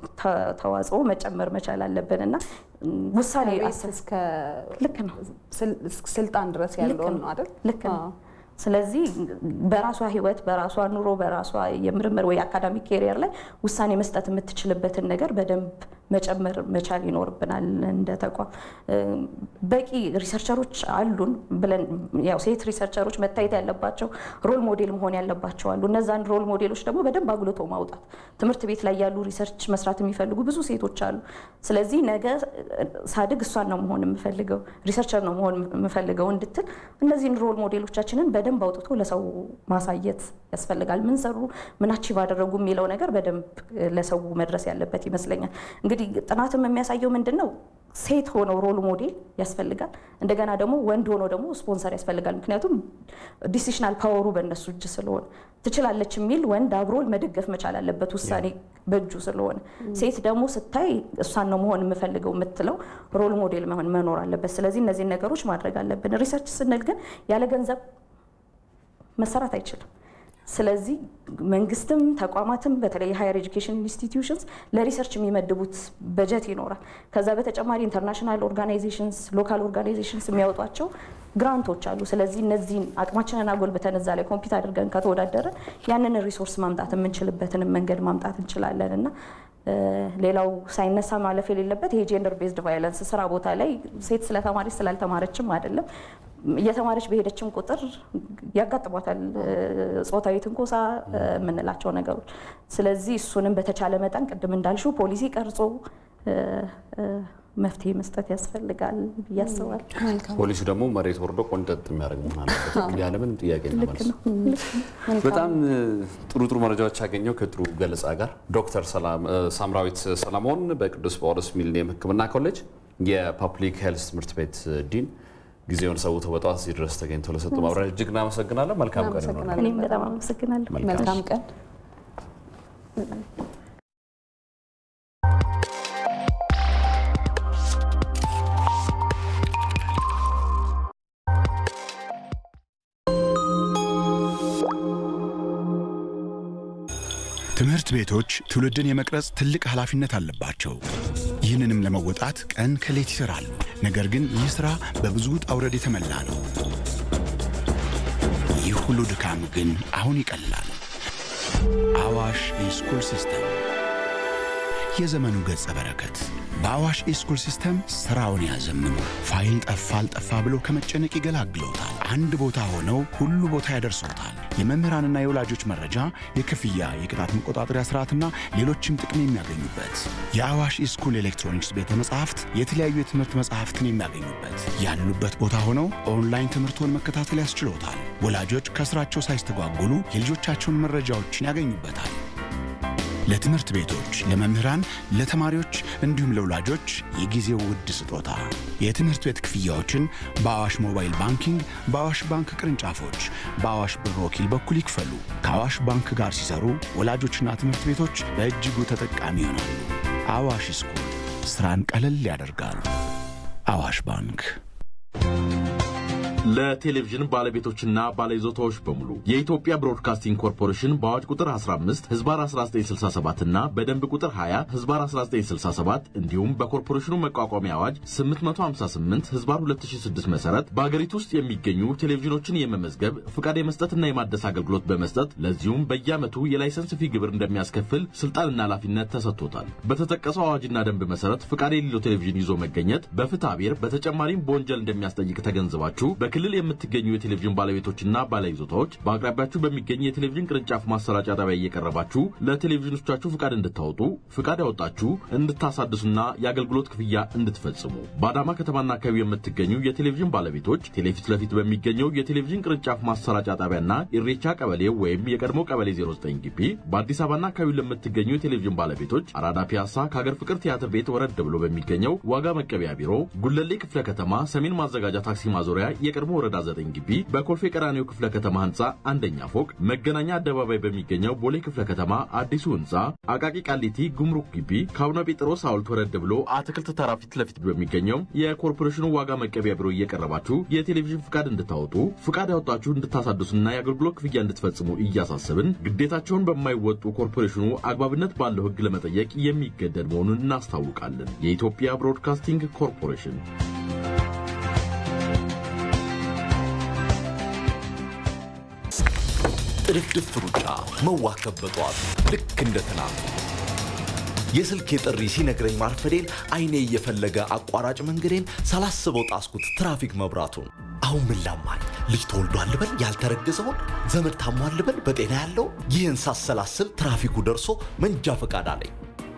ተዋጽኦ መጨመር መቻል አለብን እና ውሳኔ እስከ ልክ ነው ስልጣን ድረስ ያለውን ነው አይደል? ልክ ነው። ስለዚህ በራሷ ህይወት፣ በራሷ ኑሮ፣ በራሷ የምርምር ወይ አካዳሚክ ኬሪየር ላይ ውሳኔ መስጠት የምትችልበትን ነገር በደንብ መጨመር መቻል ይኖርብናል እንደ ተቋም። በቂ ሪሰርቸሮች አሉን ብለን ያው ሴት ሪሰርቸሮች መታየት ያለባቸው ሮል ሞዴል መሆን ያለባቸው አሉ። እነዛን ሮል ሞዴሎች ደግሞ በደንብ አጉልቶ ማውጣት። ትምህርት ቤት ላይ ያሉ ሪሰርች መስራት የሚፈልጉ ብዙ ሴቶች አሉ። ስለዚህ ነገ ሳድግ እሷን ነው መሆን የምፈልገው ሪሰርቸር ነው መሆን የምፈልገው እንድትል እነዚህን ሮል ሞዴሎቻችንን በደንብ አውጥቶ ለሰው ማሳየት ያስፈልጋል። ምን ሰሩ፣ ምን አቺቭ አደረጉ የሚለው ነገር በደንብ ለሰው መድረስ ያለበት ይመስለኛል። እንግዲህ ጥናትም የሚያሳየው ምንድን ነው ሴት ሆነው ሮል ሞዴል ያስፈልጋል። እንደገና ደግሞ ወንድ ሆኖ ደግሞ ስፖንሰር ያስፈልጋል። ምክንያቱም ዲሲሽናል ፓወሩ በእነሱ እጅ ስለሆነ ትችላለች የሚል ወንድ አብሮ መደገፍ መቻል አለበት፣ ውሳኔ በእጁ ስለሆነ። ሴት ደግሞ ስታይ እሷን ነው መሆን የምፈልገው የምትለው ሮል ሞዴል መሆን መኖር አለበት። ስለዚህ እነዚህን ነገሮች ማድረግ አለብን። ሪሰርች ስንል ግን ያለ ገንዘብ መሰራት አይችልም። ስለዚህ መንግስትም ተቋማትም በተለይ ሃየር ኤጁኬሽን ኢንስቲትዩሽንስ ለሪሰርች የሚመድቡት በጀት ይኖራል። ከዛ በተጨማሪ ኢንተርናሽናል ኦርጋናይዜሽንስ፣ ሎካል ኦርጋናይዜሽንስ የሚያወጧቸው ግራንቶች አሉ። ስለዚህ እነዚህን አቅማችንን አጎልብተን እዛ ላይ ኮምፒት አድርገን ከተወዳደረን ያንን ሪሶርስ ማምጣት የምንችልበትንም መንገድ ማምጣት እንችላለን እና ሌላው ሳይነሳ ማለፍ የሌለበት ይሄ ጄንደር ቤዝድ ቫይለንስ ስራ ቦታ ላይ ሴት ስለተማረች ስላልተማረችም አይደለም እየተማረች በሄደችም ቁጥር ያጋጥሟታል ጾታዊ ትንኮሳ የምንላቸው ነገሮች። ስለዚህ እሱንም በተቻለ መጠን ቅድም እንዳልሽው ፖሊሲ ቀርጾ መፍትሄ መስጠት ያስፈልጋል ብዬ አስባለሁ። ፖሊሱ ደግሞ መሬት ወርዶ ቆንጠጥ የሚያደርግ መሆን አለበት ያለምንም ጥያቄ እና መልስ። በጣም ጥሩ ጥሩ መረጃዎች ያገኘው ከጥሩ ገለጻ ጋር ዶክተር ሳምራዊት ሰለሞን በቅዱስ ጳውሎስ ሚሊኒየም ሕክምና ኮሌጅ የፐብሊክ ሄልስ ትምህርት ቤት ዲን ጊዜውን ሰውተው በጠዋት እዚህ ድረስ ተገኝተው ለሰጡ ማብራሪያ እጅግ እናመሰግናለን። መልካም ቀን ይሆናል። እኔም በጣም አመሰግናለሁ። መልካም ቀን። ትምህርት ቤቶች ትውልድን የመቅረጽ ትልቅ ኃላፊነት አለባቸው። ይህንንም ለመወጣት ቀን ከሌት ይሰራሉ። ነገር ግን ይህ ሥራ በብዙ ውጣ ውረድ የተሞላ ነው። ይህ ሁሉ ድካም ግን አሁን ይቀላል። አዋሽ ኢስኩል ሲስተም የዘመኑ ገጸ በረከት በአዋሽ ኢስኩል ሲስተም ስራውን ያዘምኑ። ፋይል ጠፋ አልጠፋ ብሎ ከመጨነቅ ይገላግሎታል። አንድ ቦታ ሆነው ሁሉ ቦታ ያደርሶታል። የመምህራንና የወላጆች መረጃ፣ የክፍያ፣ የቅጣት መቆጣጠሪያ ስርዓትና ሌሎችም ጥቅም የሚያገኙበት የአዋሽ ኢስኩል ኤሌክትሮኒክስ ቤተ መጻሕፍት የተለያዩ የትምህርት መጻሕፍትን የሚያገኙበት ያሉበት ቦታ ሆነው ኦንላይን ትምህርቶን መከታተል ያስችሎታል። ወላጆች ከስራቸው ሳይስተጓጉሉ የልጆቻቸውን መረጃዎችን ያገኙበታል። ለትምህርት ቤቶች፣ ለመምህራን፣ ለተማሪዎች እንዲሁም ለወላጆች የጊዜው ውድ ስጦታ የትምህርት ቤት ክፍያዎችን በአዋሽ ሞባይል ባንኪንግ፣ በአዋሽ ባንክ ቅርንጫፎች፣ በአዋሽ ብር ወኪል በኩል ይክፈሉ። ከአዋሽ ባንክ ጋር ሲሰሩ ወላጆችና ትምህርት ቤቶች በእጅጉ ተጠቃሚ ይሆናሉ። አዋሽ ስኩል ስራን ቀለል ያደርጋል። አዋሽ ባንክ ለቴሌቪዥን ባለቤቶችና ባለይዞታዎች በሙሉ የኢትዮጵያ ብሮድካስቲንግ ኮርፖሬሽን በአዋጅ ቁጥር 15 ህዝባር 1967 እና በደንብ ቁጥር 20 ህዝባር 1967 እንዲሁም በኮርፖሬሽኑ መቋቋሚያ አዋጅ 858 ህዝባር 2006 መሰረት በአገሪቱ ውስጥ የሚገኙ ቴሌቪዥኖችን የመመዝገብ ፍቃድ የመስጠትና የማደስ አገልግሎት በመስጠት ለዚሁም በየዓመቱ የላይሰንስ ፊ ግብር እንደሚያስከፍል ስልጣንና ኃላፊነት ተሰጥቶታል። በተጠቀሰው አዋጅና ደንብ መሰረት ፍቃድ የሌለው ቴሌቪዥን ይዞ መገኘት በፍትሐ ብሔር በተጨማሪም በወንጀል እንደሚያስጠይቅ ተገንዝባችሁ በክልል የምትገኙ የቴሌቪዥን ባለቤቶችና ባለይዞታዎች በአቅራቢያችሁ በሚገኝ የቴሌቪዥን ቅርንጫፍ ማሰራጫ ጣቢያ እየቀረባችሁ ለቴሌቪዥኖቻችሁ ፍቃድ እንድታወጡ ፍቃድ ያወጣችሁ እንድታሳድሱና የአገልግሎት ክፍያ እንድትፈጽሙ በአዳማ ከተማና አካባቢ የምትገኙ የቴሌቪዥን ባለቤቶች ቴሌፊት ለፊት በሚገኘው የቴሌቪዥን ቅርንጫፍ ማሰራጫ ጣቢያና ኢሬቻ ቀበሌ ወይም የቀድሞ ቀበሌ 09 ግቢ በአዲስ አበባና አካባቢ ለምትገኙ የቴሌቪዥን ባለቤቶች አራዳ ፒያሳ ከሀገር ፍቅር ቲያትር ቤት ወረድ ብሎ በሚገኘው ዋጋ መቀበያ ቢሮ ጉለሌ ክፍለ ከተማ ሰሜን ማዘጋጃ ታክሲ ማዞሪያ የቀድሞ ወረዳ 9 ግቢ በኮልፌ ቀራኒዮ ክፍለ ከተማ ህንፃ አንደኛ ፎቅ መገናኛ አደባባይ በሚገኘው ቦሌ ክፍለ ከተማ አዲሱ ህንፃ አቃቂ ቃሊቲ ጉምሩክ ግቢ ከአቡነ ጴጥሮስ ሐውልት ወረድ ብሎ አትክልት ተራ ፊት ለፊት በሚገኘው የኮርፖሬሽኑ ዋጋ መቀበያ ቢሮ እየቀረባችሁ የቴሌቪዥን ፍቃድ እንድታወጡ ፍቃድ ያወጣችሁ እንድታሳድሱና የአገልግሎት ክፍያ እንድትፈጽሙ እያሳሰብን ግዴታቸውን በማይወጡ ኮርፖሬሽኑ አግባብነት ባለው ህግ ለመጠየቅ የሚገደድ መሆኑን እናስታውቃለን። የኢትዮጵያ ብሮድካስቲንግ ኮርፖሬሽን ጥድፍድፍ ሩጫ መዋከብ በጠዋቱ ልክ እንደ ትናንቱ የስልኬ ጥሪ ሲነግረኝ ማርፈዴን አይኔ እየፈለገ አቋራጭ መንገዴን ሳላስበው ጣስኩት ትራፊክ መብራቱን። አሁን ምን ላማኝ ልጅ ተወልዷል ልበል ያልተረገዘውን ዘመድ ታሟል ልበል በጤና ያለው ይህን ሳሰላስል ትራፊኩ ደርሶ መንጃ ፈቃድ አለኝ።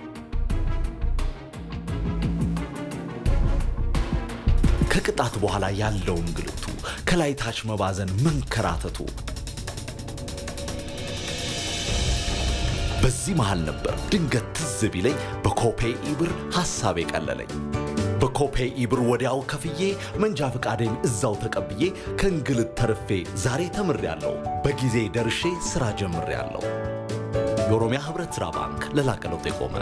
ከቅጣት በኋላ ያለው እንግልቱ ከላይ ታች መባዘን መንከራተቱ በዚህ መሃል ነበር ድንገት ትዝ ቢለኝ በኮፔ ኢብር ሐሳብ የቀለለኝ። በኮፔ ኢብር ወዲያው ከፍዬ መንጃ ፈቃዴን እዛው ተቀብዬ ከእንግልት ተርፌ ዛሬ ተምሬያለሁ። በጊዜ ደርሼ ሥራ ጀምሬያለሁ። የኦሮሚያ ኅብረት ሥራ ባንክ ለላቀ ለውጥ የቆመ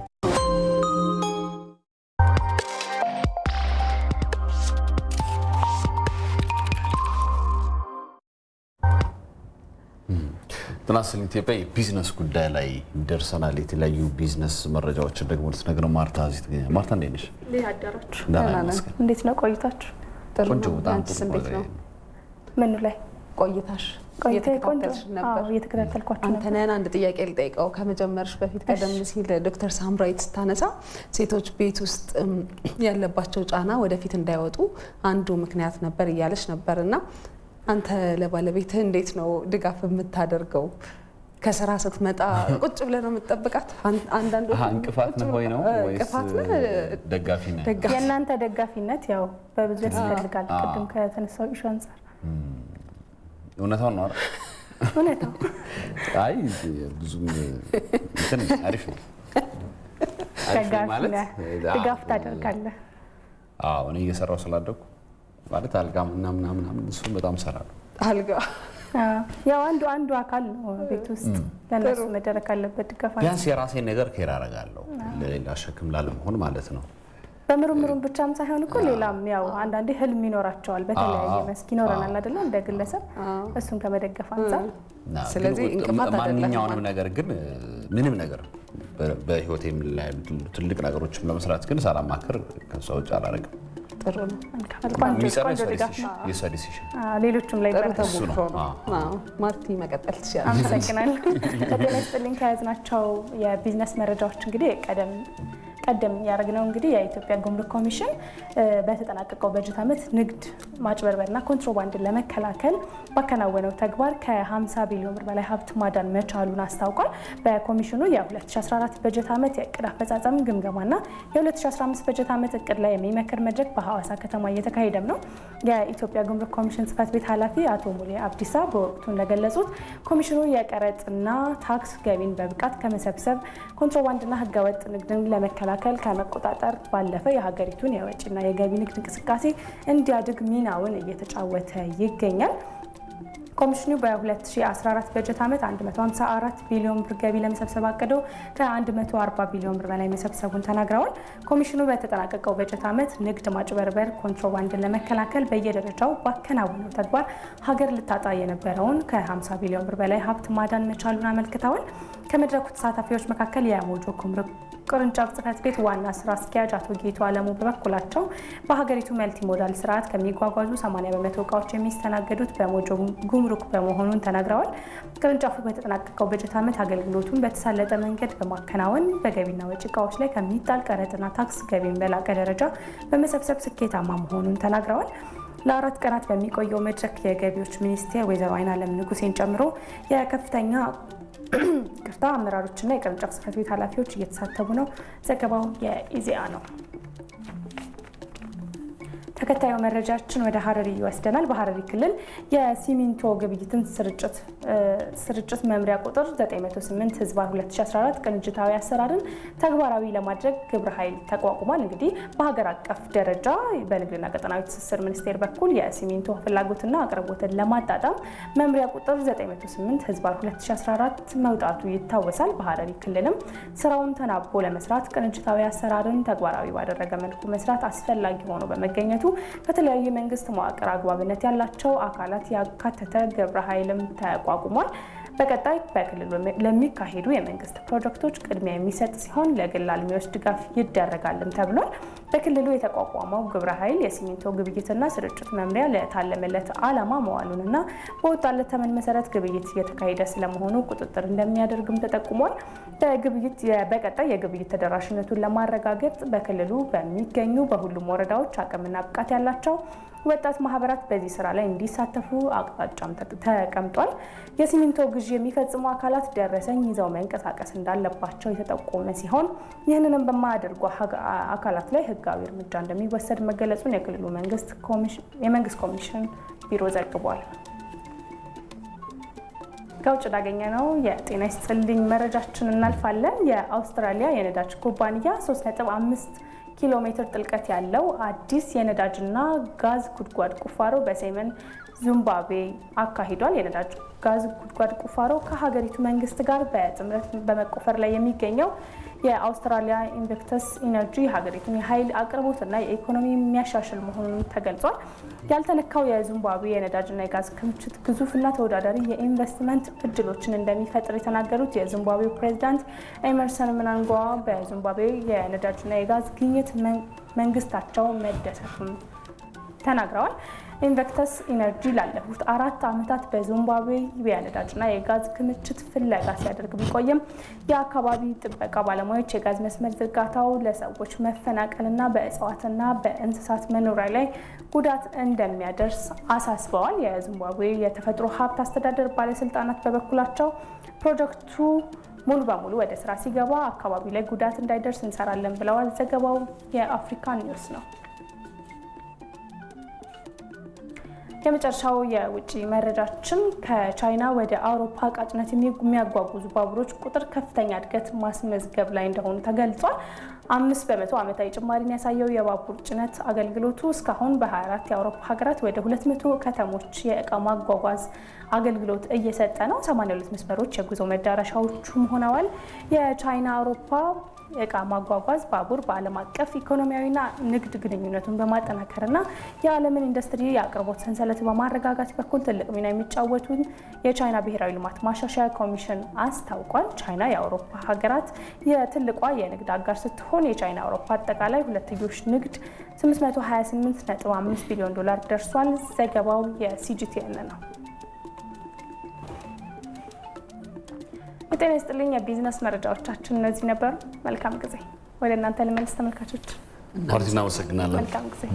ጤና ይስጥልኝ ኢትዮጵያ የቢዝነስ ጉዳይ ላይ ደርሰናል። የተለያዩ ቢዝነስ መረጃዎችን ደግሞ ልትነግረን ማርታ እዚህ ትገኛለች። ማርታ እንዴት ነሽ? እንዴት አደራችሁ? ደህና ይመስገን። እንዴት ነው ቆይታችሁ? ቆንጆ፣ በጣም አንቺስ ጥሩ እንዴት ቆይታ ነው? ምኑ ላይ ቆይታሽ ቆይታ ቆንጆ እየተከታተልሽ ነበር? አዎ፣ እየተከታተልኳችሁ ነበር። አንተነህን አንድ ጥያቄ ልጠይቀው ከመጀመርሽ በፊት ቀደም ሲል ዶክተር ሳምራዊት ስታነሳ ሴቶች ቤት ውስጥ እም፣ ያለባቸው ጫና ወደፊት እንዳይወጡ አንዱ ምክንያት ነበር እያለች ነበር እና አንተ ለባለቤትህ እንዴት ነው ድጋፍ የምታደርገው? ከስራ ስትመጣ ቁጭ ብለህ ነው የምትጠብቃት? አን- አንዳንዶቹ አሀ፣ እንቅፋት ቁጭ ነህ ብለው- ወይ ነው እ፣ ወይስ እንቅፋት ነህ? ደጋፊ ነህ? የእናንተ ደጋፊነት ያው በብዙ ያስፈልጋል። አዎ። ቅድም ከተነሳው ኢሹ አንጻር እውነታውን ነው አይደል? እውነታው አይ ብዙም እንትን አሪፍ ነው። አሪፍ ነው ደጋፊ ማለት ነህ፣ አዎ፣ ድጋፍ ታደርጋለህ። አዎ እኔ እየሰራው ስላደኩ ማለት አልጋ ምናምን ምናምን ምናምን እሱን በጣም እሰራለሁ። አልጋ አዎ፣ ያው አንዱ አንዱ አካል ነው ቤት ውስጥ ለእነሱ መደረግ አለበት ድጋፍ። ቢያንስ የራሴን ነገር ኬር አደርጋለሁ ለሌላ ሸክም ላለመሆን ማለት ነው። በምርምሩም ብቻም ሳይሆን እኮ ሌላም ያው አንዳንዴ ህልም ይኖራቸዋል በተለያየ አዎ። መስክ ይኖረናል አይደለ? እንደ ግለሰብ እሱን ከመደገፍ አንጻር እና ስለዚህ ግን እንቅፋት አይደለም ማንኛውንም ማለት ነገር ግን ምንም ነገር በ- በህይወቴም ላይ ትልቅ ነገሮችም ለመስራት ግን ሳላማክር ከሷ ውጭ አላደርግም። ጥሩ ነው። ቆንጆ የሚሰራ ቆንጆ ድጋፍ ነው። የሷ ዲሲሽን አዎ፣ ሌሎችም ላይ ጥሩ ይበረታሉ። ተሞክሮ ነው። አዎ። አዎ። ማርቲ መቀጠል ትችላለች። አመሰግናለሁ። ከጤና ይስጥልኝ ከያዝናቸው የቢዝነስ መረጃዎች እንግዲህ ቀደም ቀደም ያደረግነው እንግዲህ የኢትዮጵያ ጉምሩክ ኮሚሽን እ፣ በተጠናቀቀው በጀት ዓመት ንግድ ማጭበርበርና ኮንትሮባንድን ለመከላከል ባከናወነው ተግባር ከ50 ቢሊዮን ብር በላይ ሀብት ማዳን መቻሉን አስታውቋል። በኮሚሽኑ የ2014 በጀት ዓመት የእቅድ አፈጻጸም ግምገማና የ2015 በጀት ዓመት እቅድ ላይ የሚመክር መድረክ በሐዋሳ ከተማ እየተካሄደም ነው። የኢትዮጵያ ጉምሩክ ኮሚሽን ጽህፈት ቤት ኃላፊ አቶ ሙሌ አብዲሳ በወቅቱ እንደገለጹት ኮሚሽኑ የቀረጥና ታክስ ገቢን በብቃት ከመሰብሰብ ኮንትሮባንድና ህገወጥ ንግድን ለመከላከል ከመቆጣጠር ባለፈ የሀገሪቱን የወጪና የገቢ ንግድ እንቅስቃሴ እንዲያድግ ሚናውን እየተጫወተ ይገኛል። ኮሚሽኑ በ2014 በጀት ዓመት 154 ቢሊዮን ብር ገቢ ለመሰብሰብ አቅዶ ከ140 ቢሊዮን ብር በላይ መሰብሰቡን ተናግረዋል። ኮሚሽኑ በተጠናቀቀው በጀት ዓመት ንግድ ማጭበርበር፣ ኮንትሮባንድን ለመከላከል በየደረጃው ባከናወነው ተግባር ሀገር ልታጣ የነበረውን ከ50 ቢሊዮን ብር በላይ ሀብት ማዳን መቻሉን አመልክተዋል። ከመድረኩ ተሳታፊዎች መካከል የሞጆ ጉምሩክ ቅርንጫፍ ጽህፈት ቤት ዋና ስራ አስኪያጅ አቶ ጌቱ አለሙ በበኩላቸው በሀገሪቱ መልቲ ሞዳል ስርዓት ከሚጓጓዙ 80 በመቶ እቃዎች የሚስተናገዱት በሞጆ ጉምሩክ በመሆኑን ተናግረዋል። ቅርንጫፉ በተጠናቀቀው በጀት ዓመት አገልግሎቱን በተሳለጠ መንገድ በማከናወን በገቢና ወጪ እቃዎች ላይ ከሚጣል ቀረጥና ታክስ ገቢን በላቀ ደረጃ በመሰብሰብ ስኬታማ መሆኑን ተናግረዋል። ለአራት ቀናት በሚቆየው መድረክ የገቢዎች ሚኒስቴር ወይዘሮ አይናለም ንጉሴን ጨምሮ የከፍተኛ ቅርታ አመራሮችና የቅርንጫፍ ጽህፈት ቤት ኃላፊዎች እየተሳተፉ ነው። ዘገባው የኢዜአ ነው። ተከታዩ መረጃችን ወደ ሀረሪ ይወስደናል። በሀረሪ ክልል የሲሚንቶ ግብይትን ስርጭት ስርጭት መምሪያ ቁጥር 908 ህዝባር 2014 ቅንጅታዊ አሰራርን ተግባራዊ ለማድረግ ግብረ ኃይል ተቋቁሟል። እንግዲህ በሀገር አቀፍ ደረጃ በንግድና ቀጠናዊ ትስስር ሚኒስቴር በኩል የሲሚንቶ ፍላጎትና አቅርቦትን ለማጣጣም መምሪያ ቁጥር 908 ህዝባር 2014 መውጣቱ ይታወሳል። በሀረሪ ክልልም ስራውን ተናቦ ለመስራት ቅንጅታዊ አሰራርን ተግባራዊ ባደረገ መልኩ መስራት አስፈላጊ ሆኖ በመገኘቱ በተለያዩ የመንግስት መዋቅር አግባብነት ያላቸው አካላት ያካተተ ግብረ ኃይልም ተቋቁሟል። በቀጣይ በክልሉ ለሚካሄዱ የመንግስት ፕሮጀክቶች ቅድሚያ የሚሰጥ ሲሆን ለግል አልሚዎች ድጋፍ ይደረጋልም ተብሏል። በክልሉ የተቋቋመው ግብረ ኃይል የሲሚንቶ ግብይትና ስርጭት መምሪያ ለታለመለት ዓላማ መዋሉንና በወጣለት ተመን መሰረት ግብይት እየተካሄደ ስለመሆኑ ቁጥጥር እንደሚያደርግም ተጠቁሟል። በግብይት በቀጣይ የግብይት ተደራሽነቱን ለማረጋገጥ በክልሉ በሚገኙ በሁሉም ወረዳዎች አቅምና ብቃት ያላቸው ወጣት ማህበራት በዚህ ስራ ላይ እንዲሳተፉ አቅጣጫም ተቀምጧል። የሲሚንቶ ግዢ የሚፈጽሙ አካላት ደረሰኝ ይዘው መንቀሳቀስ እንዳለባቸው የተጠቆመ ሲሆን ይህንንም በማያደርጉ አካላት ላይ ህጋዊ እርምጃ እንደሚወሰድ መገለጹን የክልሉ የመንግስት ኮሚሽን ቢሮ ዘግቧል። ከውጭ ላገኘ ነው የጤና ይስጥልኝ መረጃችን እናልፋለን። የአውስትራሊያ የነዳጅ ኩባንያ 3.5 ኪሎ ሜትር ጥልቀት ያለው አዲስ የነዳጅና ጋዝ ጉድጓድ ቁፋሮ በሰሜን ዚምባብዌ አካሂዷል። የነዳጅ ጋዝ ጉድጓድ ቁፋሮ ከሀገሪቱ መንግስት ጋር በጥምረት በመቆፈር ላይ የሚገኘው የአውስትራሊያ ኢንቨክተስ ኢነርጂ ሀገሪቱን የኃይል አቅርቦትና የኢኮኖሚ የሚያሻሽል መሆኑን ተገልጿል። ያልተነካው የዚምባብዌ የነዳጅና የጋዝ ክምችት ግዙፍና ተወዳዳሪ የኢንቨስትመንት እድሎችን እንደሚፈጥር የተናገሩት የዚምባብዌ ፕሬዚዳንት ኤመርሰን ምናንጓ በዚምባብዌ የነዳጅና የጋዝ ግኝት መንግስታቸው መደሰቱን ተናግረዋል። ኢንቨክተስ ኢነርጂ ላለፉት አራት ዓመታት በዚምባብዌ የነዳጅና የጋዝ ክምችት ፍለጋ ሲያደርግ ቢቆይም የአካባቢ ጥበቃ ባለሙያዎች የጋዝ መስመር ዝርጋታው ለሰዎች መፈናቀልና በእጽዋትና በእንስሳት መኖሪያ ላይ ጉዳት እንደሚያደርስ አሳስበዋል። የዚምባብዌ የተፈጥሮ ሀብት አስተዳደር ባለስልጣናት በበኩላቸው ፕሮጀክቱ ሙሉ በሙሉ ወደ ስራ ሲገባ አካባቢ ላይ ጉዳት እንዳይደርስ እንሰራለን ብለዋል። ዘገባው የአፍሪካ ኒውስ ነው። የመጨረሻው የውጭ መረጃችን ከቻይና ወደ አውሮፓ እቃ ጭነት የሚያጓጉዙ ባቡሮች ቁጥር ከፍተኛ እድገት ማስመዝገብ ላይ እንደሆኑ ተገልጿል። አምስት በመቶ ዓመታዊ ጭማሪን ያሳየው የባቡር ጭነት አገልግሎቱ እስካሁን በ24 የአውሮፓ ሀገራት ወደ 200 ከተሞች የእቃ ማጓጓዝ አገልግሎት እየሰጠ ነው። 82 መስመሮች የጉዞ መዳረሻዎቹም ሆነዋል። የቻይና አውሮፓ የእቃ ማጓጓዝ ባቡር በዓለም አቀፍ ኢኮኖሚያዊና ንግድ ግንኙነቱን በማጠናከርና የዓለምን ኢንዱስትሪ የአቅርቦት ሰንሰለት በማረጋጋት በኩል ትልቅ ሚና የሚጫወቱን የቻይና ብሔራዊ ልማት ማሻሻያ ኮሚሽን አስታውቋል። ቻይና የአውሮፓ ሀገራት የትልቋ የንግድ አጋር ስትሆን የቻይና አውሮፓ አጠቃላይ ሁለትዮሽ ንግድ 828.5 ቢሊዮን ዶላር ደርሷል። ዘገባው የሲጂቲኤን ነው። የጤና ይስጥልኝ። የቢዝነስ መረጃዎቻችን እነዚህ ነበሩ። መልካም ጊዜ። ወደ እናንተ ልመልስ ተመልካቾች። ማርቲ እናመሰግናለን። መልካም ጊዜ።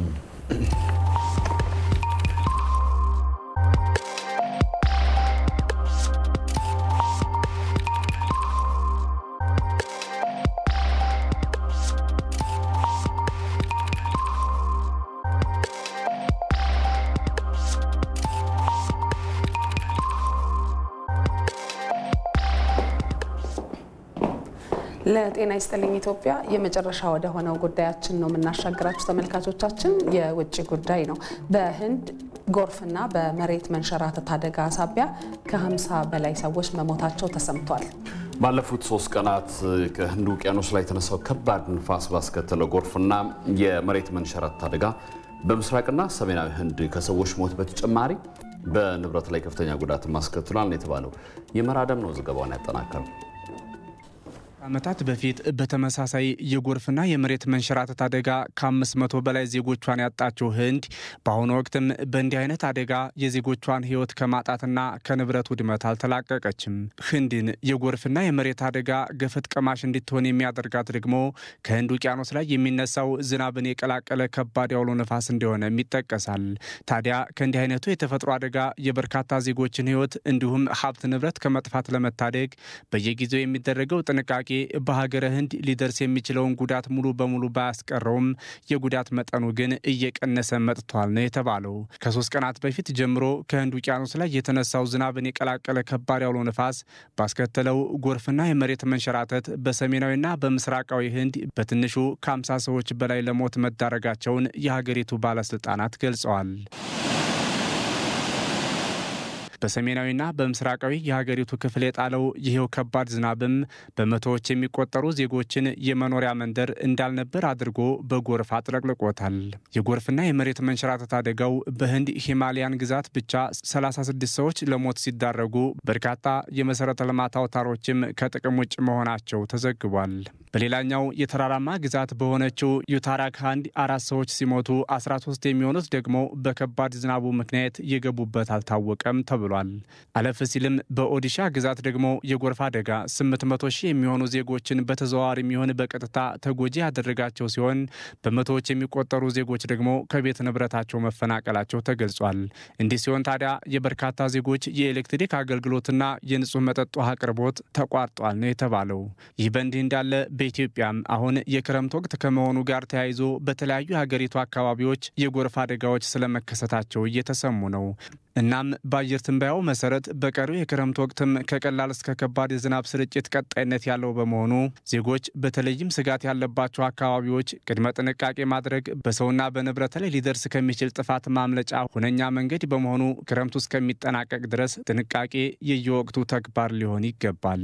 ለጤና ይስጥልኝ ኢትዮጵያ የመጨረሻ ወደ ሆነው ጉዳያችን ነው የምናሻግራችሁ ተመልካቾቻችን። የውጭ ጉዳይ ነው። በህንድ ጎርፍና በመሬት መንሸራተት አደጋ ሳቢያ ከ50 በላይ ሰዎች መሞታቸው ተሰምቷል። ባለፉት ሶስት ቀናት ከህንድ ውቅያኖስ ላይ የተነሳው ከባድ ንፋስ ባስከተለው ጎርፍና የመሬት መንሸራተት አደጋ በምስራቅና ሰሜናዊ ህንድ ከሰዎች ሞት በተጨማሪ በንብረት ላይ ከፍተኛ ጉዳት ማስከትሏል የተባለው የመራደም ነው ዘገባውን ያጠናከረው። ዓመታት በፊት በተመሳሳይ የጎርፍና የመሬት መንሸራተት አደጋ ከ500 በላይ ዜጎቿን ያጣችው ህንድ በአሁኑ ወቅትም በእንዲህ አይነት አደጋ የዜጎቿን ህይወት ከማጣትና ከንብረት ውድመት አልተላቀቀችም። ህንድን የጎርፍና የመሬት አደጋ ገፈት ቀማሽ እንድትሆን የሚያደርጋት ደግሞ ከህንድ ውቅያኖስ ላይ የሚነሳው ዝናብን የቀላቀለ ከባድ ያውሎ ነፋስ እንደሆነም ይጠቀሳል። ታዲያ ከእንዲህ አይነቱ የተፈጥሮ አደጋ የበርካታ ዜጎችን ህይወት እንዲሁም ሀብት ንብረት ከመጥፋት ለመታደግ በየጊዜው የሚደረገው ጥንቃቄ በሀገረ ህንድ ሊደርስ የሚችለውን ጉዳት ሙሉ በሙሉ ባያስቀረውም የጉዳት መጠኑ ግን እየቀነሰ መጥቷል ነው የተባለው። ከሶስት ቀናት በፊት ጀምሮ ከህንድ ውቅያኖስ ላይ የተነሳው ዝናብን የቀላቀለ ከባድ ያውሎ ነፋስ ባስከተለው ጎርፍና የመሬት መንሸራተት በሰሜናዊና በምስራቃዊ ህንድ በትንሹ ከ50 ሰዎች በላይ ለሞት መዳረጋቸውን የሀገሪቱ ባለስልጣናት ገልጸዋል። በሰሜናዊና በምስራቃዊ የሀገሪቱ ክፍል የጣለው ይሄው ከባድ ዝናብም በመቶዎች የሚቆጠሩ ዜጎችን የመኖሪያ መንደር እንዳልነበር አድርጎ በጎርፍ አጥለቅልቆታል። የጎርፍና የመሬት መንሸራተት አደጋው በህንድ ሂማሊያን ግዛት ብቻ 36 ሰዎች ለሞት ሲዳረጉ በርካታ የመሰረተ ልማት አውታሮችም ከጥቅም ውጭ መሆናቸው ተዘግቧል። በሌላኛው የተራራማ ግዛት በሆነችው ዩታራክሃንድ አራት ሰዎች ሲሞቱ 13 የሚሆኑት ደግሞ በከባድ ዝናቡ ምክንያት የገቡበት አልታወቀም ተብሏል። አለፍ ሲልም በኦዲሻ ግዛት ደግሞ የጎርፍ አደጋ 800 ሺህ የሚሆኑ ዜጎችን በተዘዋዋሪ የሚሆን በቀጥታ ተጎጂ ያደረጋቸው ሲሆን በመቶዎች የሚቆጠሩ ዜጎች ደግሞ ከቤት ንብረታቸው መፈናቀላቸው ተገልጿል። እንዲህ ሲሆን ታዲያ የበርካታ ዜጎች የኤሌክትሪክ አገልግሎትና የንጹህ መጠጥ ውሃ አቅርቦት ተቋርጧል ነው የተባለው። ይህ በእንዲህ እንዳለ በኢትዮጵያም አሁን የክረምት ወቅት ከመሆኑ ጋር ተያይዞ በተለያዩ የሀገሪቱ አካባቢዎች የጎርፍ አደጋዎች ስለመከሰታቸው እየተሰሙ ነው። እናም በአየር ትንበያው መሰረት በቀሪው የክረምት ወቅትም ከቀላል እስከ ከባድ የዝናብ ስርጭት ቀጣይነት ያለው በመሆኑ ዜጎች በተለይም ስጋት ያለባቸው አካባቢዎች ቅድመ ጥንቃቄ ማድረግ በሰውና በንብረት ላይ ሊደርስ ከሚችል ጥፋት ማምለጫ ሁነኛ መንገድ በመሆኑ ክረምቱ እስከሚጠናቀቅ ድረስ ጥንቃቄ የየወቅቱ ተግባር ሊሆን ይገባል።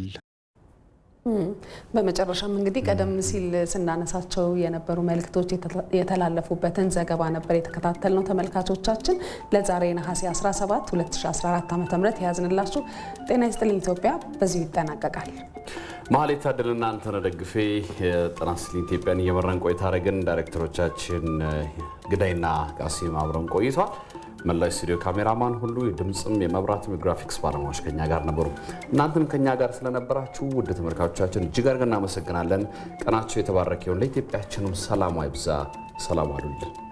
በመጨረሻም እንግዲህ ቀደም ሲል ስናነሳቸው የነበሩ መልእክቶች የተላለፉበትን ዘገባ ነበር የተከታተል ነው። ተመልካቾቻችን ለዛሬ ነሐሴ 17 2014 ዓ ም የያዝንላችሁ ጤና ይስጥልኝ ኢትዮጵያ በዚሁ ይጠናቀቃል። መሀል የታደልና አንተነህ ደግፌ የጤና ይስጥልኝ ኢትዮጵያን እየመራን ቆይታ አደረግን። ዳይሬክተሮቻችን ግዳይና ቃሲም አብረን ቆይቷል። መላው ስቱዲዮ ካሜራማን ሁሉ የድምፅም የመብራትም የግራፊክስ ባለሙያዎች ከኛ ጋር ነበሩ። እናንተም ከኛ ጋር ስለነበራችሁ ውድ ተመልካቾቻችን እጅግ አድርገን እናመሰግናለን። ቀናቸው የተባረከ ይሁን። ለኢትዮጵያችንም ሰላሟ ይብዛ። ሰላም አሉልን።